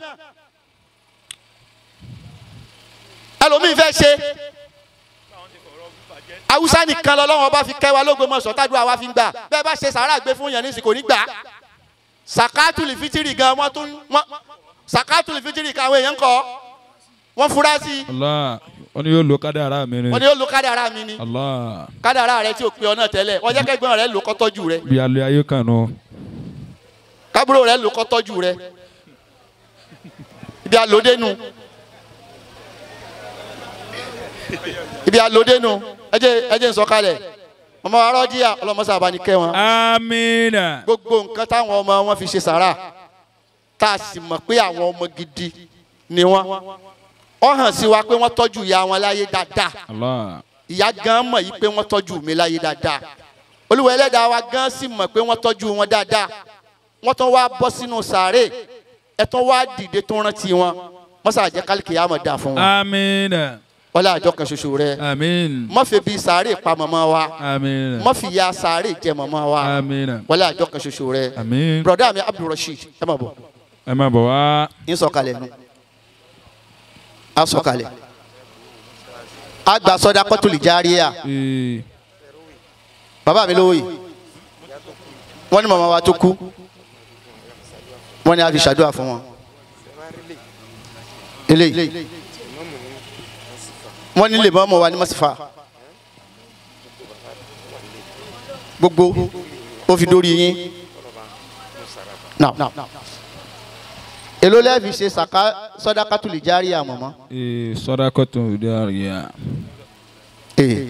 ẹlòmíín fẹ́ ṣe awusa nìkan lọ́wọ́ bá fi kẹwàá lÓgbómọ̀ṣọ́ tádùá wa fi ń gbà bẹ́ẹ̀ bá ṣe sàárà gbé fún yẹn ní ìsìnkò ní gbà sàkátùlì fitiri gan wọ́n tún wọ́n sàkátùlì fitiri kan àwọn èèyàn kọ́ wọ́n fura sí i الله wọ́n ní yóò lo kádàrá mi ni wọ́n ní yóò lo kádàrá mi ni Allah kádàrá rẹ tí o pe ọ náà tẹ́lẹ̀ wọ́n jẹ́ kẹ́gbọ́n rẹ lò kọ́ tọ́jú rẹ bí alẹ́ ayé kan nù. kábúrò rẹ lò kọ́ tọ́jú rẹ ibi àlòdénu ibi àlòdénu ẹjẹ ẹjẹ ń sọ̀kalẹ̀ ọmọ arọ́díà ọlọmọsá àbánikẹ́ wọn amiina. gbogbo nǹkan táwọn ọmọ wọn fi ṣe sàrà tá a sì mọ̀ pé àwọn ọmọ gidi ni wọ́n ọ hàn sí wa pé wọ́n tọ́jú ìyá wọn láyé dáadáa Allah ìyá gan mọ̀ yìí pé wọ́n tọ́jú mi láyé dáadáa olúwa ẹlẹ́dàá wa gan sì mọ̀ pé wọ́n tọ́jú wọn dáadáa wọ́n tán wá bọ́ sínú sàárè ẹ̀ tán wá dìde tó rántí wọn wọ́n sàjẹ́ kálíkì yá mọ̀ dáa fún wọn amiina. wọ́n lé àjọ kan ṣoṣo rẹ amiin. má fi bí sàárè pa màmá wa amiina. má fi ya sàárè jẹ màmá wa amiina. wọ́n lé àjọ kan ṣoṣo rẹ amiin. broda mi abdulrasheed ẹ má bọ̀ ẹ má bọ̀ wá. ń sọ̀kalẹ̀ nu a sọ̀kalẹ̀ a gba sọdá kọ́tùlì járíà Ee, bàbá mi lówó yìí wọ́n ní màmá wa tó kú wọ́n ní a fi ṣàdúrà fún wọn eléyìí wọ́n ní lè mọ́ ọmọ wa ní mọ́sífà gbogbo ó fi dórí yín now èló lẹ́ẹ̀fi ṣe sàká sọ́dá kátólì járíà mọ̀mọ́. ee, sọ́dákọ́tún ìdáríyà. Ee.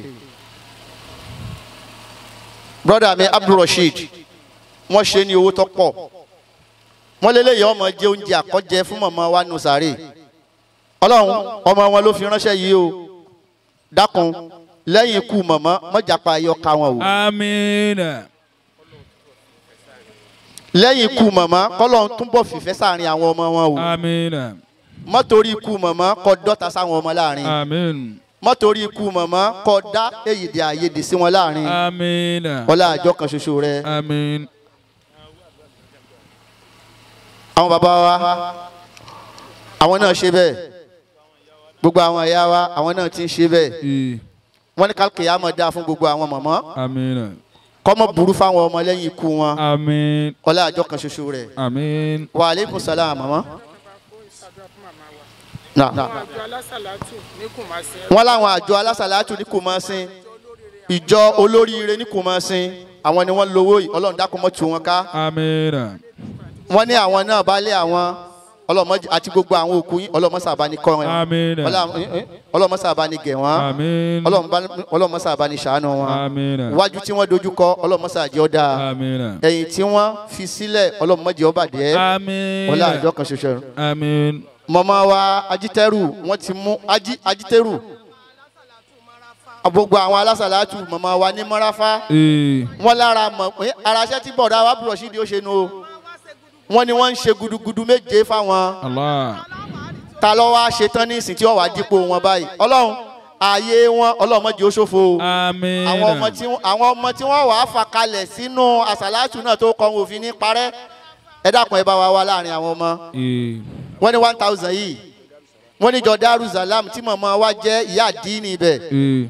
broda mi abdulrasheed wọ́n ṣe ní owó tó pọ̀ wọ́n lélẹ́yìí ọmọ jẹ oúnjẹ àkọ́jẹ fún mọ̀mọ́ wa nù sàárè ọlọ́run ọmọ wọn ló fi ránṣẹ́ yìí o dákun lẹ́yìn ikú mọ̀mọ́ mọ́jàpá ayọ́ka wọn o amiina. lẹ́yìn ikú mọ̀mọ́ kọ́lọ́n túnbọ̀ fìfẹ́ sáàrin àwọn ọmọ wọn o amiina. mọ́tòrí ikú mọ̀mọ́ kọ́ dọ́ta sáwọn ọmọ láàrin amiin. mọ́tòrí ikú mọ̀mọ́ kọ́ dá èyídì àyèdè sí wọn láàrin amiina. ọlá àjọ kan ṣoṣo rẹ. amiin. àwọn bàbá wa àwọn náà ṣe bẹ́ẹ̀ gbogbo àwọn ẹ̀yà wa àwọn náà ti ń ṣe bẹ́ẹ̀ Ee, wọ́n ní kálukì yà máa dáa fún gbogbo àwọn mọ̀mọ́ amiina. kọ́mọ burú fáwọn ọmọ lẹ́yìn ikú wọn amiin. ọlá àjọ kan ṣoṣo rẹ̀ amiin. wa aleykum salaam mọ̀mọ́. Nà. àjọ alásàlátù ní kùmásí wọ́n láwọn àjọ alásàlátù ní Kùmásìn ìjọ olóríire ní Kùmásìn àwọn ni wọ́n lówó yìí ọlọ́run dákun mọ́ tu wọn ká amiina. wọ́n ní àwọn náà bá lé àwọn ọlọ́mọ àti gbogbo àwọn òkú yín ọlọ́mọ sábà ní kọ́ wọn amiina. ọlọ́mọ sábà ní gẹ̀ wọ́n amiin. ọlọ́mọ sábà ní ṣàánú wọn amiina. iwájú tí wọ́n dojú kọ ọlọ́mọ sáàjẹ́ ọ̀dà amiina. ẹ̀yìn tí wọ́n fi sílẹ̀ ọlọ́mọ jẹ́ ọ̀bàdẹ́ ọlá àjọ amiina. kan ṣoṣo amiin. mọ̀mọ́ wa ajítẹ́rù wọ́n ti mú ají ajítẹ́rù gbogbo àwọn alásàlátù mọ̀mọ́ wa ní mọ́ráfá Ee, wọ́n lára mọ̀ pé araṣẹ́ tí bọ̀dá wa bùrọ̀ṣì ni ó ṣe nu o wọ́n ní wọ́n ń ṣe gudugudu méje fáwọn Allah. ta ló wá ṣetán ní ìsìn tí wọ́n wá dípò wọn báyìí ọlọ́run ààyè wọn ọlọ́run mọ̀jì ó ṣòfò o amiina. àwọn ọmọ tí àwọn ọmọ tí wọ́n wàá fà kalẹ̀ sínú àsàlátù náà tó kọ́ wọn òfin ní parẹ́ ẹ dákun ẹ bá wa wá láàrin àwọn ọmọ Ee, wọ́n ní one thousand yìí wọ́n ní jọ Darussalam tí màmá wa jẹ́ ìyá àdínì ibẹ̀ ee,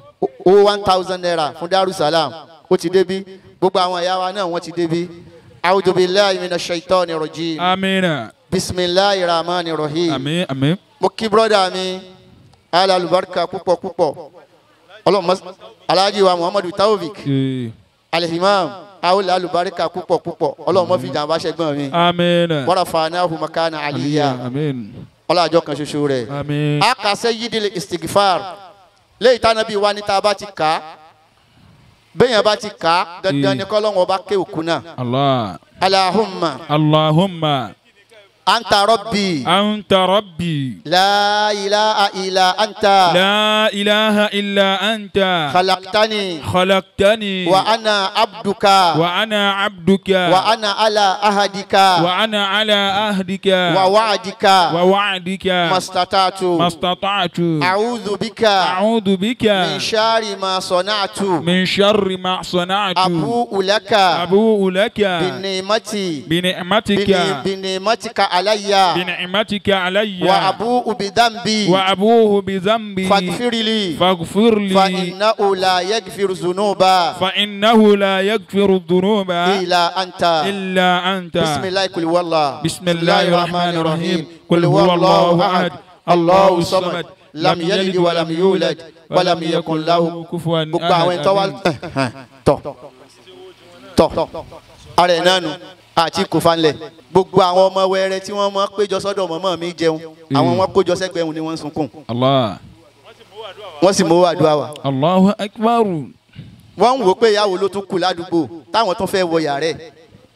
owó one thousand naira fún darussalam ó ti débí gbogbo àwọn ìyá wa náà wọ́n ti débí awudubilayi mina shaitan rojim amina bisimilayi rahman rahim àmín àmín mo kí broda mi alalubarika púpọ̀ púpọ̀ ọlọ́mọ alhaji wa muhammadu taofik ee alihimam awolẹ alubarika púpọ̀ púpọ̀ ọlọ́mọ fi jàǹbá ṣẹ́gbọ́n mi amina wọ́n fa anahu makana aliya àmín ọlọ́àjọ kan ṣoṣo rẹ̀ àmín a kà sẹ́ yídìlẹ̀ istigfar léyìí tánàbí wa ní tá a bá ti kà á bẹ́yẹn bá ti kà á dandan ni kọ́lọ́wọ́n bá ké òkú náà allah alahumma allahumma anta rabbi anta rabbi la ilaha illa anta la ilaha illa anta khalaqtani khalaqtani wa ana abduka wa ana abduka wa ana ala ahadika wa ana ala ahdika wa wa'dika wa wa'dika mastata'tu mastata'tu a'udhu bika a'udhu bika min shari ma sana'tu min sharri ma sana'tu abu'u laka abu'u laka بنعمتي بنعمتك بنعمتك علي بنعمتك علي وأبوء بذنبي وأبوه بذنبي فاغفر لي فاغفر لي فإنه لا يغفر الذنوب فإنه لا يغفر الذنوب إلا أنت إلا أنت بسم الله كل والله بسم الله الرحمن الرحيم قل هو الله أحد الله الصمد لم يلد ولم يولد ولم يكن له كفوا gbogbo àwọn ẹ̀tọ́ wa أحد tọ̀ tọ̀ ara ẹ̀ náà nù àti kò fanlẹ̀ gbogbo àwọn ọmọ wẹrẹ tí wọ́n mọ péjọ sọ́dọ̀ mọ́mọ́ mi jẹun àwọn wọn kójọ sẹ́gbẹ̀ẹ́ ni wọ́n ń sunkún الله wọ́n sì mú àdúrà wa. الله أكبر wọ́n ń wò pé ìyàwó ló tún kù ládùúgbò táwọn tún fẹ́ wọ yàrá ẹ̀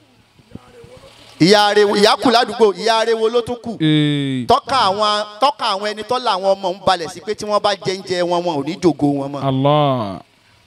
ìyá arewo ìyá kù ládùúgbò ìyá arewo ló tún kù إيه. tọ́ka àwọn tọ́ka àwọn ẹni tọ́la àwọn ọmọ ń balẹ̀ sí pé tí wọ́n bá jẹ oúnjẹ wọn wọn ò ní jògo wọn mọ́ الله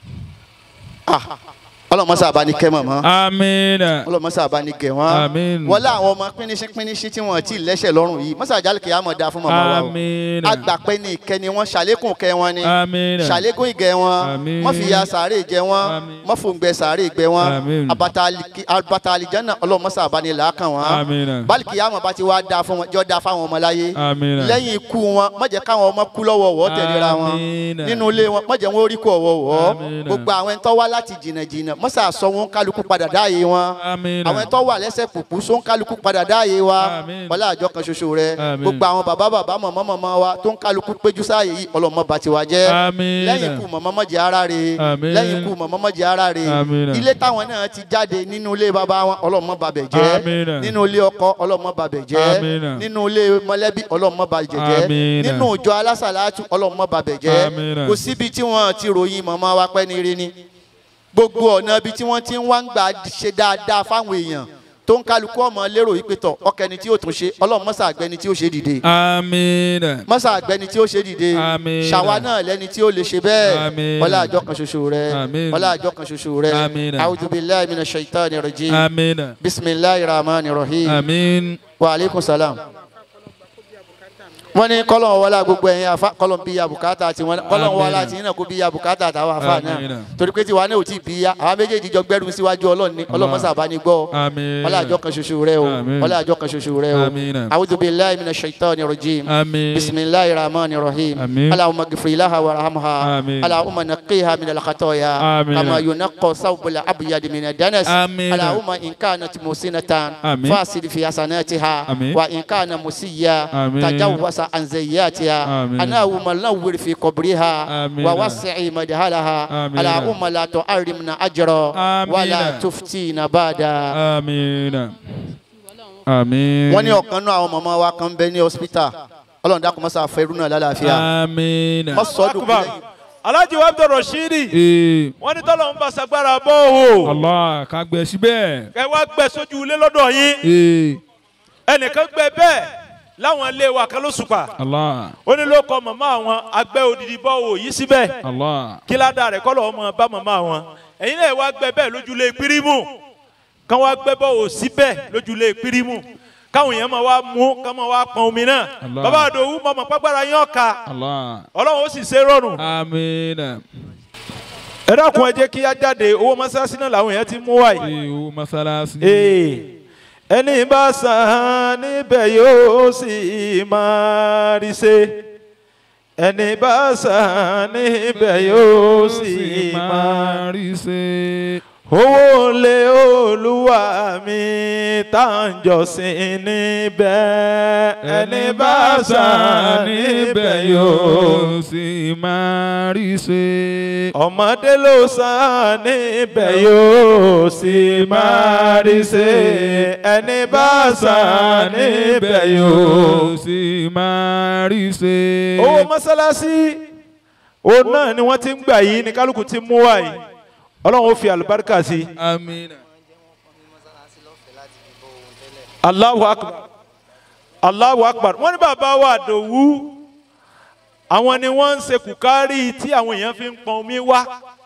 ọlọ́mọṣà bá ní kẹ́ mọ̀ mọ́ آمين ọlọ́mọṣà bá ní gẹ̀ wọ́n Àmín. wọ́n lé àwọn ọmọ pínísí pínísí tí wọ́n ti lẹ́sẹ̀ lọ́rùn yìí mọ́sàájá kìí àmọ̀ dá fún màmá wa o آمين agbàpẹ́ ní ìkẹ́ni wọn ṣàlékún kẹ́ wọn ni آمين ṣàlékún ìgẹ̀ wọn Àmín. mọ́ fi ya sàárè jẹ wọn Àmín. mọ́ fòǹgbẹ sàárè gbẹ wọn Àmín. abata aliki- abata àlìjánà ọlọ́mọṣà bá ní làákàn wọn آمين bálíkì àmọ̀ bá ti wá da fún wọn jọ́ da fáwọn ọmọ láyé آمين lẹ́yìn ikú wọn má jẹ́ káwọn ọmọ kú lọ́wọ́ wọ́ tẹ̀léra wọn Àmín. nínú ilé wọn má jẹ́ wọn ó rí kú ọ̀wọ́ wọ́ Àmín. gbogbo àwọn ẹ̀ńtọ́ wá láti jìnnà jìnnà mọ́sà sọ wọn kálukú padà dáàyè wọn آمين àwọn ẹ̀ńtọ́ wà lẹ́sẹ̀ pùpù sọ ń kálukú padà dáàyè wa Àmín. wọlé àjọ kan ṣoṣo rẹ Àmín. gbogbo àwọn bàbá bàbá mọ̀mọ́ mọ̀mọ́ wa tó ń kálukú péjú sáàyè yìí ọlọ́mọ bá tiwa jẹ́ Àmín. lẹ́yìn ikú mọ̀mọ́ mọ̀jẹ̀ ara rè Àmín. lẹ́yìn ikú mọ̀mọ́ mọ̀jẹ̀ ara rè Àmín. ilé táwọn náà ti jáde nínú ilé bàbá wọn ọlọ́mọ bàbẹ̀ jẹ́ Àmín. nínú ilé ọkọ ọlọ́mọ bàbẹ̀ jẹ́ Àmín. nínú ilé mọ̀lẹ́bí ọlọ́mọ bàbẹ̀ jẹ́ Àmín. nínú ìjọ alásàlátù ọlọ́mọ bàbẹ̀ jẹ́ Àmín. kò síbi tí wọ́n ti ròyìn mọ̀mọ́ wa pẹ́ ní rí ni gbogbo ọ̀nà ibi tí wọ́n ti ń wá ń gbà ṣe dáadáa fáwọn èèyàn tó ń kálukú ọmọ lérò yìí pé tọ̀ ọkẹni tí yóò tún ṣe ọlọ́run mọ́sà àgbẹni tí yóò ṣe dìde آمين mọ́sà àgbẹni tí ó ṣe dìde Àmín. ṣàwa náà lẹ́ni tí ó lè ṣe bẹ́ẹ̀ Àmín. ọlá àjọ kan ṣoṣo rẹ Àmín. ọlá àjọ kan ṣoṣo rẹ Àmín. a'udhu billahi minash shaitani rajim آمين bisimilahi rahman rahim آمين wa aleykum salam. wọ́n ní kọ́lọ́n wọlé gbogbo ẹ̀yin afa kọ́lọ́n bí ya bùkátà àti wọn kọ́lọ́n wọlé àti yín náà kó bí ya bùkátà àtàwọn afa náà Àmín. torí pé tiwa náà ò tí ì bí ya àwọn méjèèjì jọ gbẹ́rù síwájú ọlọ́run ní ọlọ́run mọ́sá bá ní gbọ́ آمين wọlé àjọ kan ṣoṣo rẹ o Àmín. wọlé àjọ kan ṣoṣo rẹ o Àmín. a'udhu billahi minash shaitani rajim آمين bisimilahi rahman rahim Àmín. allahumma ghfir laha warhamha Àmín. allahumma naqqiha min al-khataya Àmín. kama yunaqqa thawb al-abyad min ad-danas Àmín. allahumma in kanat musinatan Àmín. fasid fi hasanatiha Àmín. wa in kana musiya Àmín. tajawwasa an zayyatiha آمين. اللهم نور في قبرها آمين. ووسع مدخلها آمين. اللهم لا تحرمنا اجرا آمين. ولا تفتينا بعدا آمين آمين wọ́n ní ọ̀kan náà àwọn mọ̀mọ́ wa kan bẹ ní hospital ọlọ́run dákun mọ́sá fẹ́rú náà lálàáfíà آمين mọ́ sọ́dún Akbar. kúlẹ̀ alhaji wa abdul rashidi إيه wọ́n ní tọ́lọ̀ ń bá sagbára bọ́ o الله ká gbé síbẹ̀ kẹ wá gbẹ sójú ilé lọ́dọ̀ yín إيه ẹnìkan gbẹ bẹ́ẹ̀ láwọn ilé wa kan ló sùpà الله ó ní ló kọ màmá àwọn agbẹ́ odidi bọ́ o yìí síbẹ̀ الله kí ládàá rẹ̀ kọ́ lọ́wọ́ mọ bá màmá wọn ẹ̀yin náà wá gbẹ bẹ́ẹ̀ lójúlé pírímù kán wá gbẹ bọ́ o síbẹ̀ lójúlé pírímù káwọn èèyàn máa wá mú kán máa wá pọn omi náà Allah. bàbá àdòwú mọ̀mọ́ pàgbára yín ọ̀ka الله ọlọ́run ó sì ṣe rọrùn آمين ẹ dákun ẹ jẹ́ kí á jáde owó mọ́sálásí náà làwọn èèyàn ti mú wáyé. إيه ومثلث Ee, ẹni bá san níbẹ̀ yóò sì máa rí ṣe ẹni bá sàn níbẹ̀ yóò sì máa rí ṣe. owó lé olúwa mi tá à ń jọ́sìn níbẹ̀ ẹni bá sàn níbẹ̀ yóò sì máa rí ṣe. ọmọdé ló sàn níbẹ̀ yóò sì máa rí ṣe ẹni bá sàn níbẹ̀ yóò sì máa rí ṣe. owó mọ́sálásí òun náà ni wọ́n ti ń gbà yìí ni kálukú ti mú wá yìí ọlọ́run ó fi àlùbáríkà sí i. amina. Allahu akbar Allahu akbar wọ́n ní bàbá wa àdòwú àwọn ni wọ́n ń ṣe kùkárì tí àwọn èèyàn fi ń pọn omi wá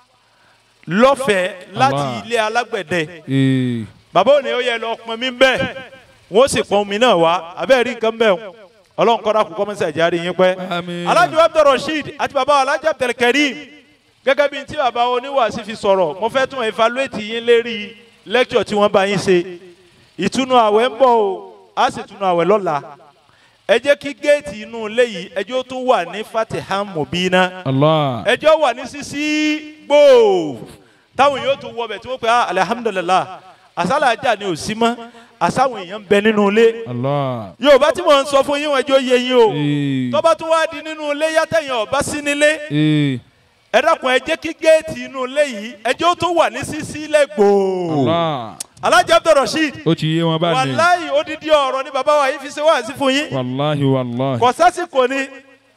lọ́fẹ̀ẹ́ láti Allah. ilé alágbẹ̀dẹ ee. bàbá òní ó yẹ lọ pọn mi bẹ́ẹ̀ wọ́n sì pọn omi náà wá abẹ́ẹ̀ rí nǹkan bẹ́ẹ̀ o ọlọ́run kọ́ra kù kọ́mọ́sí àjárí yín pẹ́ Àmín. alájọ abdulrasheed àti bàbá alájọ abdulkareem gẹ́gẹ́ bí tí bàbá oníwàásí fi sọ̀rọ̀ mo fẹ́ tún evaluate yín lérí lecture tí wọ́n bá yín ṣe ìtúnu àwẹ̀ ń bọ̀ o a sì túnu àwẹ̀ lọ́la ẹ jẹ́ kí géètì inú ilé yìí ẹjọ́ tó wà ní fatiham mobina allah. ẹjọ́ wà ní sísí gbòò táwọn èèyàn tó wọbẹ̀ tí wọ́n pè á alihamudulilah àsálà ajá ni ò sí mọ́ àsáwọn èèyàn ń bẹ nínú ilé allah. yorùbá tí mò ń sọ fún yín wọn ẹjọ́ yé yín o ee. tọ́ba tó wá di nínú ilé yàtẹ̀yìn ọ̀bá sí nílé ee. ẹ dákun ẹ jẹ́ kí géètì inú ilé yìí ẹjọ́ tó wà ní sísí lẹ́gbòó allah. alájà abdulrasheed ó ti yé wọn bá ní. wàláyé odidi ọ̀rọ̀ ni bàbá wa yìí fi ṣe wáàsí fún yín wàláhi wàláhi. kò sásìkò ni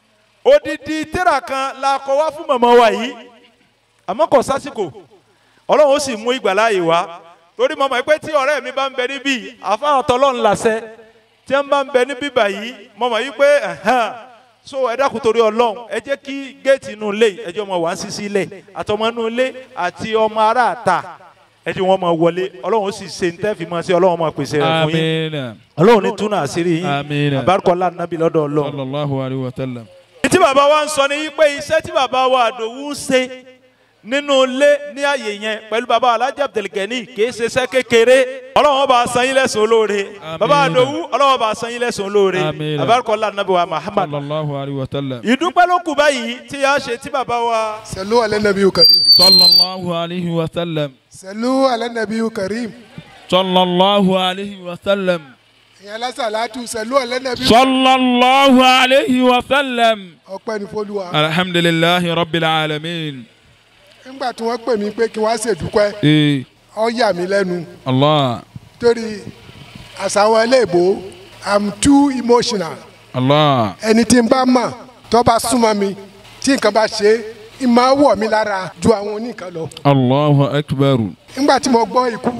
odidi tíra kan la kọ wá fún màmá wa yìí àmọ́ kò sásìkò ọlọ́run ó sì mú ìgbàláyè wá torí màmá yìí pé tí ọ̀rẹ́ mi bá ń bẹ níbí àfáà tọ́lọ́run làṣẹ tí wọ́n bá ń bẹ níbí báyìí màmá yìí pé ẹ̀hán so ẹ dákun torí ọlọ́run ẹ jẹ́ kí géètì inú ilé ẹ jẹ́ ọmọ wá sí sílẹ̀ àtọmọ inú ilé àti ọmọ ará àta ẹ jẹ́ wọn máa wọlé ọlọ́run ó sì ṣe ń tẹ́ fi máa ṣe ọlọ́run máa pèsè rẹ̀ fún yín amina. ọlọ́run ní túnú àṣírí yín Àmín. àbárkọ́lá nàbí lọ́dọ̀ ọlọ́run sallallahu alayhi wa sallam. tí bàbá wa ń sọ ni wípé iṣẹ́ tí bàbá wa àdòwú ń ṣe nínú ilé ní àyè yẹn pẹ̀lú bàbá alájà abdulgani kìí ṣe iṣẹ́ kékeré ọlọ́run bá san yín lẹ́sùn olóore bàbá àdòwú ọlọ́run bá san yín lẹ́sùn olóore Àmín. abarikọ́lá nàbí wa muhammad sallallahu alayhi wa sallam. ìdúpẹ́ ló kù báyìí tí a ṣe tí bàbá wa. sẹlú alẹ́ nàbí karim. sallallahu alayhi wa sallam. sẹlú alẹ́ nàbí karim. sallallahu alayhi wa sallam. ìyẹn lásàlátù sẹlú alẹ́ nàbí. sallallahu alayhi wa sallam. ọpẹ́ ní fọlùwà. alhamdulilayi rabbil alamin. nígbà tí wọ́n pè mí pé kí wọ́n á ṣèdúpẹ́ ee. ọ yà mí lẹ́nu allah. torí àṣàwọn ẹlẹ́ẹ̀bó i'm too emotional allah. ẹni tí n bá mọ̀ tó bá súnmọ́ mi tí nǹkan bá ṣe é ń máa wọ̀ mí lára ju àwọn oníkan lọ. allahu akbar. nígbà tí mo gbọ́ ikú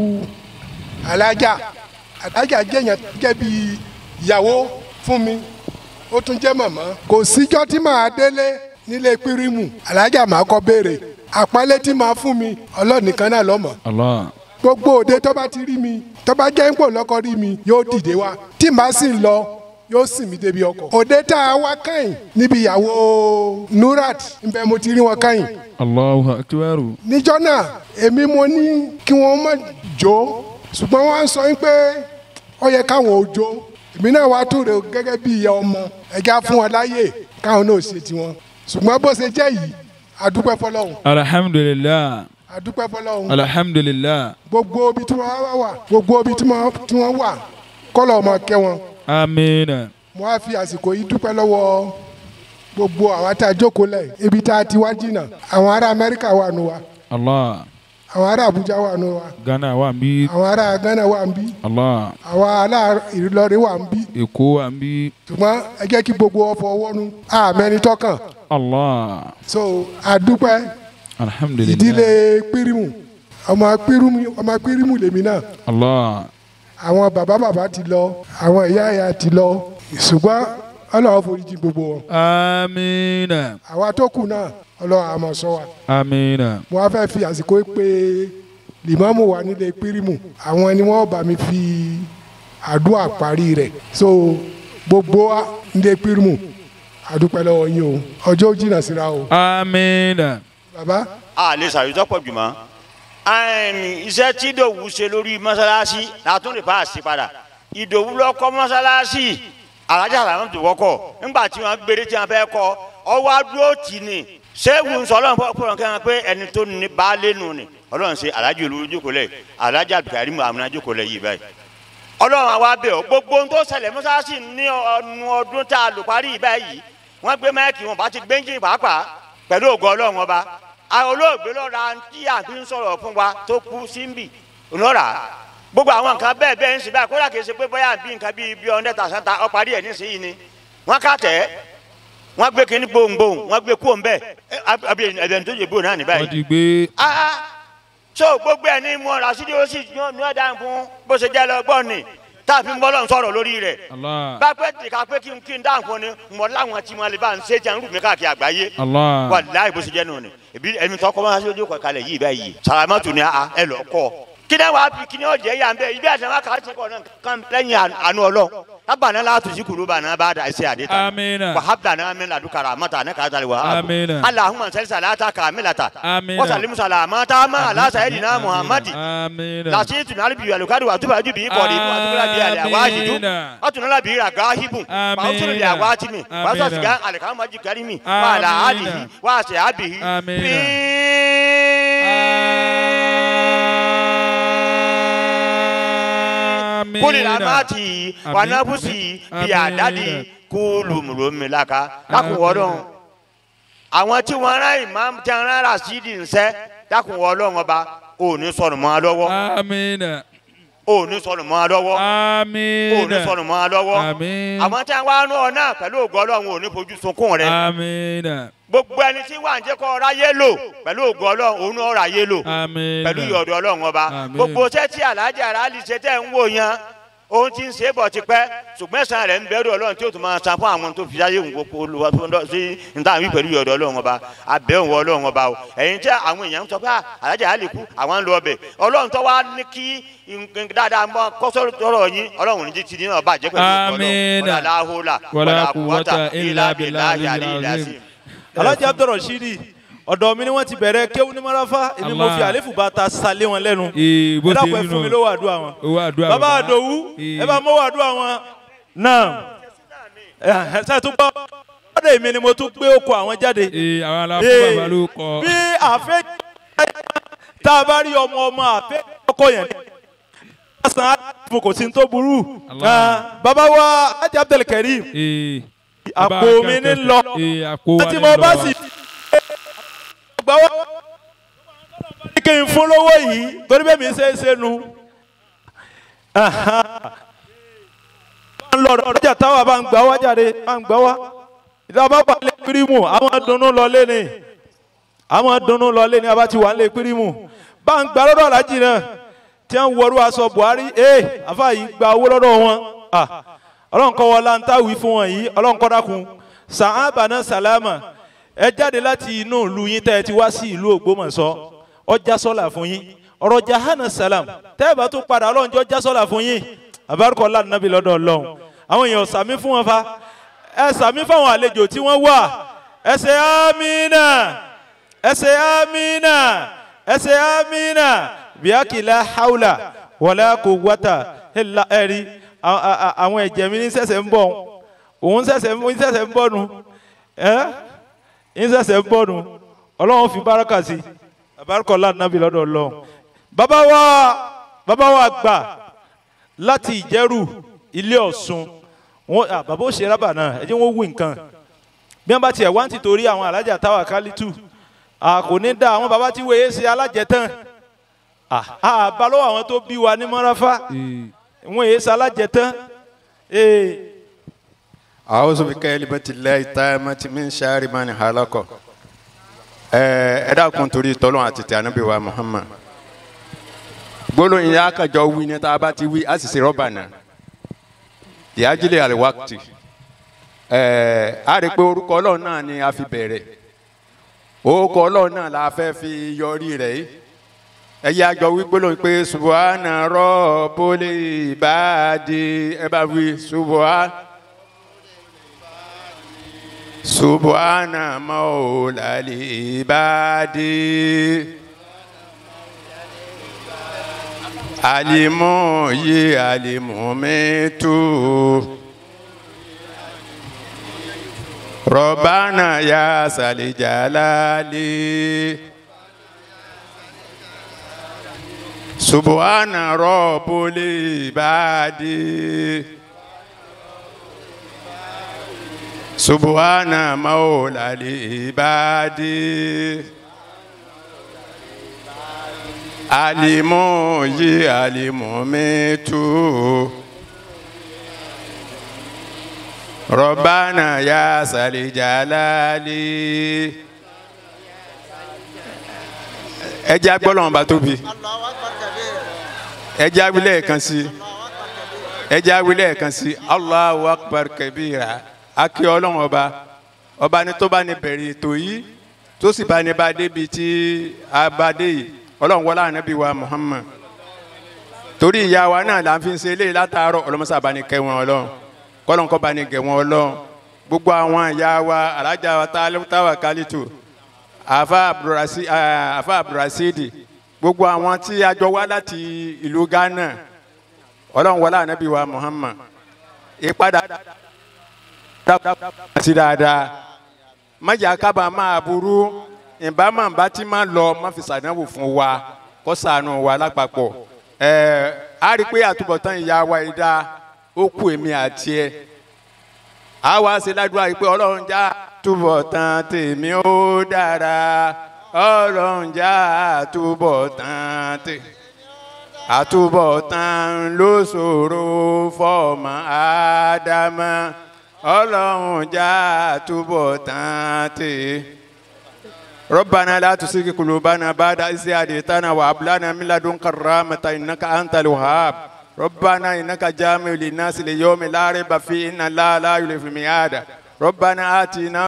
alájà alájà jẹ́yàn jẹ́ bí ìyàwó fún mi ó tún jẹ́ màmá kò síjọ́ tí màá délé nílé pírímù alájà máa kọ́ béèrè àpọ́nlé tí màá fún mi ọlọ́ọ̀nìkan náà lọ́mọ allah. gbogbo òde tó bá ti rí mi tó bá jẹ́ ńpò lọ́kọ́ rí mi yóò dìde wá tí màá sì ń lọ yóò sì mí débi ọkọ̀ òde tá a wá kẹ́yìn níbi ìyàwó nurat ńbẹ mo ti rí wọn kẹ́yìn allahu akbar. níjọ́ náà èmi mo ní kí wọ́n má jó ṣùgbọ́n wọ́n á sọ yín pé ó yẹ káwọn ò jó èmi náà wá tó rè o gẹ́gẹ́ bí ìyá ọmọ ẹ̀já fún wọn láyè káwọn náà ṣe tiwọn ṣùgbọ́n bó ṣe jẹ́ yìí àdúpẹ́ fọlọ́hún alhamdulilah. àdúpẹ́ fọlọ́hún alhamdulilah. gbogbo ibi tí wọ́n wá wà gbogbo ibi tí wọ́n tí wọ́n wà kọ́lọ̀ ọmọ kẹ́ wọn amiina. mo á fi àsìkò yìí dúpẹ́ lọ́wọ́ gbogbo àwọn tá a jókòó lẹ̀ ibi tá a ti wá jìnnà àwọn ará amẹ́ríkà wà nù wa allah. àwọn ará abuja wà nù wa ghana wa n bí. àwọn ará ghana wà ń bí allah. àwọn ará ìlọrin wà ń bí èkó wa n bí. ṣùgbọ́n ẹ jẹ́ kí gbogbo ọ̀fọ̀ wọnú àmẹ́ni tọ́kàn allah. so àdúpẹ́ alhamdulilah. ìdílé pírímù ọmọ pírímù ọmọ pírímù lèmi náà allah. àwọn bàbá bàbá ti lọ àwọn ìyá ìyá ti lọ ṣùgbọ́n ọlọ́run foríjì gbogbo wọn amiina. àwa tó kù náà ọlọ́run àmọ̀ sọ wa amiina. mo wá fẹ́ fi àsìkò yìí pé lìmọ́mù wa nílé pírímù àwọn ni wọ́n bá mi fi àdúrà parí rẹ̀ so gbogbo wa nílé pírímù àdúpẹ́ lọ́wọ́ yín o ọjọ́ jìnnà síra o amiina. bàbá a lè ṣàyẹ̀tọ́ pọ̀ jùmọ̀ iṣẹ́ tí ìdòwú ṣe lórí mọ́ṣáláṣí látún lè bá a ṣe padà ìdòwú lọ kọ́ mọ́ṣáláṣí alájà làwọn tó wọ́kọ̀ nígbà tí wọ́n gbére tí wọ́n fẹ́ kọ́ ọwọ́ adúró tì ní sẹ́wù ń sọ ọlọ́run fọlọ́n kẹ́hìn pé ẹni tó ní baálé nù ni ọlọ́run ṣe alájò olówó jókòó lẹ̀ alájà bìkàrí mu àmúna jókòó lẹ̀ yìí báyìí ọlọ́run àwa bẹ̀ ọ́ gbogbo ohun tó ṣẹlẹ̀ mọ́sáàsì ní ọ̀nù ọdún tá a lò parí yìí báyìí wọ́n gbé máìkì wọn bá ti gbẹ́ńjì pàápàá pẹ̀lú ògo ọlọ́run ọba àwọn olóògbé lọ́ra tí àbí ń sọ̀rọ̀ fún wa tó kú símbì lọ́ra gbogbo àwọn nǹkan bẹ́ẹ̀ bẹ́ẹ̀ ń sìn báyìí kódà kìí ṣe pé bóyá bí nǹkan bíi bí ọ̀ndẹ́ta santa ọparí ẹ̀ nísìnyí ni wọ́n ká tẹ̀ ẹ́ wọ́n gbé kínní gbohùngbohùn wọ́n gbé kúò ń bẹ̀ àbí ẹ̀bẹ̀ tó yẹ bò náà ní wọ́n báyìí ti gbé ah so gbogbo ẹ ní mọ rasidi ó sì ní ọ̀dà fún bó ṣe jẹ́ lọ́gbọ́n ni táàfin bọ́lọ̀ ń sọ̀rọ̀ lórí rẹ̀ Allah bá pẹ́ tì ká pé kí n kí n dáhùn fún ni mọ̀ láwọn tí wọ́n lè bá ń ṣe jẹ́ ń rú mi káàkiri àgbáyé Allah wà láì bó ṣe jẹ́ nù ni èbí ẹni tọkọ máa ṣe ojú kọ kalẹ̀ yìí báyìí sàlámàtù ni a ẹ lọ kọ kí náà wàá fi kí náà jẹ́ yà ń bẹ́ ibi àti àwọn kàá kọ̀ náà kàn lẹ́yìn àánú ọlọ́ abànà látò sí kùrú bànà bá dà ẹsẹ̀ àdé ta amina وهبنا من لدنك رحمة انك انت الوهاب آمين. اللهم صل صلاة كاملة آمين. وسلم سلاما تاما على سيدنا محمد amina لا شئت من قلبي والكاد واتوب به قريب واتوب به على واجد آمين. واتوب به راغب آمين. واتوب به واتم آمين. واتوب على كلام مجد كريم وعلى آمين. آله وصحبه آمين. كل الأمات ونفسي بيدادي كل مروم لك dákun wọ́ọ́dọ̀ àwọn tí wọ́n rán ìmáàmù tí wọ́n rán rasidi ńsẹ́ dákun wọ́ọ́dọ̀ wọn bá ò ní sọnù mọ́ ọ lọ́wọ́ amina ò ní sọnù mọ́ ọ lọ́wọ́ ò ní amina sọnù mọ́ ọ lọ́wọ́ Àmín. àwọn tí wọ́n rán ọ náà pẹ̀lú ògo ọlọ́run ò ní fojú sunkún rẹ amina gbogbo ẹni tí wà ń jẹ́ kọ́ ọ̀rá yé lò pẹ̀lú ògo ọlọ́run òun náà ọ̀rá yé lò amina pẹ̀lú ìyọ̀dọ̀ ọlọ́run ọba Àmín. gbogbo iṣẹ́ tí alájà aráàlú ṣe tẹ̀ ń wò yan ohun tí ń ṣe é bọ̀ ti pẹ́ ṣùgbọ́n ẹ̀sán rẹ̀ ń bẹ̀rù ọlọ́run tí ó tún máa san fún àwọn tó fi ayé òun gbogbo olùwà tó ń lọ sí níta wí pẹ̀lú ìyọ̀dọ̀ ọlọ́run ọba abẹ́ òun ọlọ́run ọba o ẹ̀yin tí àwọn èèyàn ń sọ pé "Ah, alájà aráàlú kú àwọn ń lọ ọbẹ̀ ọlọ́run tó wá ní kí nǹkan dáadáa mọ́ kọ́sọ́rọ̀ yín ọlọ́run ní ti ní ọba àjẹ́ pẹ̀lú Àmín. Wala quwwata illa billahi al-azim. alhaji abdulrasheed ọ̀dọ̀ mi ni wọ́n ti bẹ̀rẹ̀ kéwú ní marafa èmi mo fi Allah. àléfù bá ta salé wọn lẹ́nu ee bó ẹ ṣe dákun ẹ rí fún mi nù lówó àdúrà wọn owó àdúrà bàbá bàbá. àdòwú Ee. ẹ bá mọ́wọ́ àdúrà wọn náà ẹ ṣe tún gbọ́ ọ̀dọ̀ èmi ni mo tún gbé oko àwọn jáde ee àwọn aláfọ Ee, bàbá ló kọ bí àfẹ́ tá a bá rí ọmọ ọmọ àfẹ́ ọkọ yẹn lásán àfọ kò sí ní tó burú Allah. Ah, bàbá wa ajá abdulkareem ee àpò mi ní lọ ee àpò wa àti ní mo lọ. bá sì gbà wá ní kí n fún lówó yìí torí bẹ́ẹ̀ mi ṣe é ṣe nu bá ń lọ ọjà táwa bá ń gbà wá jáde bá ń gbà wá ìjọba bá lé pírímù àwọn dunnú lọ lé ní àwọn dunnú lọ lé ní abá ti wà ń lé pírímù bá ń gbà lọ́dọ̀ alájì náà tí wọ́n wọrú aṣọ buhari ee àfa yìí gba owó lọ́dọ̀ wọn Ah, ọlọ́run kọ́ wọlé ń táwí fún wọn yìí ọlọ́run kọ́ dákun sàábà náà sàlámà ẹ jáde láti inú ìlú yín tẹ́ ẹ ti wá sí ìlú ògbómọ̀ṣọ́ ọjà sọ́là fún yín ọ̀rọ̀ jahana salam tẹ́ ẹ bá tún padà ọlọ́run jọ já sọ́là fún yín àbárúkọ lánàbí lọ́dọ̀ ọlọ́run àwọn èèyàn sàmí fún wọn fa ẹ sàmí fáwọn àlejò tí wọ́n wà ẹ ṣe amínà ẹ ṣe amínà ẹ ṣe amínà bíákìlá haúlà wọlé kò wọ́tà ẹ̀rí àwọn ẹ̀jẹ̀ mi ní sẹ̀sẹ̀ ń bọ̀ òun sẹ̀sẹ̀ ń sẹ̀sẹ̀ ń bọ̀ nu ẹ́ ń sẹ̀sẹ̀ ń bọ̀ nu ọlọ́run fi báràkà sí àbáràkọ̀ lánàbí lọ́dọ̀ ọlọ́run bàbá wa bàbá wa gbà láti ìjẹ́rù ilé ọ̀ṣun wọn à, bàbá ó ṣe rábà náà ẹ jẹ́ wọ́n wí nǹkan bí wọ́n bá tiẹ̀ wá ń ti torí àwọn alájà táwa kálítù à kò ní dá àwọn bàbá tí wọ́n yé ṣe alájẹtán à à bá lọ́wọ́ àwọn tó bí wa ní mọ́ráfá ee wọn yé ṣe alájẹtán ee أعوذ بكلمة الله التامة من شر من خلق ẹ dákun torí tọ́lọ́ àti tí ànábì wa Muhammad gbólóhùn yẹn akàjọ wí ní tá a bá ti wí a sì ṣe rọ́bà náà ìyájílẹ̀ àlewákìtì ẹ a rí i pé orúkọ ọlọ́run náà ni a fi bẹ̀rẹ̀ orúkọ ọlọ́run náà la fẹ́ fi yọrí rẹ̀ yìí ẹ yá àjọ wí gbólóhùn pé subuhana rọ́ọ̀bólì ìbáàdì ẹ bá wí subuhana. سبحان مولى العباد المحيي المميت ربنا يا ذا الجلال سبحان رب العباد سبحان مولى العباد alimuyi alimumitu rọbana ya salijalali ẹjẹ agbọlọrun bá tóbi ẹjẹ awilẹ kan sí ẹjẹ awilẹ kan sí allahu akbar kabira akí ọlọ́run ọba ọba ní tó bá ní bẹ̀rẹ̀ ètò yìí tó sì bá ní bá débi tí a bá dé yìí ọlọ́run wọlé ànábì wa muhammad torí ìyá wa náà là ń fi ṣe eléyìí látàárọ̀ ọlọ́mọṣà bá ní kẹ́ wọn ọlọ́run kọ́lọ́n kọ́ bá ní gẹ̀ wọn ọlọ́run gbogbo àwọn ìyá wa alájà wa táwa kálítù àfa abdulrasi- ah, àfa abdulrasidi gbogbo àwọn tí a jọ wá láti ìlú ghana ọlọ́run wọlé ànábì wa muhammad ìpadà sí dáadáa májà kábàámà aburú ìbámu àbá tí máa lọ má fi sàdánwò fún wa kó sànù wa lápapọ̀ ẹ̀ á rí i pé àtúbọ̀tán ìyá wa yìí dá ó kú èmi àti ẹ̀ á wá ṣe ládùúgbò yìí pé ọlọ́run já àtúbọ̀tán tèmi ó dára ọlọ́run já àtúbọ̀tán tèmi àtúbọ̀tán ló ṣòro fọ́ọ̀mù ádámà ọlọ́run já àtúbọ̀tán tèmi. ربنا لا تسيك قلوبنا بعد إذ هديتنا وهب لنا من لدنك الرحمة إنك أنت الوهاب ربنا إنك جامع للناس ليوم لا ريب فيه إن الله لا يخلف الميعاد ربنا آتنا